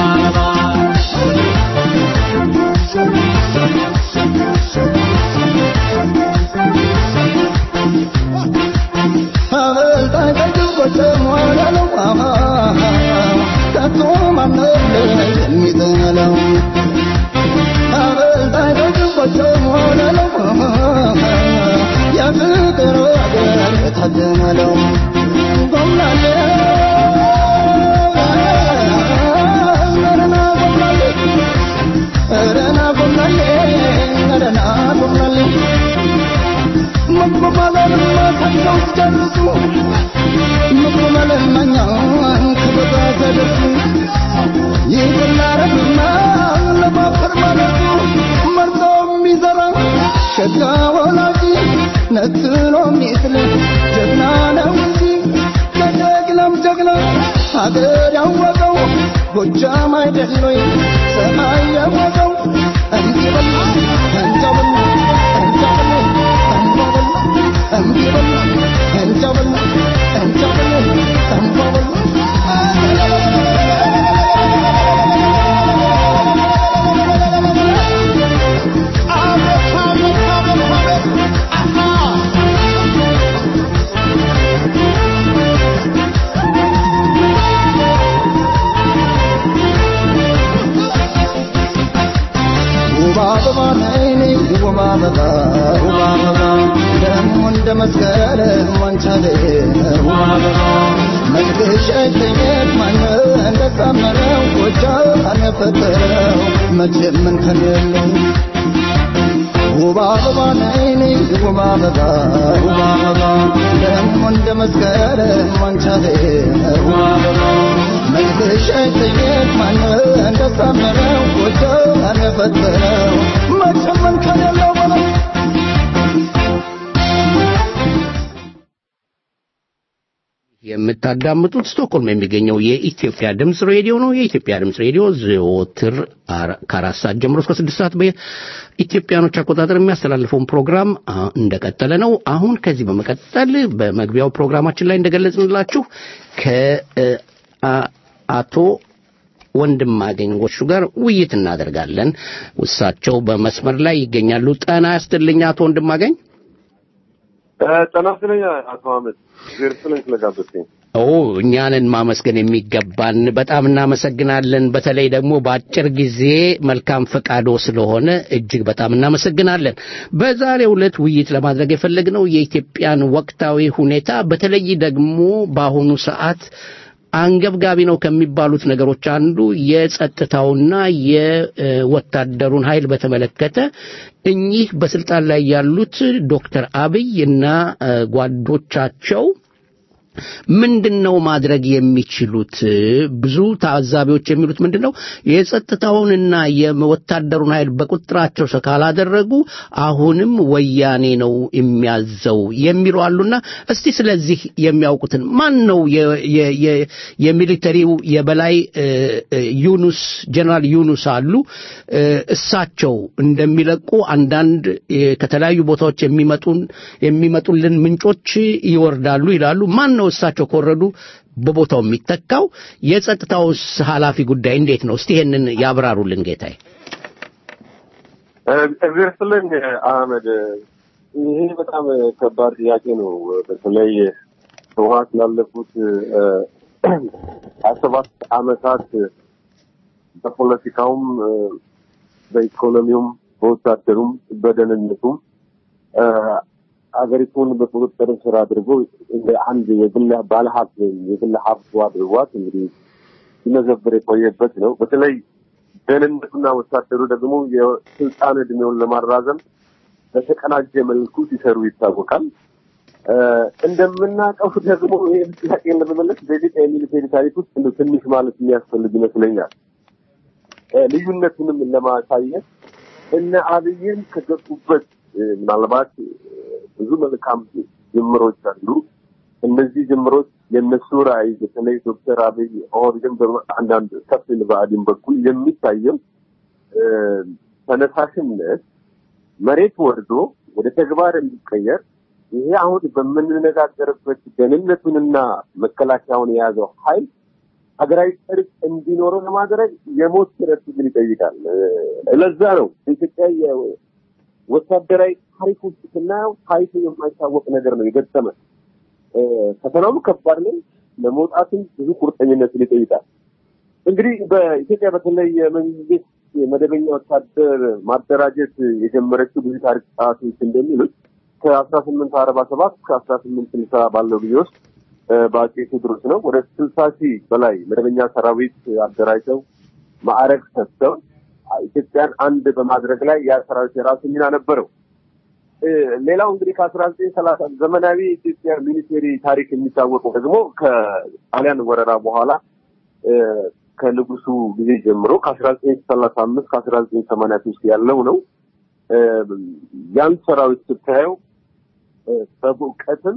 አበልጣኝ ጠጅቦች ሞላለው ከቶ ማነው የሚጠላው አበልጣኝ ጠጅቦች ሞላለው የፍቅር ወገን የታደመለው ጎምላሌ ረና ጎምላሌ ረና ጎምላሌ ረና ጎምላሌ መቆማለን ማታቸው ሲጨርሱ መቆማለን ማኛን ከበዛ ተደርሱ ይህላረግና ለማፈር ማለቱ መርጦ የሚዘራ ሸጋ ወላጅ ነትሎ ሚስል ጀግና ነው እንጂ ከጀግናም ጀግና ሀገር ያወቀው ጎጃም አይደሎይ ሰማይ ያወቀው እንዲበል እንጃበል እንጃበል ውብ አበባ ነይ ነይ ውብ አበባ ውብ አበባ ደግሞ እንደ መስከረም ዋንቻሌ ውብ አበባ መልክሽ አይተኘት ማነው እንደሳመረው ጎጃም የፈጠረው መቼም እንከን የለው ውብ አበባ ነይ ነይ ውብ አበባ ውብ አበባ ደግሞ እንደ መስከረም ዋንቻሌ ውብ አበባ መልክሽ አይተኘት ማነው እንደሳመረው ጎጃም የፈጠረው መቼም እንከን የለው በለው የምታዳምጡት ስቶክሆልም የሚገኘው የኢትዮጵያ ድምፅ ሬዲዮ ነው። የኢትዮጵያ ድምፅ ሬዲዮ ዘወትር አራ- ከአራት ሰዓት ጀምሮ እስከ ስድስት ሰዓት በኢትዮጵያኖች አቆጣጠር የሚያስተላልፈውን ፕሮግራም አ, እንደቀጠለ ነው። አሁን ከዚህ በመቀጠል በመግቢያው ፕሮግራማችን ላይ እንደገለጽንላችሁ ከአቶ ወንድማገኝ ጎሹ ጋር ውይይት እናደርጋለን። እሳቸው በመስመር ላይ ይገኛሉ። ጤና ያስጥልኝ አቶ ወንድማገኝ። ጤና ይስጥልኝ አቶ አህመድ እግዜር ይስጥልኝ ስለጋበዝከኝ። ኦ እኛንን ማመስገን የሚገባን በጣም እናመሰግናለን። በተለይ ደግሞ በአጭር ጊዜ መልካም ፈቃዶ ስለሆነ እጅግ በጣም እናመሰግናለን። በዛሬው ዕለት ውይይት ለማድረግ የፈለግነው የኢትዮጵያን ወቅታዊ ሁኔታ በተለይ ደግሞ በአሁኑ ሰዓት አንገብጋቢ ነው ከሚባሉት ነገሮች አንዱ የጸጥታውና የወታደሩን ኃይል በተመለከተ እኚህ በስልጣን ላይ ያሉት ዶክተር አብይ እና እ፣ ጓዶቻቸው ምንድን ነው ማድረግ የሚችሉት? ብዙ ታዛቢዎች የሚሉት ምንድን ነው የጸጥታውንና የወታደሩን ኃይል በቁጥጥራቸው ስር ካላደረጉ አሁንም ወያኔ ነው የሚያዘው የሚሉ አሉና እስቲ ስለዚህ የሚያውቁትን ማን ነው የ- የ- የ- የሚሊተሪው የበላይ እ፣ እ፣ ዩኑስ ጀነራል ዩኑስ አሉ እ፣ እሳቸው እንደሚለቁ አንዳንድ እ፣ ከተለያዩ ቦታዎች የሚመጡን የሚመጡልን ምንጮች ይወርዳሉ ይላሉ። ማን ነው እሳቸው ከወረዱ በቦታው የሚተካው? የጸጥታውስ ኃላፊ ጉዳይ እንዴት ነው? እስቲ ይሄንን ያብራሩልን ጌታዬ። እግዚአብሔር ይስጥልኝ አህመድ። ይሄ በጣም ከባድ ጥያቄ ነው። በተለይ ህወሓት ላለፉት ሀያ ሰባት አመታት በፖለቲካውም በኢኮኖሚውም በወታደሩም በደህንነቱም አገሪቱን በቁጥጥር ስር አድርጎ እንደ አንድ የግል ባለሀብት ወይም የግል ሀብቱ አድርጓት እንግዲህ ሲመዘብር የቆየበት ነው። በተለይ ደህንነቱና ወታደሩ ደግሞ የስልጣን እድሜውን ለማራዘም በተቀናጀ መልኩ ሲሰሩ ይታወቃል። እ፣ እንደምናውቀው ደግሞ ይህ ጥያቄ ለመመለስ በኢትዮጵያ የሚሊቴሪ ታሪክ ውስጥ እንደው ትንሽ ማለት የሚያስፈልግ ይመስለኛል። እ፣ ልዩነቱንም ለማሳየት እነ አብይን ከገቡበት እ፣ ምናልባት እ፣ ብዙ መልካም ጅምሮች አሉ። እነዚህ ጅምሮች የእነሱ ራዕይ በተለይ ዶክተር አብይ ኦህዴድን በአንዳንድ ከፊል ብአዴን በኩል የሚታየው እ፣ ተነሳሽነት መሬት ወርዶ ወደ ተግባር እንዲቀየር ይሄ አሁን በምንነጋገርበት ደህንነቱንና መከላከያውን የያዘው ኃይል ሀገራዊ ጽድቅ እንዲኖረው ለማድረግ የሞት ሽረት ግን ይጠይቃል። እ፣ ለዛ ነው በኢትዮጵያ የ- ወታደራዊ ታሪክ ውስጥ ስናየው ታይቶ የማይታወቅ ነገር ነው የገጠመ። እ፣ ፈተናውም ከባድ ነው። ለመውጣትም ብዙ ቁርጠኝነትን ይጠይቃል። እንግዲህ በኢትዮጵያ በተለይ የመንግስት የመደበኛ ወታደር ማደራጀት የጀመረችው ብዙ ታሪክ ጸሐፊዎች እንደሚሉት ከአስራ ስምንት አርባ ሰባት እስከ አስራ ስምንት ስልሳ ባለው ጊዜ ውስጥ እ፣ በአጼ ቴዎድሮስ ነው ወደ ስልሳ ሺህ በላይ መደበኛ ሰራዊት አደራጅተው ማዕረግ ሰጥተው ኢትዮጵያን አንድ በማድረግ ላይ ያ ሰራዊት የራሱ ሚና ነበረው። እ፣ ሌላው እንግዲህ ከአስራ ዘጠኝ ሰላሳ ዘመናዊ የኢትዮጵያ ሚሊቴሪ ታሪክ የሚታወቀው ደግሞ ከጣሊያን ወረራ በኋላ እ፣ ከንጉሱ ጊዜ ጀምሮ ከአስራ ዘጠኝ ሰላሳ አምስት ከአስራ ዘጠኝ ሰማንያ ሶስት ያለው ነው። እ፣ ያን ሰራዊት ስታየው እ፣ በእውቀትም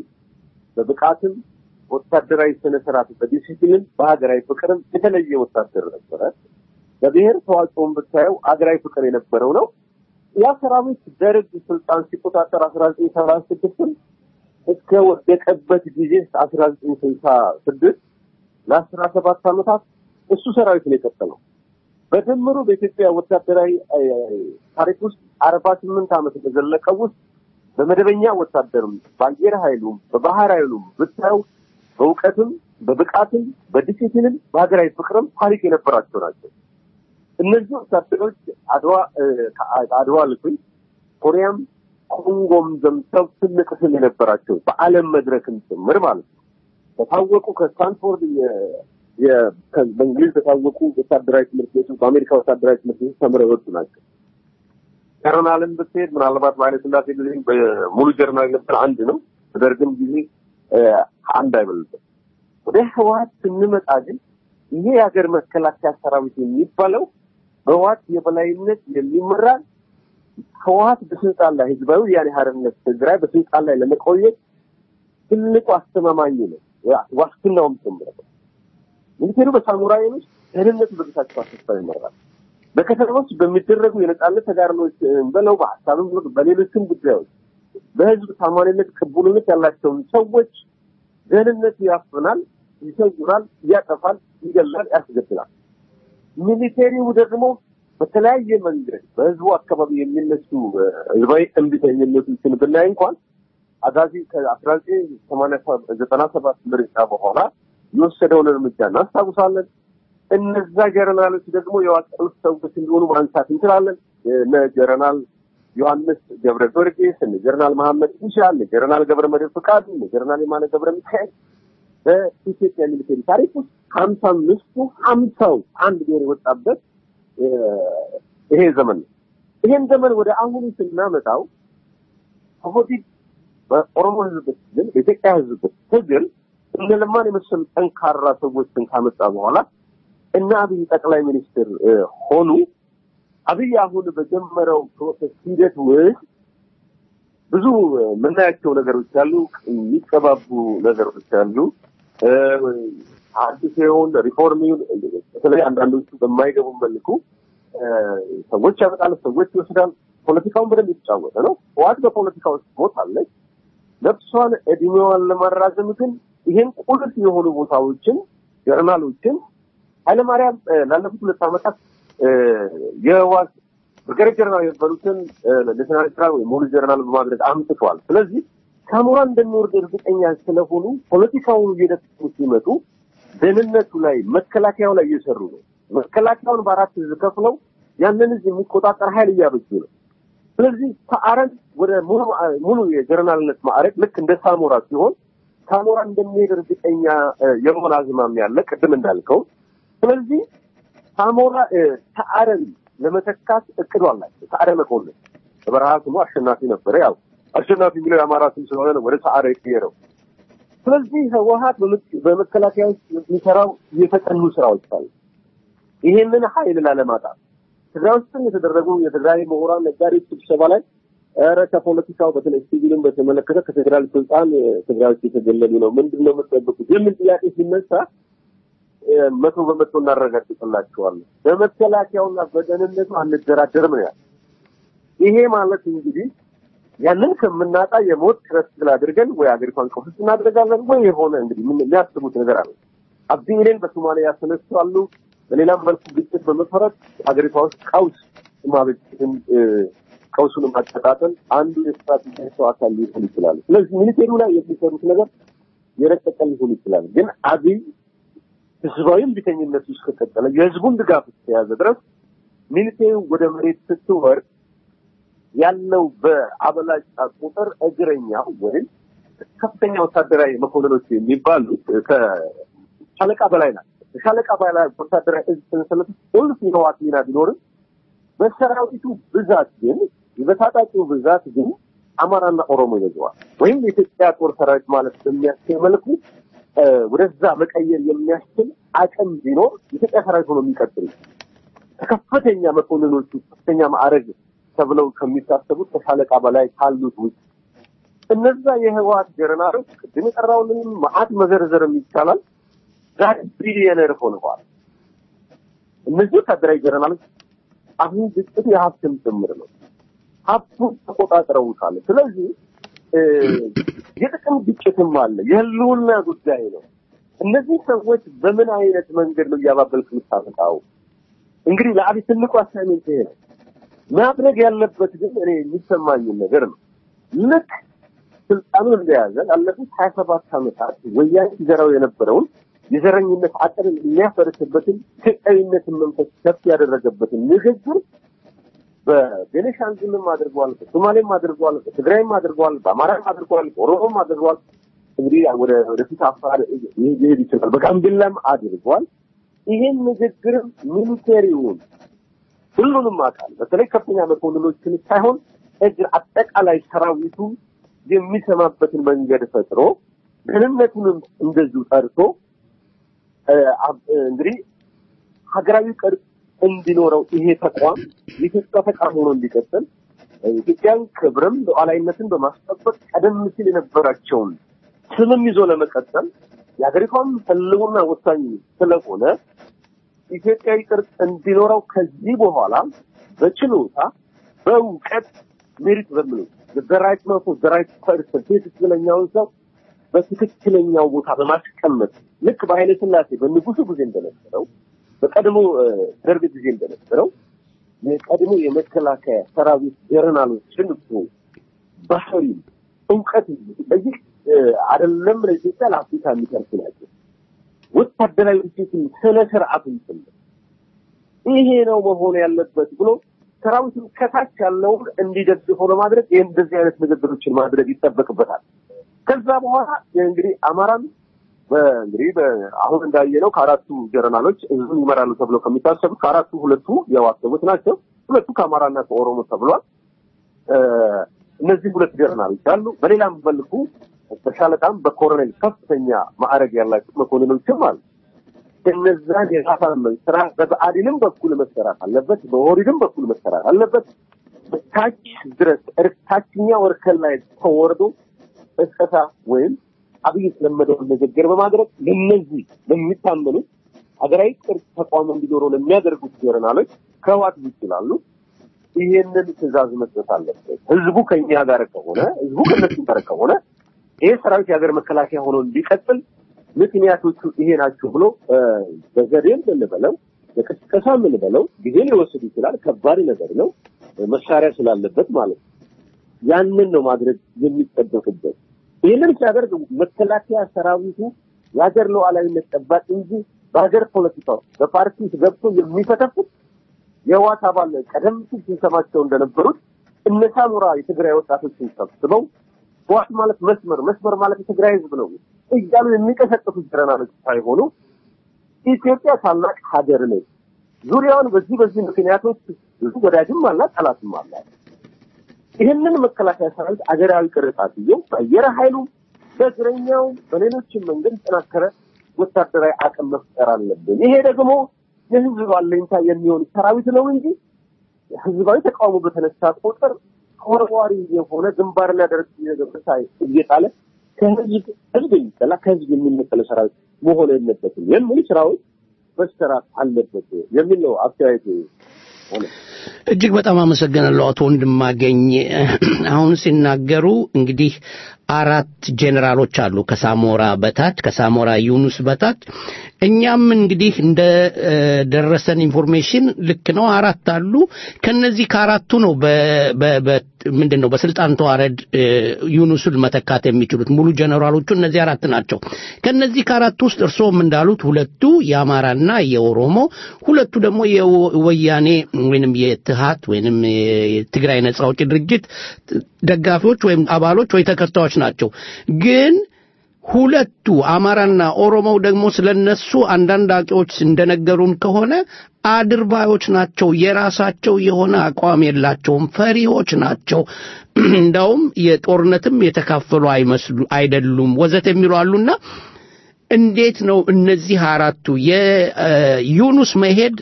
በብቃትም ወታደራዊ ስነ ስርዓት በዲሲፕሊን በሀገራዊ ፍቅርም የተለየ ወታደር ነበረ። በብሔር ተዋጽኦም ብታየው ሀገራዊ ፍቅር የነበረው ነው። ያ ሰራዊት ደርግ ስልጣን ሲቆጣጠር አስራ ዘጠኝ ሰባ ስድስትም እስከ ወደቀበት ጊዜ አስራ ዘጠኝ ስልሳ ስድስት ለአስራ ሰባት ዓመታት እሱ ሰራዊት ነው የቀጠለው። በድምሩ በኢትዮጵያ ወታደራዊ እ፣ ታሪክ ውስጥ አርባ ስምንት ዓመት በዘለቀው ውስጥ በመደበኛ ወታደርም በአየር ኃይሉም በባህር ኃይሉም ብታየው በእውቀትም በብቃትም በዲሲፕሊንም በሀገራዊ ፍቅርም ታሪክ የነበራቸው ናቸው። እነዚህ ወታደሮች አድዋ እ፣ ከአድዋ ልኩኝ ኮሪያም ኮንጎም ዘምተው ትልቅ ስም የነበራቸው በዓለም መድረክም ጭምር ማለት ነው። ከታወቁ ከስታንፎርድ የ- የ- ከ- በእንግሊዝ ከታወቁ ወታደራዊ ትምህርት ቤቶች በአሜሪካ ወታደራዊ ትምህርት ቤቶች ተምረው የወጡ ናቸው። ጀርናልን ብትሄድ ምናልባት በኃይለ ሥላሴ ጊዜ በሙሉ ጀርናል ነበር አንድ ነው። በደርግም ጊዜ እ፣ አንድ አይበልጥም። ወደ ህወሓት ስንመጣ ግን ይሄ የሀገር መከላከያ ሰራዊት የሚባለው በህወሓት የበላይነት የሚመራ ህወሓት በስልጣን ላይ ህዝባዊ ወያኔ ሓርነት ትግራይ በስልጣን ላይ ለመቆየት ትልቁ አስተማማኝ ነው፣ ዋስትናውም ጭምር ነው። ሚኒስቴሩ በሳሙራይን ውስጥ ደህንነቱ በጌታቸው አሰፋ ይመራል። በከተማ ውስጥ በሚደረጉ የነጻነት ተጋድሎች በለው በሀሳብም ሆነ በሌሎችም ጉዳዮች በህዝብ ታማኝነት ቅቡልነት ያላቸውን ሰዎች ደህንነቱ ያፍናል፣ ይሰውራል፣ ያጠፋል፣ ይገላል፣ ያስገድላል። ሚሊቴሪው ደግሞ በተለያየ መንገድ በህዝቡ አካባቢ የሚነሱ እ፣ ህዝባዊ እምቢተኝነቶችን ብናይ እንኳን አጋዚ ከአስራ ዘጠኝ ሰማንያ ዘጠና ሰባት ምርጫ በኋላ የወሰደውን እርምጃ እናስታውሳለን። እነዛ ጀረናሎች ደግሞ የዋቀሉት ሰዎች እንደሆኑ ማንሳት እንችላለን። እነ ጀረናል ዮሐንስ ገብረ ጊዮርጊስ፣ እነ ጀረናል መሐመድ ኢሻል፣ እነ ጀረናል ገብረ መድህን ፍቃዱ፣ እነ ጀረናል የማነ ገብረ ሚካኤል በኢትዮጵያ ሚሊቴሪ ታሪክ ውስጥ ሀምሳ አምስቱ ሀምሳው አንድ ብሔር የወጣበት እ፣ ይሄ ዘመን ነው። ይሄን ዘመን ወደ አሁኑ ስናመጣው ኦህዴድ በኦሮሞ ህዝብ ትግል በኢትዮጵያ ህዝብ ትግል እነ ለማን የመሰሉ ጠንካራ ሰዎችን ካመጣ በኋላ እና አብይ ጠቅላይ ሚኒስትር ሆኑ። አብይ አሁን በጀመረው ፕሮሰስ ሂደት ውስጥ ብዙ የምናያቸው ነገሮች አሉ፣ የሚቀባቡ ነገሮች አሉ። አዲስ የሆን ሪፎርም በተለይ አንዳንዶቹ በማይገቡ መልኩ ሰዎች ያመጣል፣ ሰዎች ይወስዳል። ፖለቲካውን በደንብ የተጫወተ ነው። ህወሓት በፖለቲካ ውስጥ ቦታ አለች። ነፍሷን እድሜዋን ለማራዘም ግን ይሄን ቁልፍ የሆኑ ቦታዎችን ጀርናሎችን ኃይለማርያም ላለፉት ሁለት ዓመታት የህወሓት ብርጋዴር ጀነራል የነበሩትን ሌተናል ጀነራል ወይ ሙሉ ጀነራል በማድረግ አምጥተዋል። ስለዚህ ሳሞራ እንደሚወርድ እርግጠኛ ስለሆኑ ፖለቲካውን እየደፈሩ ሲመጡ ደህንነቱ ላይ መከላከያው ላይ እየሰሩ ነው። መከላከያውን በአራት ህዝብ ከፍለው ያንን ህዝብ የሚቆጣጠር ኃይል እያበጁ ነው። ስለዚህ ከአረን ወደ ሙሉ ሙሉ የጀነራልነት ማዕረግ ልክ እንደ ሳሞራ ሲሆን ሳሞራ እንደሚሄድ እርግጠኛ የመሆን አዝማሚያ ያለ ቅድም እንዳልከው። ስለዚህ ሳሞራ ከአረን ለመተካት እቅዱ አላቸው። ሰዓረ መኮንን በበረሃ ስሙ አሸናፊ ነበረ። ያው አሸናፊ የሚለው የአማራ ስም ስለሆነ ነው ወደ ሰዓረ የቀየረው። ስለዚህ ህወሓት በመከላከያ ውስጥ የሚሰራው የተጠኑ ስራዎች አሉ። ይሄንን ኃይል ላለማጣት ትግራይ ውስጥም የተደረጉ የትግራይ ምሁራን ነጋዴዎች ስብሰባ ላይ ኧረ ከፖለቲካው በተለይ ሲቪልን በተመለከተ ከፌዴራል ስልጣን ትግራዮች የተገለሉ ነው፣ ምንድን ነው የምትጠብቁት የሚል ጥያቄ ሲነሳ መቶ በመቶ እናረጋግጥላቸዋለን። በመከላከያውና በደህንነቱ አንደራደርም ነው ያለ። ይሄ ማለት እንግዲህ ያንን ከምናጣ የሞት ጥረት ስላድርገን ወይ ሀገሪቷን ቀውስ እናደርጋለን ወይ የሆነ እንግዲህ ምን የሚያስቡት ነገር አለ። አብዲሌን በሶማሊያ ያስነሳሉ። በሌላም መልኩ ግጭት በመፈረጥ ሀገሪቷ ውስጥ ቀውስ ማበጀትን ቀውሱን ማቀጣጠል አንዱ የስትራቴጂያቸው አካል ሊሆን ይችላል። ስለዚህ ሚኒስቴሩ ላይ የሚሰሩት ነገር የረቀቀ ሊሆን ይችላል። ግን አብይ ህዝባዊ እምቢተኝነት ውስጥ ከቀጠለ የህዝቡን ድጋፍ እስከያዘ ድረስ ሚኒስቴሩ ወደ መሬት ስትወርድ ያለው በአበላጫ ቁጥር እግረኛው ወይም ከፍተኛ ወታደራዊ መኮንኖች የሚባሉት ከሻለቃ በላይ ናቸው። ከሻለቃ በላይ ወታደራዊ እዝ ሰንሰለት ቁልፍ የህወሓት ሚና ቢኖርም በሰራዊቱ ብዛት ግን በታጣቂው ብዛት ግን አማራና ኦሮሞ ይበዛዋል። ወይም የኢትዮጵያ ጦር ሰራዊት ማለት በሚያስችል መልኩ ወደዛ መቀየር የሚያስችል አቅም ቢኖር የኢትዮጵያ ሰራዊት ሆኖ የሚቀጥል ከከፍተኛ መኮንኖቹ ከፍተኛ ማዕረግ ተብለው ከሚታሰቡት ከሻለቃ በላይ ካሉት ውጭ እነዛ የህወሓት ጀነራሎች ቅድም የጠራውንም መዓት መዘርዘርም ይቻላል ዛሬ ቢሊዮነር ሆነዋል። እነዚህ ወታደራዊ ጀነራሎች አሁን ግጭቱ የሀብትም ጭምር ነው። ሀብቱን ተቆጣጥረውታል። ስለዚህ የጥቅም ግጭትም አለ። የህልውና ጉዳይ ነው። እነዚህ ሰዎች በምን አይነት መንገድ ነው እያባበልክ የምታመጣው? እንግዲህ ለአብይ ትልቁ አሳይሜንት ይሄ ነው። ማድረግ ያለበት ግን እኔ የሚሰማኝን ነገር ነው። ልክ ስልጣኑን እንደያዘ ላለፉት ሀያ ሰባት ዓመታት ወያኔ ሲዘራው የነበረውን የዘረኝነት አጥርን የሚያፈርስበትን ኢትዮጵያዊነትን መንፈስ ከፍ ያደረገበትን ንግግር በቤኔሻንጉልም አድርጓል፣ በሶማሌም አድርጓል፣ በትግራይም አድርጓል፣ በአማራም አድርጓል፣ በኦሮሞም አድርጓል። እንግዲህ ወደ ወደፊት አፋር ሊሄድ ይችላል። በጋምቤላም አድርጓል። ይሄን ንግግርም ሚሊቴሪውን ሁሉንም አካል በተለይ ከፍተኛ መኮንኖችን ሳይሆን እግር አጠቃላይ ሰራዊቱ የሚሰማበትን መንገድ ፈጥሮ ደህንነቱንም እንደዚሁ ጠርቶ እንግዲህ ሀገራዊ ቅርጽ እንዲኖረው ይሄ ተቋም የኢትዮጵያ ተቋም ሆኖ እንዲቀጥል ኢትዮጵያን ክብርም ሉዓላዊነትን በማስጠበቅ ቀደም ሲል የነበራቸውን ስምም ይዞ ለመቀጠል የሀገሪቷም ህልውና ወሳኝ ስለሆነ ኢትዮጵያዊ ቅርጽ እንዲኖረው ከዚህ በኋላ በችሎታ በእውቀት ሜሪት በምለው ዘራይት መቶ ዘራይት ፐርሰን ትክክለኛውን ሰው በትክክለኛው ቦታ በማስቀመጥ ልክ በኃይለ ሥላሴ በንጉሱ ጊዜ እንደነበረው በቀድሞ ደርግ ጊዜ እንደነበረው የቀድሞ የመከላከያ ሰራዊት ጀነራሎችን እኮ ባህሪ እውቀት እዚህ አይደለም ለኢትዮጵያ ለአፍሪካ የሚቀርሱ ናቸው። ወታደራዊ ድርጅትን ስነ ስርዓት ጭምር ይሄ ነው መሆን ያለበት ብሎ ሰራዊቱን ከታች ያለውን እንዲደግፈው ለማድረግ ይህ እንደዚህ አይነት ንግግሮችን ማድረግ ይጠበቅበታል። ከዛ በኋላ እንግዲህ አማራን እንግዲህ አሁን እንዳየነው ከአራቱ ጀነራሎች ህዝቡን ይመራሉ ተብለው ከሚታሰቡት ከአራቱ ሁለቱ የህወሓት ሰዎች ናቸው። ሁለቱ ከአማራና ከኦሮሞ ተብሏል። እነዚህ ሁለት ጀነራሎች አሉ። በሌላም መልኩ በሻለቃም በኮሎኔል ከፍተኛ ማዕረግ ያላቸው መኮንኖችም አሉ። እነዛን የማሳመን ስራ በብአዴንም በኩል መሰራት አለበት፣ በኦህዴድም በኩል መሰራት አለበት። ታች ድረስ ታችኛው እርከን ላይ ተወርዶ እስከታ ወይም አብይ የተለመደውን ንግግር በማድረግ ለነዚህ ለሚታመኑት ሀገራዊ ቅርጽ ተቋም እንዲኖረው ለሚያደርጉት ጀነራሎች ከህዋት ይችላሉ ይሄንን ትዕዛዝ መስጠት አለበት። ህዝቡ ከኛ ጋር ከሆነ ህዝቡ ከነሱ ጋር ከሆነ ይሄ ሰራዊት የሀገር መከላከያ ሆኖ እንዲቀጥል ምክንያቶቹ ይሄ ናቸው ብሎ በዘዴም ብንበለው በቅስቀሳ የምንበለው ጊዜ ሊወስድ ይችላል። ከባድ ነገር ነው። መሳሪያ ስላለበት ማለት ነው። ያንን ነው ማድረግ የሚጠበቅበት። ይህንን ሲያደርግ መከላከያ ሰራዊቱ የሀገር ሉዓላዊነት ጠባቂ እንጂ በሀገር ፖለቲካ በፓርቲ ውስጥ ገብቶ የሚፈተፉት የህወሓት አባል ቀደም ሲል ስንሰማቸው እንደነበሩት እነ ሳሞራ የትግራይ ወጣቶችን ሰብስበው ህወሓት ማለት መስመር መስመር ማለት የትግራይ ህዝብ ነው እያሉ የሚቀሰቅሱት ጀነራሎች ሳይሆኑ ኢትዮጵያ ታላቅ ሀገር ነች። ዙሪያውን በዚህ በዚህ ምክንያቶች ብዙ ወዳጅም አላት፣ ጠላትም አላት። ይህንን መከላከያ ሰራዊት አገራዊ ቅርጻት ይዘው በአየር ኃይሉ በእግረኛው በሌሎችም መንገድ የተጠናከረ ወታደራዊ አቅም መፍጠር አለብን። ይሄ ደግሞ የህዝብ አለኝታ የሚሆን ሰራዊት ነው እንጂ ህዝባዊ ተቃውሞ በተነሳ ቁጥር ተወርዋሪ የሆነ ግንባርና ደረት እየገበሳ እየጣለ ከህዝብ ህዝብ የሚጠላ ከህዝብ የሚነጠለ ሰራዊት መሆን የለበትም የሚል ስራዎች መሰራት አለበት የሚል ነው አስተያየት ሆነ። እጅግ በጣም አመሰግናለሁ አቶ ወንድማገኝ። አሁን ሲናገሩ እንግዲህ አራት ጄኔራሎች አሉ ከሳሞራ በታች ከሳሞራ ዩኑስ በታች እኛም እንግዲህ እንደ ደረሰን ኢንፎርሜሽን ልክ ነው አራት አሉ ከነዚህ ከአራቱ ነው ምንድን ነው በስልጣን ተዋረድ ዩኑስን መተካት የሚችሉት ሙሉ ጀነራሎቹ እነዚህ አራት ናቸው ከነዚህ ከአራቱ ውስጥ እርስዎም እንዳሉት ሁለቱ የአማራና የኦሮሞ ሁለቱ ደግሞ የወያኔ ወይንም የትሃት ወይንም የትግራይ ነጻ አውጪ ድርጅት ደጋፊዎች ወይም አባሎች ወይ ተከታዮች ናቸው ግን ሁለቱ አማራና ኦሮሞው ደግሞ ስለነሱ አንዳንድ አዋቂዎች እንደነገሩን ከሆነ አድርባዮች ናቸው። የራሳቸው የሆነ አቋም የላቸውም። ፈሪዎች ናቸው። እንዳውም የጦርነትም የተካፈሉ አይመስሉ አይደሉም ወዘት የሚሉ አሉና እንዴት ነው እነዚህ አራቱ የዩኑስ መሄድ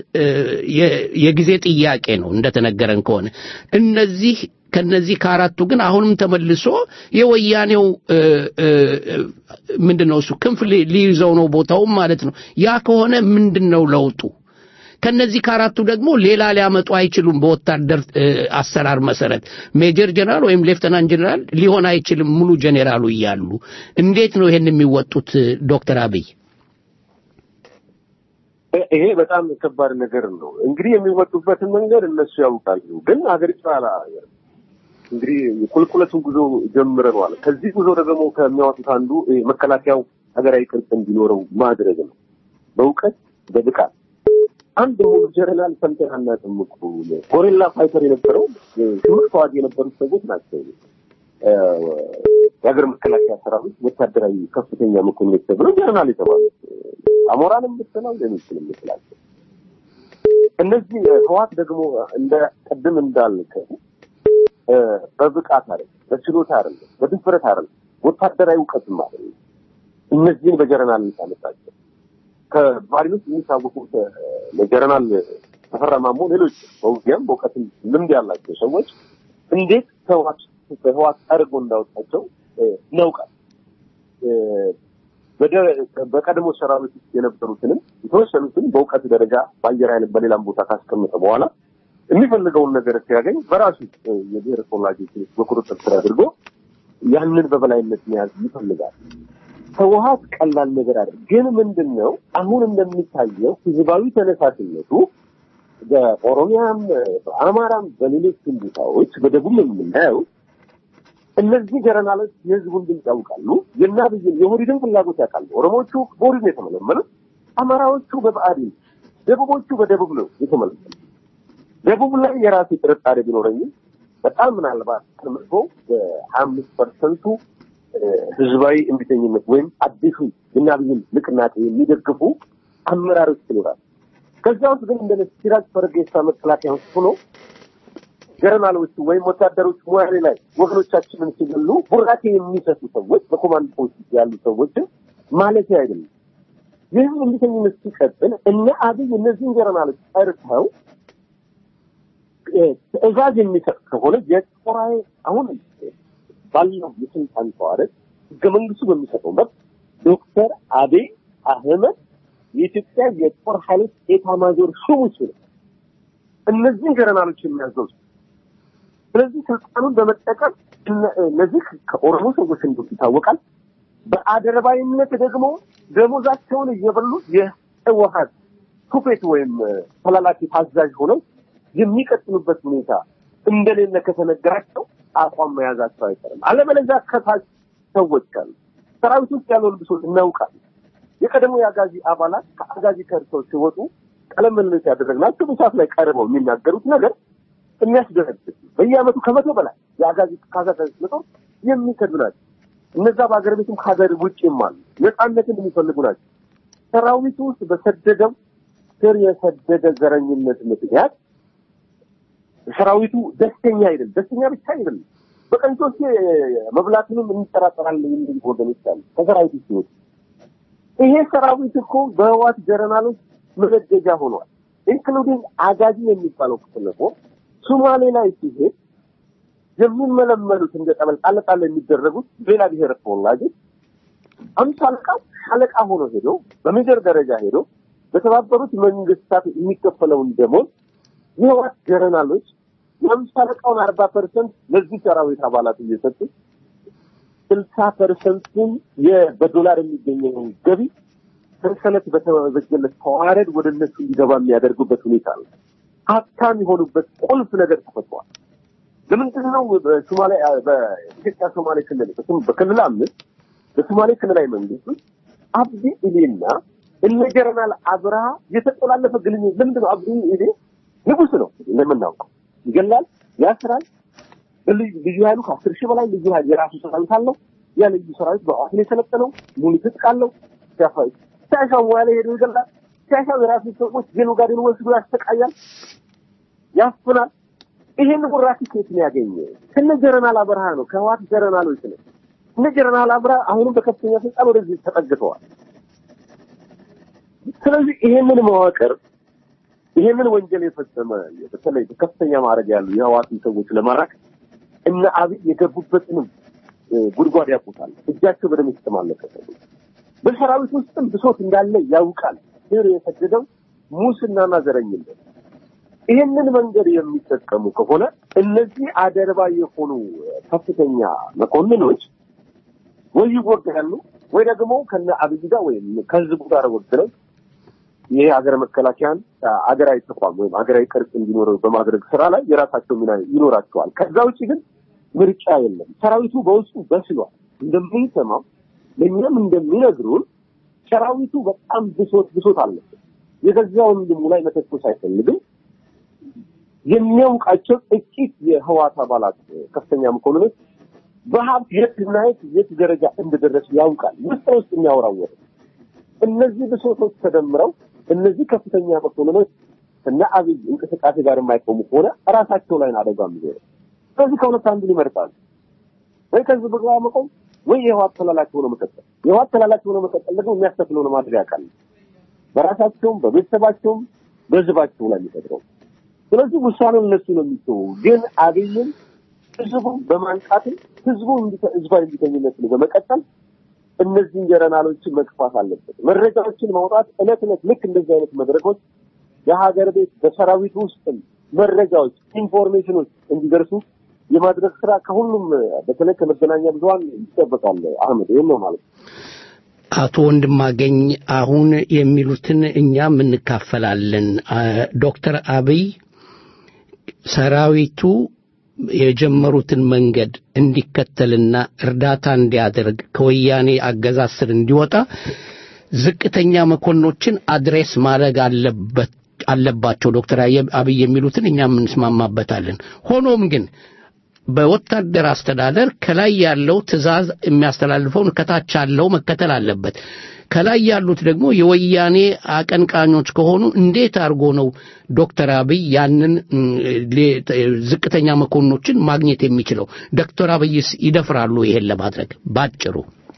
የጊዜ ጥያቄ ነው እንደተነገረን ከሆነ እነዚህ ከነዚህ ከአራቱ ግን አሁንም ተመልሶ የወያኔው ምንድን ነው እሱ ክንፍ ሊይዘው ነው ቦታውም ማለት ነው ያ ከሆነ ምንድን ነው ለውጡ ከነዚህ ከአራቱ ደግሞ ሌላ ሊያመጡ አይችሉም በወታደር አሰራር መሰረት ሜጀር ጀነራል ወይም ሌፍተናንት ጀነራል ሊሆን አይችልም ሙሉ ጀኔራሉ እያሉ እንዴት ነው ይሄን የሚወጡት ዶክተር አብይ ይሄ በጣም ከባድ ነገር ነው እንግዲህ የሚወጡበትን መንገድ እነሱ ያውቃሉ ግን ሀገሪቷ እንግዲህ ቁልቁለቱን ጉዞ ጀምረነዋል ከዚህ ጉዞ ደግሞ ከሚያወጡት አንዱ መከላከያው ሀገራዊ ቅርጽ እንዲኖረው ማድረግ ነው በእውቀት በብቃት አንድ ሙሉ ጀነራል ሰምተን አናውቅም እኮ ጎሬላ ፋይተር የነበረው ሽምቅ ተዋጊ የነበሩት ሰዎች ናቸው የሀገር መከላከያ ሰራዊት ወታደራዊ ከፍተኛ መኮንኖች ተብለው ጀነራል የተባሉት አሞራንም ብትለው ሌሎችንም ብትላቸው እነዚህ ህዋት ደግሞ እንደ ቅድም እንዳልከው በብቃት አይደለም በችሎታ አይደለም በድፍረት አይደለም ወታደራዊ እውቀትም አይደለም እነዚህን በጀነራል ታመጣቸው ከባሪን ውስጥ የሚታወቁት ለጀነራል ተፈራ ማሞ ሌሎች በውጊያም በእውቀትም ልምድ ያላቸው ሰዎች እንዴት ህዋት በህዋት አድርጎ እንዳወጣቸው እናውቃል በቀድሞ ሰራዊት ውስጥ የነበሩትንም የተወሰኑትን በእውቀት ደረጃ በአየር ኃይል በሌላም ቦታ ካስቀመጠ በኋላ የሚፈልገውን ነገር ሲያገኝ በራሱ የብሔር ተወላጆች በቁጥጥር ስር አድርጎ ያንን በበላይነት መያዝ ይፈልጋል። ህወሀት ቀላል ነገር አለ። ግን ምንድን ነው አሁን እንደሚታየው ህዝባዊ ተነሳሽነቱ በኦሮሚያም፣ በአማራም፣ በሌሎችም ቦታዎች በደቡብ የምናየው እነዚህ ጀነራሎች የህዝቡን ድምፅ ያውቃሉ። የናብይን የኦህዴድን ፍላጎት ያውቃሉ። ኦሮሞዎቹ በኦህዴድ ነው የተመለመሉት። አማራዎቹ በብአዴን፣ ደቡቦቹ በደቡብ ነው የተመለመሉት። ደቡብ ላይ የራሴ ጥርጣሬ ቢኖረኝም በጣም ምናልባት ተመርቶ በሀያ አምስት ፐርሰንቱ ህዝባዊ እምቢተኝነት ወይም አዲሱ የናብይን ንቅናቄ የሚደግፉ አመራሮች ይኖራል። ከዚያ ውስጥ ግን እንደ ሲራጅ ፈርጌሳ መከላከያ ውስጥ ሆኖ ጀነራሎቹ ወይም ወታደሮች ሞያሌ ላይ ወገኖቻችንን ሲገሉ ቡራኬ የሚሰጡ ሰዎች በኮማንድ ፖስት ያሉ ሰዎችን ማለት አይደለም። ይህም እንዲተኝነት ሲቀጥል እነ አብይ እነዚህን ጀነራሎች ጠርተው ትዕዛዝ የሚሰጥ ከሆነ የጦር ኃይል አሁን ባለው የስልጣን ተዋረድ ህገ መንግስቱ በሚሰጠው መብት ዶክተር አብይ አህመድ የኢትዮጵያ የጦር ኃይሎች ኤታማዦር ሹም ነው። እነዚህን ጀነራሎች የሚያዘው ስለዚህ ስልጣኑን በመጠቀም እነዚህ ከኦሮሞ ሰዎች እንደሆኑ ይታወቃል። በአደረባይነት ደግሞ ደሞዛቸውን እየበሉ የህወሀት ቱፌት ወይም ተላላኪ ታዛዥ ሆነው የሚቀጥሉበት ሁኔታ እንደሌለ ከተነገራቸው አቋም መያዛቸው አይቀርም። አለበለዚያ ከታች ሰዎች አሉ። ሰራዊት ውስጥ ያለውን ብሶት እናውቃለን። የቀደሞ የአጋዚ አባላት ከአጋዚ ከርሰው ሲወጡ ቀለም ምልልስ ያደረግናቸው በሰዓት ላይ ቀርበው የሚናገሩት ነገር የሚያስደነግጥ በየአመቱ ከመቶ በላይ የአጋዚ ካዛጋዚ ጦር የሚከዱ ናቸው። እነዛ በሀገር ቤትም ከሀገር ውጭም አሉ። ነፃነትን የሚፈልጉ ናቸው። ሰራዊቱ ውስጥ በሰደደው ስር የሰደደ ዘረኝነት ምክንያት ሰራዊቱ ደስተኛ አይደለም። ደስተኛ ብቻ አይደለም፣ በቀን ሶስት መብላትንም እንጠራጠራለን የሚሉ ወገኖች አሉ ከሰራዊቱ ሲወጡ። ይሄ ሰራዊት እኮ በህዋት ጀነራሎች መነገጃ ሆኗል። ኢንክሉዲንግ አጋዚ የሚባለው ክፍል እኮ ሱማሌ ላይ ሲሄድ የሚመለመሉት እንደ ጠበል ጣል ጣል የሚደረጉት ሌላ ብሔር ተወላጆች አምሳ አለቃ ሻለቃ ሆኖ ሄዶ በሜጀር ደረጃ ሄዶ በተባበሩት መንግስታት የሚከፈለውን ደሞዝ የህዋት ጀነራሎች የአምሳ አለቃውን አርባ ፐርሰንት ለዚህ ሰራዊት አባላት እየሰጡ ስልሳ ፐርሰንቱን በዶላር የሚገኘውን ገቢ ሰንሰለት በተበጀለት ተዋረድ ወደ እነሱ እንዲገባ የሚያደርጉበት ሁኔታ ነው። ሀብታም የሆኑበት ቁልፍ ነገር ተፈጥሯል። ለምንድን ነው በሶማሌ በኢትዮጵያ ሶማሌ ክልል በክልል አምስት በሶማሌ ክልላዊ መንግስት ውስጥ አብዲ ኢሌና እነ ጀነራል አብርሃ የተጠላለፈ ግንኙነት ለምንድን ነው? አብዲ ኢሌ ንጉስ ነው እንደምናውቀው፣ ይገላል፣ ያስራል። ልዩ ኃይሉ ከአስር ሺህ በላይ ልዩ ኃይል የራሱ ሰራዊት አለው። ያ ልዩ ሰራዊት በአዋት ነው የሰለጠነው፣ ሙሉ ትጥቅ አለው። ሲያሻው ሙያ ላይ ሄዶ ይገላል። ሲያሻው የራሱ ሰዎች የኑጋዴን ወስዶ ያሰቃያል፣ ያፍናል። ይሄን ጉራኪ ኬት ነው ያገኘ? ከነ ጀነራል አብርሃ ነው፣ ከህዋት ጀነራሎች ነው። እነ ጀነራል አብርሃ አሁንም በከፍተኛ ስልጣን ወደዚህ ተጠግተዋል። ስለዚህ ይሄንን መዋቅር ይሄንን ወንጀል የፈጸመ በተለይ በከፍተኛ ማዕረግ ያሉ የህዋትን ሰዎች ለማራቅ እነ አብይ የገቡበትንም ጉድጓድ ያውቁታል። እጃቸው በደም የተጨማለቀ ሰዎች በሰራዊት ውስጥም ብሶት እንዳለ ያውቃል። ስር የሰደደው ሙስናና ዘረኝነት። ይህንን መንገድ የሚጠቀሙ ከሆነ እነዚህ አደርባ የሆኑ ከፍተኛ መኮንኖች ወይ ይወገዳሉ ወይ ደግሞ ከነ አብይ ጋር ወይም ከህዝቡ ጋር ወግነው ይሄ ሀገር መከላከያን አገራዊ ተቋም ወይም አገራዊ ቅርጽ እንዲኖረው በማድረግ ስራ ላይ የራሳቸው ሚና ይኖራቸዋል። ከዛ ውጭ ግን ምርጫ የለም። ሰራዊቱ በውስጡ በስሏል። እንደምንሰማው ለእኛም እንደሚነግሩን ሰራዊቱ በጣም ብሶት ብሶት አለበት። የገዛ ወንድሙ ላይ መተኮስ አይፈልግም። የሚያውቃቸው ጥቂት የህዋት አባላት ከፍተኛ መኮንኖች በሀብት የት እና የት የት ደረጃ እንደደረሱ ያውቃል። ውስጥ ውስጥ የሚያወራወር እነዚህ ብሶቶች ተደምረው እነዚህ ከፍተኛ መኮንኖች እና አብይ እንቅስቃሴ ጋር የማይቆሙ ከሆነ ራሳቸው ላይ አደጋ የሚሆነው። ስለዚህ ከሁለት አንዱን ይመርጣሉ። ወይ ከህዝብ ጋር መቆም ወይ የህዋት ተላላኪ ሆኖ መቀጠል። የህዋት ተላላኪ ሆኖ መቀጠል ደግሞ የሚያስከፍለውን ማድረግ ያውቃል። በራሳቸውም በቤተሰባቸውም በህዝባቸው ላይ የሚፈጥረው። ስለዚህ ውሳኔው እነሱ ነው የሚተው። ግን አብይን ህዝቡን በማንቃትም ህዝቡ ህዝባዊ እንዲተኝነትን በመቀጠል እነዚህን ጀነራሎችን መግፋት አለበት። መረጃዎችን ማውጣት እለት እለት ልክ እንደዚህ አይነት መድረኮች የሀገር ቤት በሰራዊት ውስጥም መረጃዎች፣ ኢንፎርሜሽኖች እንዲደርሱ የማድረግ ስራ ከሁሉም በተለይ ከመገናኛ ብዙኃን ይጠበቃል። አህመድ ይህን ነው ማለት ነው። አቶ ወንድማገኝ አሁን የሚሉትን እኛም እንካፈላለን። ዶክተር አብይ ሰራዊቱ የጀመሩትን መንገድ እንዲከተልና እርዳታ እንዲያደርግ ከወያኔ አገዛዝ ስር እንዲወጣ ዝቅተኛ መኮንኖችን አድሬስ ማድረግ አለበት አለባቸው ዶክተር አብይ የሚሉትን እኛም እንስማማበታለን። ሆኖም ግን በወታደር አስተዳደር ከላይ ያለው ትዕዛዝ የሚያስተላልፈውን ከታች ያለው መከተል አለበት። ከላይ ያሉት ደግሞ የወያኔ አቀንቃኞች ከሆኑ እንዴት አድርጎ ነው ዶክተር አብይ ያንን ም፣ ሌ- ዝቅተኛ መኮንኖችን ማግኘት የሚችለው? ዶክተር አብይስ ይደፍራሉ ይሄን ለማድረግ ባጭሩ?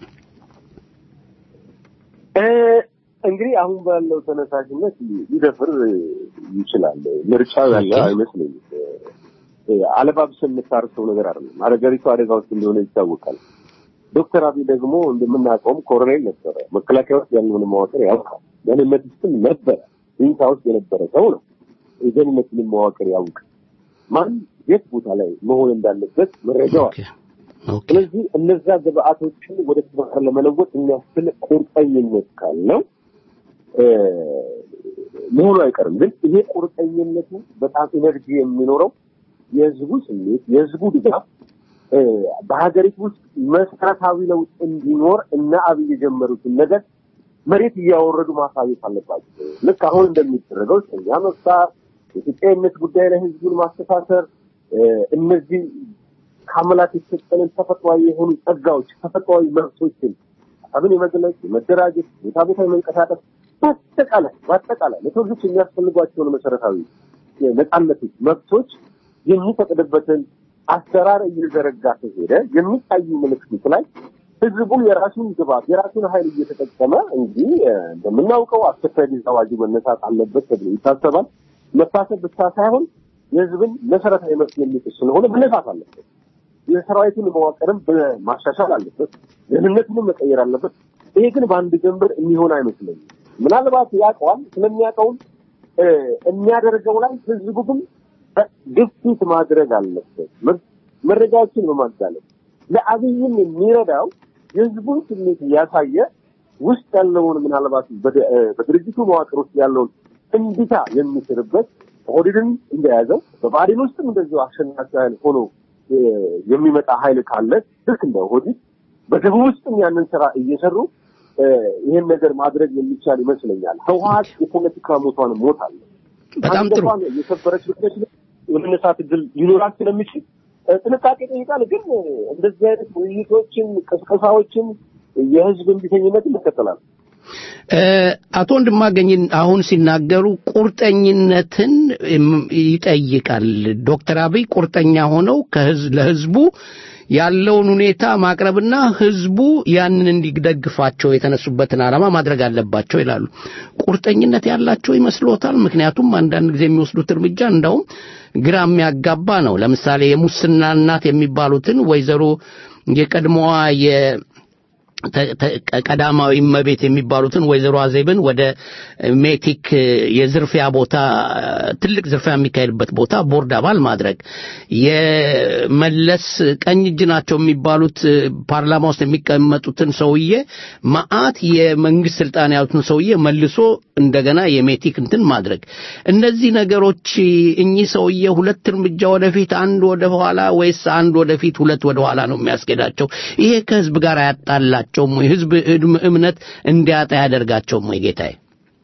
እ፣ እንግዲህ አሁን ባለው ተነሳሽነት ሊደፍር ይችላል። ምርጫው ያለ ኦኬ። አይመስለኝም። እ፣ አለባብሰን የምታርሰው ነገር አይደለም። አገሪቱ አደጋ ውስጥ እንደሆነ ይታወቃል። ዶክተር አብይ ደግሞ እንደምናውቀውም ኮሎኔል ነበረ። መከላከያ ውስጥ ያለውን መዋቅር ያውቃል። ደህንነት ውስጥም ነበረ። ኢንሳ ውስጥ የነበረ ሰው ነው። የደህንነትን መዋቅር ያውቅ ማን የት ቦታ ላይ መሆን እንዳለበት መረጃው አለ። ኦኬ ኦኬ ስለዚህ እነዛ ግብአቶችን ወደ ተግባር ለመለወጥ የሚያስችል ቁርጠኝነት ካለው እ፣ መሆኑ አይቀርም። ግን ይሄ ቁርጠኝነቱ በጣም ኢነርጂ የሚኖረው የህዝቡ ስሜት፣ የህዝቡ ድጋፍ እ፣ በሀገሪቱ ውስጥ መሰረታዊ ለውጥ እንዲኖር እና አብይ የጀመሩትን ነገር መሬት እያወረዱ ማሳየት አለባቸው። ልክ አሁን እንደሚደረገው እስረኛ መፍታት፣ የኢትዮጵያዊነት ጉዳይ ላይ ህዝቡን ማስተሳሰር እ፣ እነዚህ ከአምላክ የተሰጠንን ተፈጥሯዊ የሆኑ ጸጋዎች ተፈጥሯዊ መብቶችን ሀሳብን የመግለጽ የመደራጀት ቦታ ቦታ የመንቀሳቀስ በአጠቃላይ በአጠቃላይ ለሰው ልጆች የሚያስፈልጓቸውን መሰረታዊ ነጻነቶች መብቶች የሚፈቅድበትን አሰራር እየዘረጋ ከሄደ የሚታዩ ምልክቶች ላይ ህዝቡ የራሱን ግባት የራሱን ኃይል እየተጠቀመ እንግዲህ እ፣ እንደምናውቀው አስቸኳይ ጊዜ አዋጁ መነሳት አለበት ተብሎ ይታሰባል። መታሰብ ብቻ ሳይሆን የህዝብን መሰረታዊ መብት የሚጥስ ስለሆነ መነሳት አለበት። የሰራዊቱን መዋቅርም ማሻሻል አለበት። ደህንነቱንም መቀየር አለበት። ይሄ ግን በአንድ ጀንበር የሚሆን አይመስለኝም። ምናልባት ያውቀዋል። ስለሚያውቀውም እ፣ የሚያደርገው ላይ ህዝቡ ግን ግፊት ማድረግ አለበት። መ- መረጃዎችን በማጋለጥ ለአብይም የሚረዳው የህዝቡን ስሜት እያሳየ ውስጥ ያለውን ምናልባት በድ- እ፣ በድርጅቱ መዋቅር ውስጥ ያለውን እንቢታ የሚስርበት ኦህዴድን እንደያዘው በብአዴን ውስጥም እንደዚሁ አሸናፊ ኃይል ሆኖ እ፣ የሚመጣ ኃይል ካለ ልክ እንደ ኦህዴድ በደቡብ ውስጥም ያንን ስራ እየሰሩ እ፣ ይህን ነገር ማድረግ የሚቻል ይመስለኛል። ህወሀት የፖለቲካ ሞቷን ሞት አለ በጣም ጥሩ አንገቷን የሰበረች ብለች የመነሳት እድል ሊኖራት ስለሚችል እ፣ ጥንቃቄ ጠይቃል። ግን እ፣ እንደዚህ አይነት ውይይቶችን፣ ቅስቀሳዎችን የህዝብ እንቢተኝነት ይከተላል። እ፣ አቶ ወንድማገኝን አሁን ሲናገሩ ቁርጠኝነትን እም፣ ይጠይቃል። ዶክተር አብይ ቁርጠኛ ሆነው ከህዝብ ለህዝቡ ያለውን ሁኔታ ማቅረብና ህዝቡ ያንን እንዲደግፋቸው የተነሱበትን ዓላማ ማድረግ አለባቸው ይላሉ። ቁርጠኝነት ያላቸው ይመስሎታል? ምክንያቱም አንዳንድ ጊዜ የሚወስዱት እርምጃ እንዳውም ግራ የሚያጋባ ነው። ለምሳሌ የሙስና እናት የሚባሉትን ወይዘሮ የቀድሞዋ የ ተ- ተ- ቀዳማዊ እመቤት የሚባሉትን ወይዘሮ አዜብን ወደ ሜቲክ የዝርፊያ ቦታ ትልቅ ዝርፊያ የሚካሄድበት ቦታ ቦርድ አባል ማድረግ የመለስ ቀኝ እጅ ናቸው የሚባሉት ፓርላማ ውስጥ የሚቀመጡትን ሰውዬ መዓት የመንግስት ስልጣን ያሉትን ሰውዬ መልሶ እንደገና የሜቲክ እንትን ማድረግ እነዚህ ነገሮች እኚህ ሰውዬ ሁለት እርምጃ ወደፊት አንድ ወደ ኋላ ወይስ አንድ ወደፊት ሁለት ወደ ኋላ ነው የሚያስኬዳቸው? ይሄ ከህዝብ ጋር አያጣላቸውም ወይ? ህዝብ እድም- እምነት እንዲያጣ ያደርጋቸውም ወይ? ጌታዬ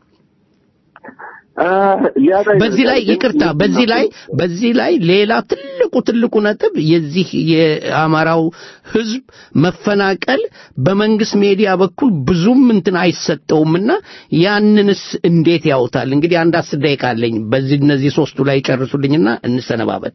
በዚህ ላይ ይቅርታ፣ በዚህ ላይ በዚህ ላይ ሌላ ትልቁ ትልቁ ነጥብ የዚህ የአማራው ህዝብ መፈናቀል በመንግስት ሚዲያ በኩል ብዙም እንትን አይሰጠውምና ያንንስ እንዴት ያውታል? እንግዲህ አንድ አስር ደቂቃ አለኝ። በዚህ እነዚህ ሶስቱ ላይ ጨርሱልኝና እንሰነባበት።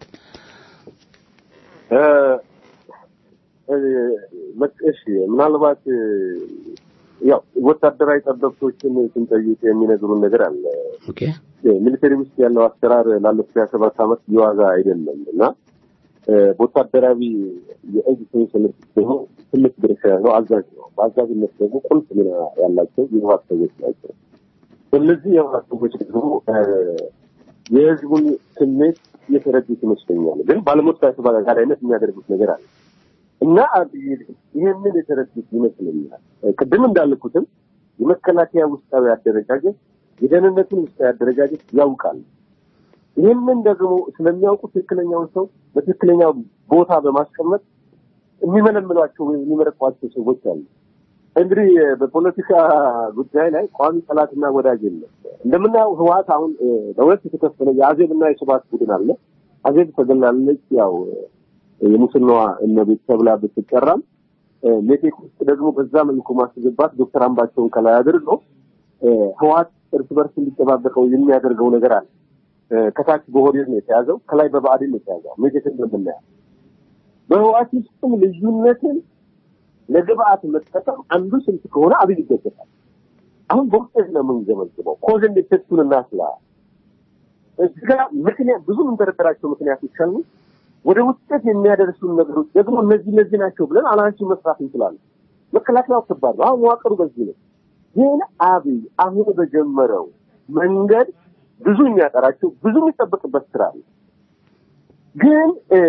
እ፣ እ፣ እሺ ምናልባት እ፣ ያው ወታደራዊ ጠበብቶችን ስንጠይቅ የሚነግሩን ነገር አለ። ኦኬ ሚሊተሪ ውስጥ ያለው አሰራር ላለፉት ሀያ ሰባት ዓመት የዋዛ አይደለም እና እ፣ በወታደራዊ የእጅ ሰንሰለት ደግሞ ትልቅ ድርሻ ያለው አዛዥ ነው። በአዛዥነት ደግሞ ቁልፍ ሚና ያላቸው የህወሓት ሰዎች ናቸው። እነዚህ የህወሓት ሰዎች ደግሞ እ፣ የህዝቡን ስሜት የተረዱት ይመስለኛል። ግን ባለሞት ተባጋሪነት የሚያደርጉት ነገር አለ እና አብይ ይህንን የተረዱት ይመስለኛል። ቅድም እንዳልኩትም የመከላከያ ውስጣዊ አደረጃጀት የደህንነቱን ውስጣዊ አደረጃጀት ያውቃል። ይህንን ደግሞ ስለሚያውቁ ትክክለኛውን ሰው በትክክለኛው ቦታ በማስቀመጥ የሚመለምሏቸው ወይም የሚመረቋቸው ሰዎች አሉ። እንግዲህ በፖለቲካ ጉዳይ ላይ ቋሚ ጠላትና ወዳጅ የለም። እንደምናየው ህወሓት አሁን እ፣ ለሁለት የተከፈለ የአዜብና የስብሀት ቡድን አለ። አዜብ ተገላለች። ያው የሙስናዋ እመቤት ተብላ ብትጠራም ሜቴክ ውስጥ ደግሞ በዛ መልኩ ማስገባት ዶክተር አምባቸውን ከላይ አድርገው ህወሓት እርስ በርስ እንዲጠባበቀው የሚያደርገው ነገር አለ። ከታች በኦህዴድ ነው የተያዘው፣ ከላይ በብአዴን ነው የተያዘው። ሜቴክ እንደምናየው በህወሓት ውስጥም ልዩነትን ለግብአት መጠቀም አንዱ ስልት ከሆነ አብይ ይደገፋል። አሁን በውጤት ነው የምንገመግመው። ኮዝ ኤንድ ኢፌክቱን እናስላ እዚህ ጋር ምክንያት ብዙ የምንደረደራቸው ምክንያቶች አሉ። ወደ ውጤት የሚያደርሱን ነገሮች ደግሞ እነዚህ እነዚህ ናቸው ብለን አናሊሲስ መስራት እንችላለን። መከላከያው ከባድ ነው። አሁን መዋቅሩ በዚህ ነው። ግን አብይ አሁን በጀመረው መንገድ ብዙ የሚያጠራቸው ብዙ የሚጠበቅበት ስራ አለ። ግን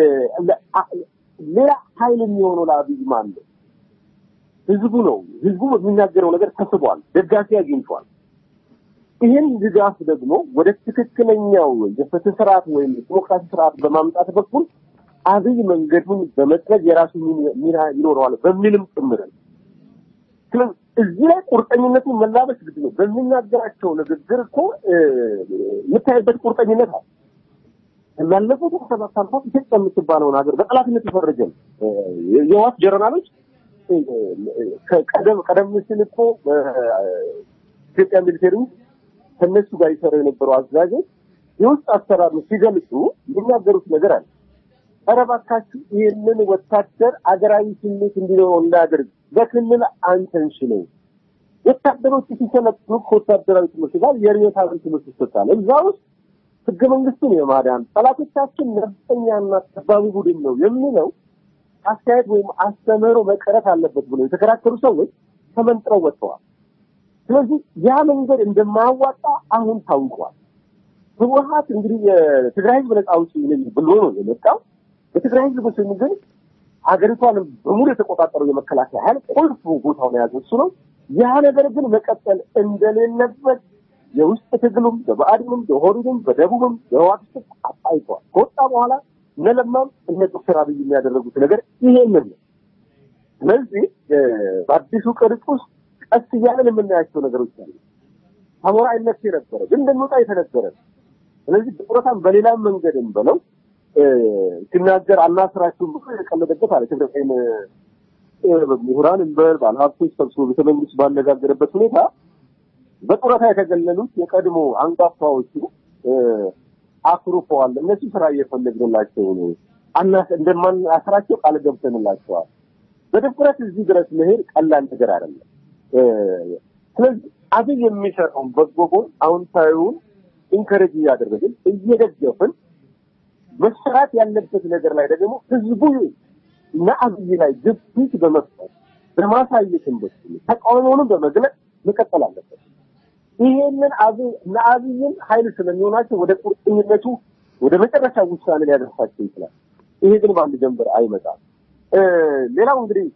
ሌላ ኃይል የሚሆነው ለአብይ ማን ነው? ህዝቡ ነው። ህዝቡ የሚናገረው ነገር ተስቧል፣ ደጋፊ አግኝቷል። ይህን ድጋፍ ደግሞ ወደ ትክክለኛው የፍትህ ስርዓት ወይም ዲሞክራሲ ስርዓት በማምጣት በኩል አብይ መንገዱን በመጥረግ የራሱ ሚና ይኖረዋል በሚልም ጭምር ስለዚህ እዚህ ላይ ቁርጠኝነቱን መላበስ ግድ ነው። በሚናገራቸው ንግግር እኮ የምታይበት ቁርጠኝነት አለ። ያለፉት ሰባት ዓመታት ኢትዮጵያ የምትባለውን ሀገር በጠላትነት የፈረጀ ነው። የህወሓት ጀነራሎች ቀደም ቀደም ሲል እኮ ኢትዮጵያ ሚሊቴሪ ከነሱ ጋር ይሰሩ የነበሩ አዛዦች የውስጥ አሰራር ሲገልጹ የሚናገሩት ነገር አለ። ኧረ እባካችሁ ይህንን ወታደር አገራዊ ስሜት እንዲኖረው እናድርግ፣ በክልል አንተንሽነው። ወታደሮች ሲሰለጥኑ ከወታደራዊ ትምህርት ጋር የርዕዮተ ዓለም ትምህርት ይሰጣል። እዛ ውስጥ ህገ መንግስቱን የማዳን ጠላቶቻችን ነፍጠኛና ጠባቡ ቡድን ነው የሚለው አስተያየት ወይም አስተምህሮ መቀረት አለበት ብለው የተከራከሩ ሰዎች ተመንጥረው ወጥተዋል። ስለዚህ ያ መንገድ እንደማያዋጣ አሁን ታውቋል። ህወሓት እንግዲህ የትግራይ ህዝብ ነጻ አውጪ ነኝ ብሎ ነው የመጣው። የትግራይ ህዝብ ስም ግን አገሪቷን በሙሉ የተቆጣጠረው የመከላከያ ኃይል ቁልፍ ቦታውን የያዘ እሱ ነው። ያ ነገር ግን መቀጠል እንደሌለበት የውስጥ ትግሉም በብአዴንም በኦህዴድም በደቡብም በህወሓት ውስጥ አሳይቷል። ከወጣ በኋላ እነ ለማም እነ ዶክተር አብይ የሚያደረጉት ነገር ይሄንን ነው። ስለዚህ በአዲሱ ቅርጽ ውስጥ ቀስ እያለን የምናያቸው ነገሮች አሉ። አሞራ አይነት ነበረ ግን እንደሚወጣ የተነገረ ስለዚህ ጡረታን በሌላም መንገድም በለው ሲናገር አናስራችሁም ብሎ የቀለደበት አለ። ትግራይን ምሁራን እንበል ባለሀብቶች ሰብስቦ ቤተመንግስት ባነጋገረበት ሁኔታ በጡረታ የተገለሉት የቀድሞ አንጋፋዎቹ አኩርፈዋል። እነሱ ስራ እየፈለግንላቸው ነው አናስ እንደማናስራቸው ቃል ገብተንላቸዋል። በድፍረት እዚህ ድረስ መሄድ ቀላል ነገር አይደለም። ስለዚህ አብይ የሚሰራውን በጎ ጎን አዎንታዊውን ኢንከሬጅ እያደረግን እየደገፍን መሰራት ያለበት ነገር ላይ ደግሞ ህዝቡ እና አብይ ላይ ግፊት በመፍጠር በማሳየትን በኩል ተቃውሞውንም በመግለጽ መቀጠል አለበት። ይሄንን አብይ እና አብይን ኃይል ስለሚሆናቸው ወደ ቁርጠኝነቱ ወደ መጨረሻ ውሳኔ ሊያደርሳቸው ይችላል። ይሄ ግን በአንድ ጀንበር አይመጣም። ሌላው እንግዲህ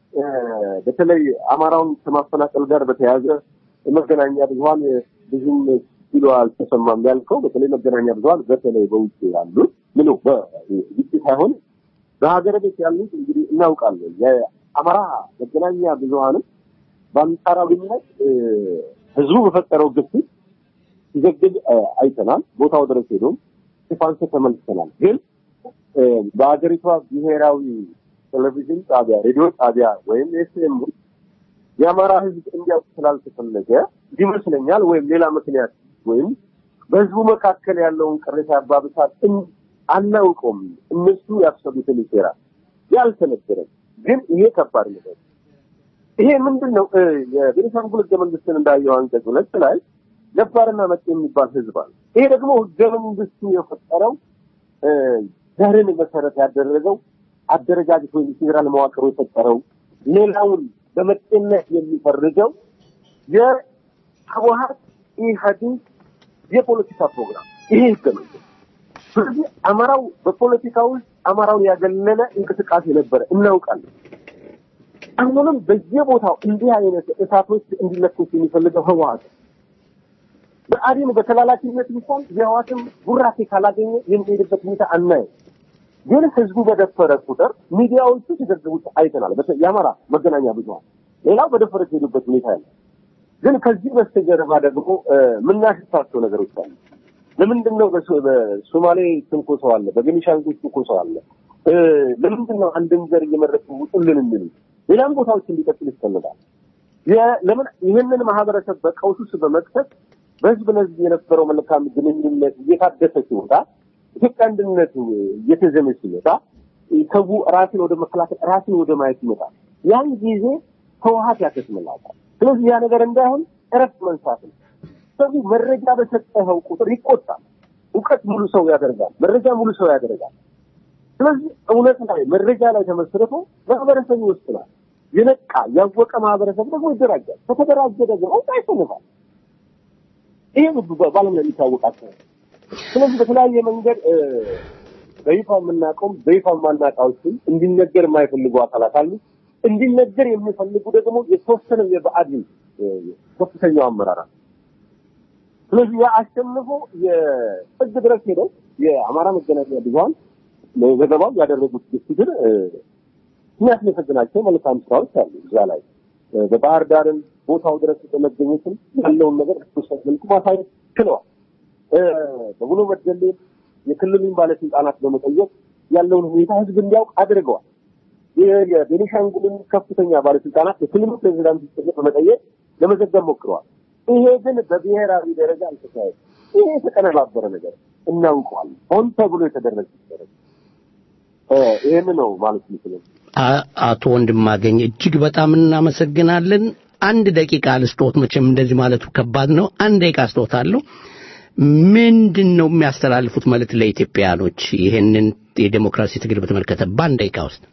በተለይ አማራውን ከማፈናቀል ጋር በተያያዘ መገናኛ ብዙኃን ብዙም ሲሉ አልተሰማም ያልከው በተለይ መገናኛ ብዙኃን በተለይ በውጭ ያሉት ምኑ በውጭ ሳይሆን በሀገር ቤት ያሉት እንግዲህ እናውቃለን። የአማራ መገናኛ ብዙኃንም በአንጻራዊነት ህዝቡ በፈጠረው ግፊት ሲዘግብ አይተናል። ቦታው ድረስ ሄዶም ሽፋንስ ተመልክተናል። ግን በሀገሪቷ ብሔራዊ ቴሌቪዥን ጣቢያ፣ ሬዲዮ ጣቢያ ወይም ኤፍኤም የአማራ ህዝብ እንዲያውቅ ስላልተፈለገ ይመስለኛል ወይም ሌላ ምክንያት ወይም በህዝቡ መካከል ያለውን ቅሬታ ያባብሳል አናውቀውም። እነሱ ያሰቡትን ይሰራል ያልተነገረም ግን ይሄ ከባድ ነገር ይሄ ምንድን ነው? የቤኒሻንጉል ህገ መንግስትን እንዳየው አንቀጽ ሁለት ላይ ነባርና መጤ የሚባል ህዝብ አለ። ይሄ ደግሞ ህገ መንግስቱ የፈጠረው ዘርን መሰረት ያደረገው አደረጃጀት ወይም ፌዴራል መዋቅሩ የፈጠረው ሌላውን በመጤነት የሚፈርጀው የህወሓት ኢህአዴግ የፖለቲካ ፕሮግራም ይሄ ህገ መንግስት። ስለዚህ አማራው በፖለቲካ ውስጥ አማራውን ያገለለ እንቅስቃሴ ነበረ እናውቃለን። አሁንም በየቦታው እንዲህ አይነት እሳቶች እንዲለኮስ የሚፈልገው ህወሓት ብአዴን በተላላኪነት እንኳን የህወሓትም ቡራኬ ካላገኘ የሚሄድበት ሁኔታ አናየም። ግን ህዝቡ በደፈረ ቁጥር ሚዲያዎቹ ሲዘግቡት አይተናል። የአማራ መገናኛ ብዙኃን ሌላው በደፈረ ሲሄዱበት ሁኔታ ያለ ግን ከዚህ በስተጀርባ ደግሞ የምናሽታቸው ነገሮች አሉ። ለምንድን ነው በሶማሌ ትንኮሳው አለ፣ በቤኒሻንጉል ትንኮሳው አለ፣ ለምንድን ነው አንድን ዘር እየመረጡ ውጡልን የሚሉ ሌላም ቦታዎች እንዲቀጥል ይፈልጋል። ለምን ይህንን ማህበረሰብ በቀውስ ውስጥ በመክተት በህዝብ ለህዝብ የነበረው መልካም ግንኙነት እየታደሰ ሲወጣ ኢትዮጵያ አንድነት እየተዘመ ሲመጣ ሰው ራስን ወደ መከላከል ራስን ወደ ማየት ይመጣል። ያን ጊዜ ህወሀት ያከስምላታል። ስለዚህ ያ ነገር እንዳይሆን እረፍት መንሳት ነው። ሰው መረጃ በሰጠኸው ቁጥር ይቆጣል። እውቀት ሙሉ ሰው ያደርጋል። መረጃ ሙሉ ሰው ያደርጋል። ስለዚህ እውነት ላይ መረጃ ላይ ተመስርቶ ማህበረሰብ ይወስናል። የነቃ ያወቀ ማህበረሰብ ደግሞ ይደራጃል። ከተደራጀ ደግሞ ያሸንፋል። ይሄ በዓለም ላይ የሚታወቃቸው ስለዚህ በተለያየ መንገድ በይፋ የምናውቀውም በይፋ የማናውቃዎችም እንዲነገር የማይፈልጉ አካላት አሉ። እንዲነገር የሚፈልጉ ደግሞ የተወሰነ የብአዴን ከፍተኛው አመራር አለ። ስለዚህ ያ አሸንፎ የጥግ ድረስ ሄደው የአማራ መገናኛ ብዙኃን ዘገባው ያደረጉት ግፊትን የሚያስመሰግናቸው መልካም ስራዎች አሉ። እዛ ላይ በባህር ዳርን ቦታው ድረስ በመገኘትም ያለውን ነገር በተወሰነ መልኩ ማሳየት ችለዋል። በቡኖ በደሌ የክልሉን ባለስልጣናት በመጠየቅ ያለውን ሁኔታ ህዝብ እንዲያውቅ አድርገዋል። የቤኒሻንጉልን ከፍተኛ ባለስልጣናት የክልሉ ፕሬዚዳንት ሲጠየቅ በመጠየቅ ለመዘገብ ሞክረዋል። ይሄ ግን በብሔራዊ ደረጃ አልተካሄደ። ይሄ የተቀነባበረ ነገር እናውቀዋለን። ሆን ተብሎ የተደረገ ነገር ይህን ነው ማለት ይችላል። አቶ ወንድማገኝ እጅግ በጣም እናመሰግናለን። አንድ ደቂቃ ልስጦት፣ መቼም እንደዚህ ማለቱ ከባድ ነው። አንድ ደቂቃ ስጦታለሁ። ምንድን ነው የሚያስተላልፉት መልእክት ለኢትዮጵያኖች ይህንን የዴሞክራሲ ትግል በተመለከተ በአንድ ደቂቃ ውስጥ?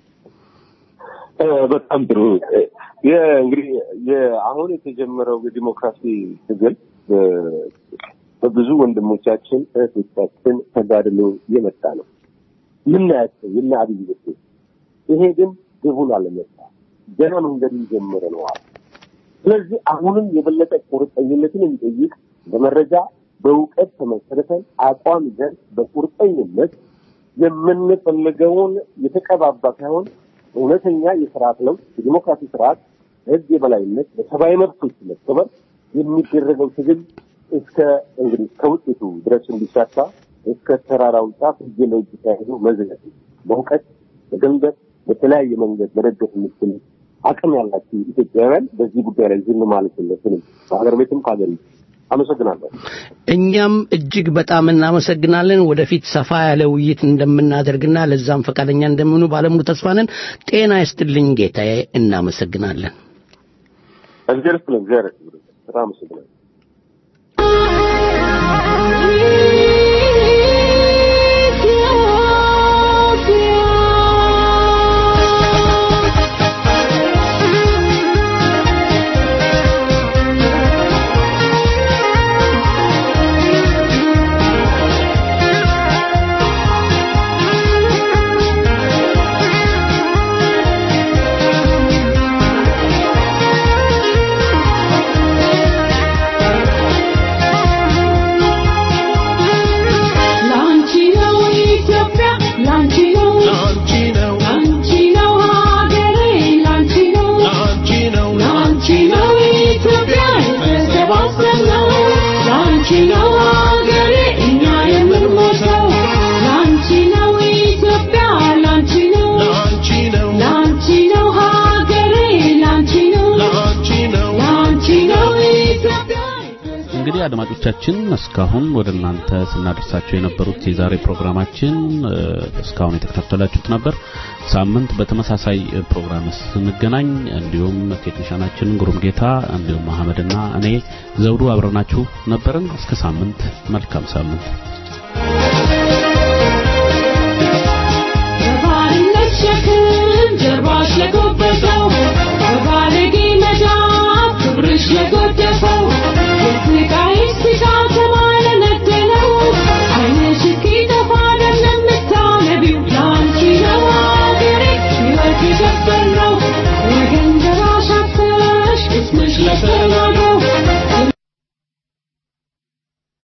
በጣም ጥሩ። እንግዲህ አሁን የተጀመረው የዲሞክራሲ ትግል በብዙ ወንድሞቻችን እህቶቻችን ተጋድሎ የመጣ ነው። ምናያቸው የነ አብይ ውጤት ይሄ ግን ግቡን አለመጣ ገና መንገዱን ጀምረ ነዋል። ስለዚህ አሁንም የበለጠ ቁርጠኝነትን የሚጠይቅ በመረጃ በእውቀት ተመሰረተን አቋም ይዘን በቁርጠኝነት የምንፈልገውን የተቀባባ ሳይሆን እውነተኛ የስርዓት ለውጥ የዲሞክራሲ ስርዓት ህግ የበላይነት በሰብአዊ መብቶች መከበር የሚደረገው ትግል እስከ እንግዲህ እስከ ውጤቱ ድረስ እንዲሳካ እስከ ተራራው ጫፍ እጅ ለእጅ ተያይዞ መዝለቅ በእውቀት በገንዘብ በተለያየ መንገድ መደገፍ የምትችል አቅም ያላችሁ ኢትዮጵያውያን በዚህ ጉዳይ ላይ ዝም ማለት የለብንም። በሀገር ቤትም ከሀገር አመሰግናለሁ። እኛም እጅግ በጣም እናመሰግናለን። ወደፊት ሰፋ ያለ ውይይት እንደምናደርግና ለዛም ፈቃደኛ እንደምኑ ባለሙሉ ተስፋ ነን። ጤና ይስጥልኝ ጌታዬ፣ እናመሰግናለን። እግዚአብሔር ይስጥልን። እግዚአብሔር ይስጥልን። በጣም አመሰግናለሁ። እንግዲህ አድማጮቻችን እስካሁን ወደ እናንተ ስናደርሳቸው የነበሩት የዛሬ ፕሮግራማችን እስካሁን የተከታተላችሁት ነበር። ሳምንት በተመሳሳይ ፕሮግራም ስንገናኝ እንዲሁም ቴክኒሻናችን ግሩም ጌታ እንዲሁም መሐመድና እኔ ዘውዱ አብረናችሁ ነበርን። እስከ ሳምንት መልካም ሳምንት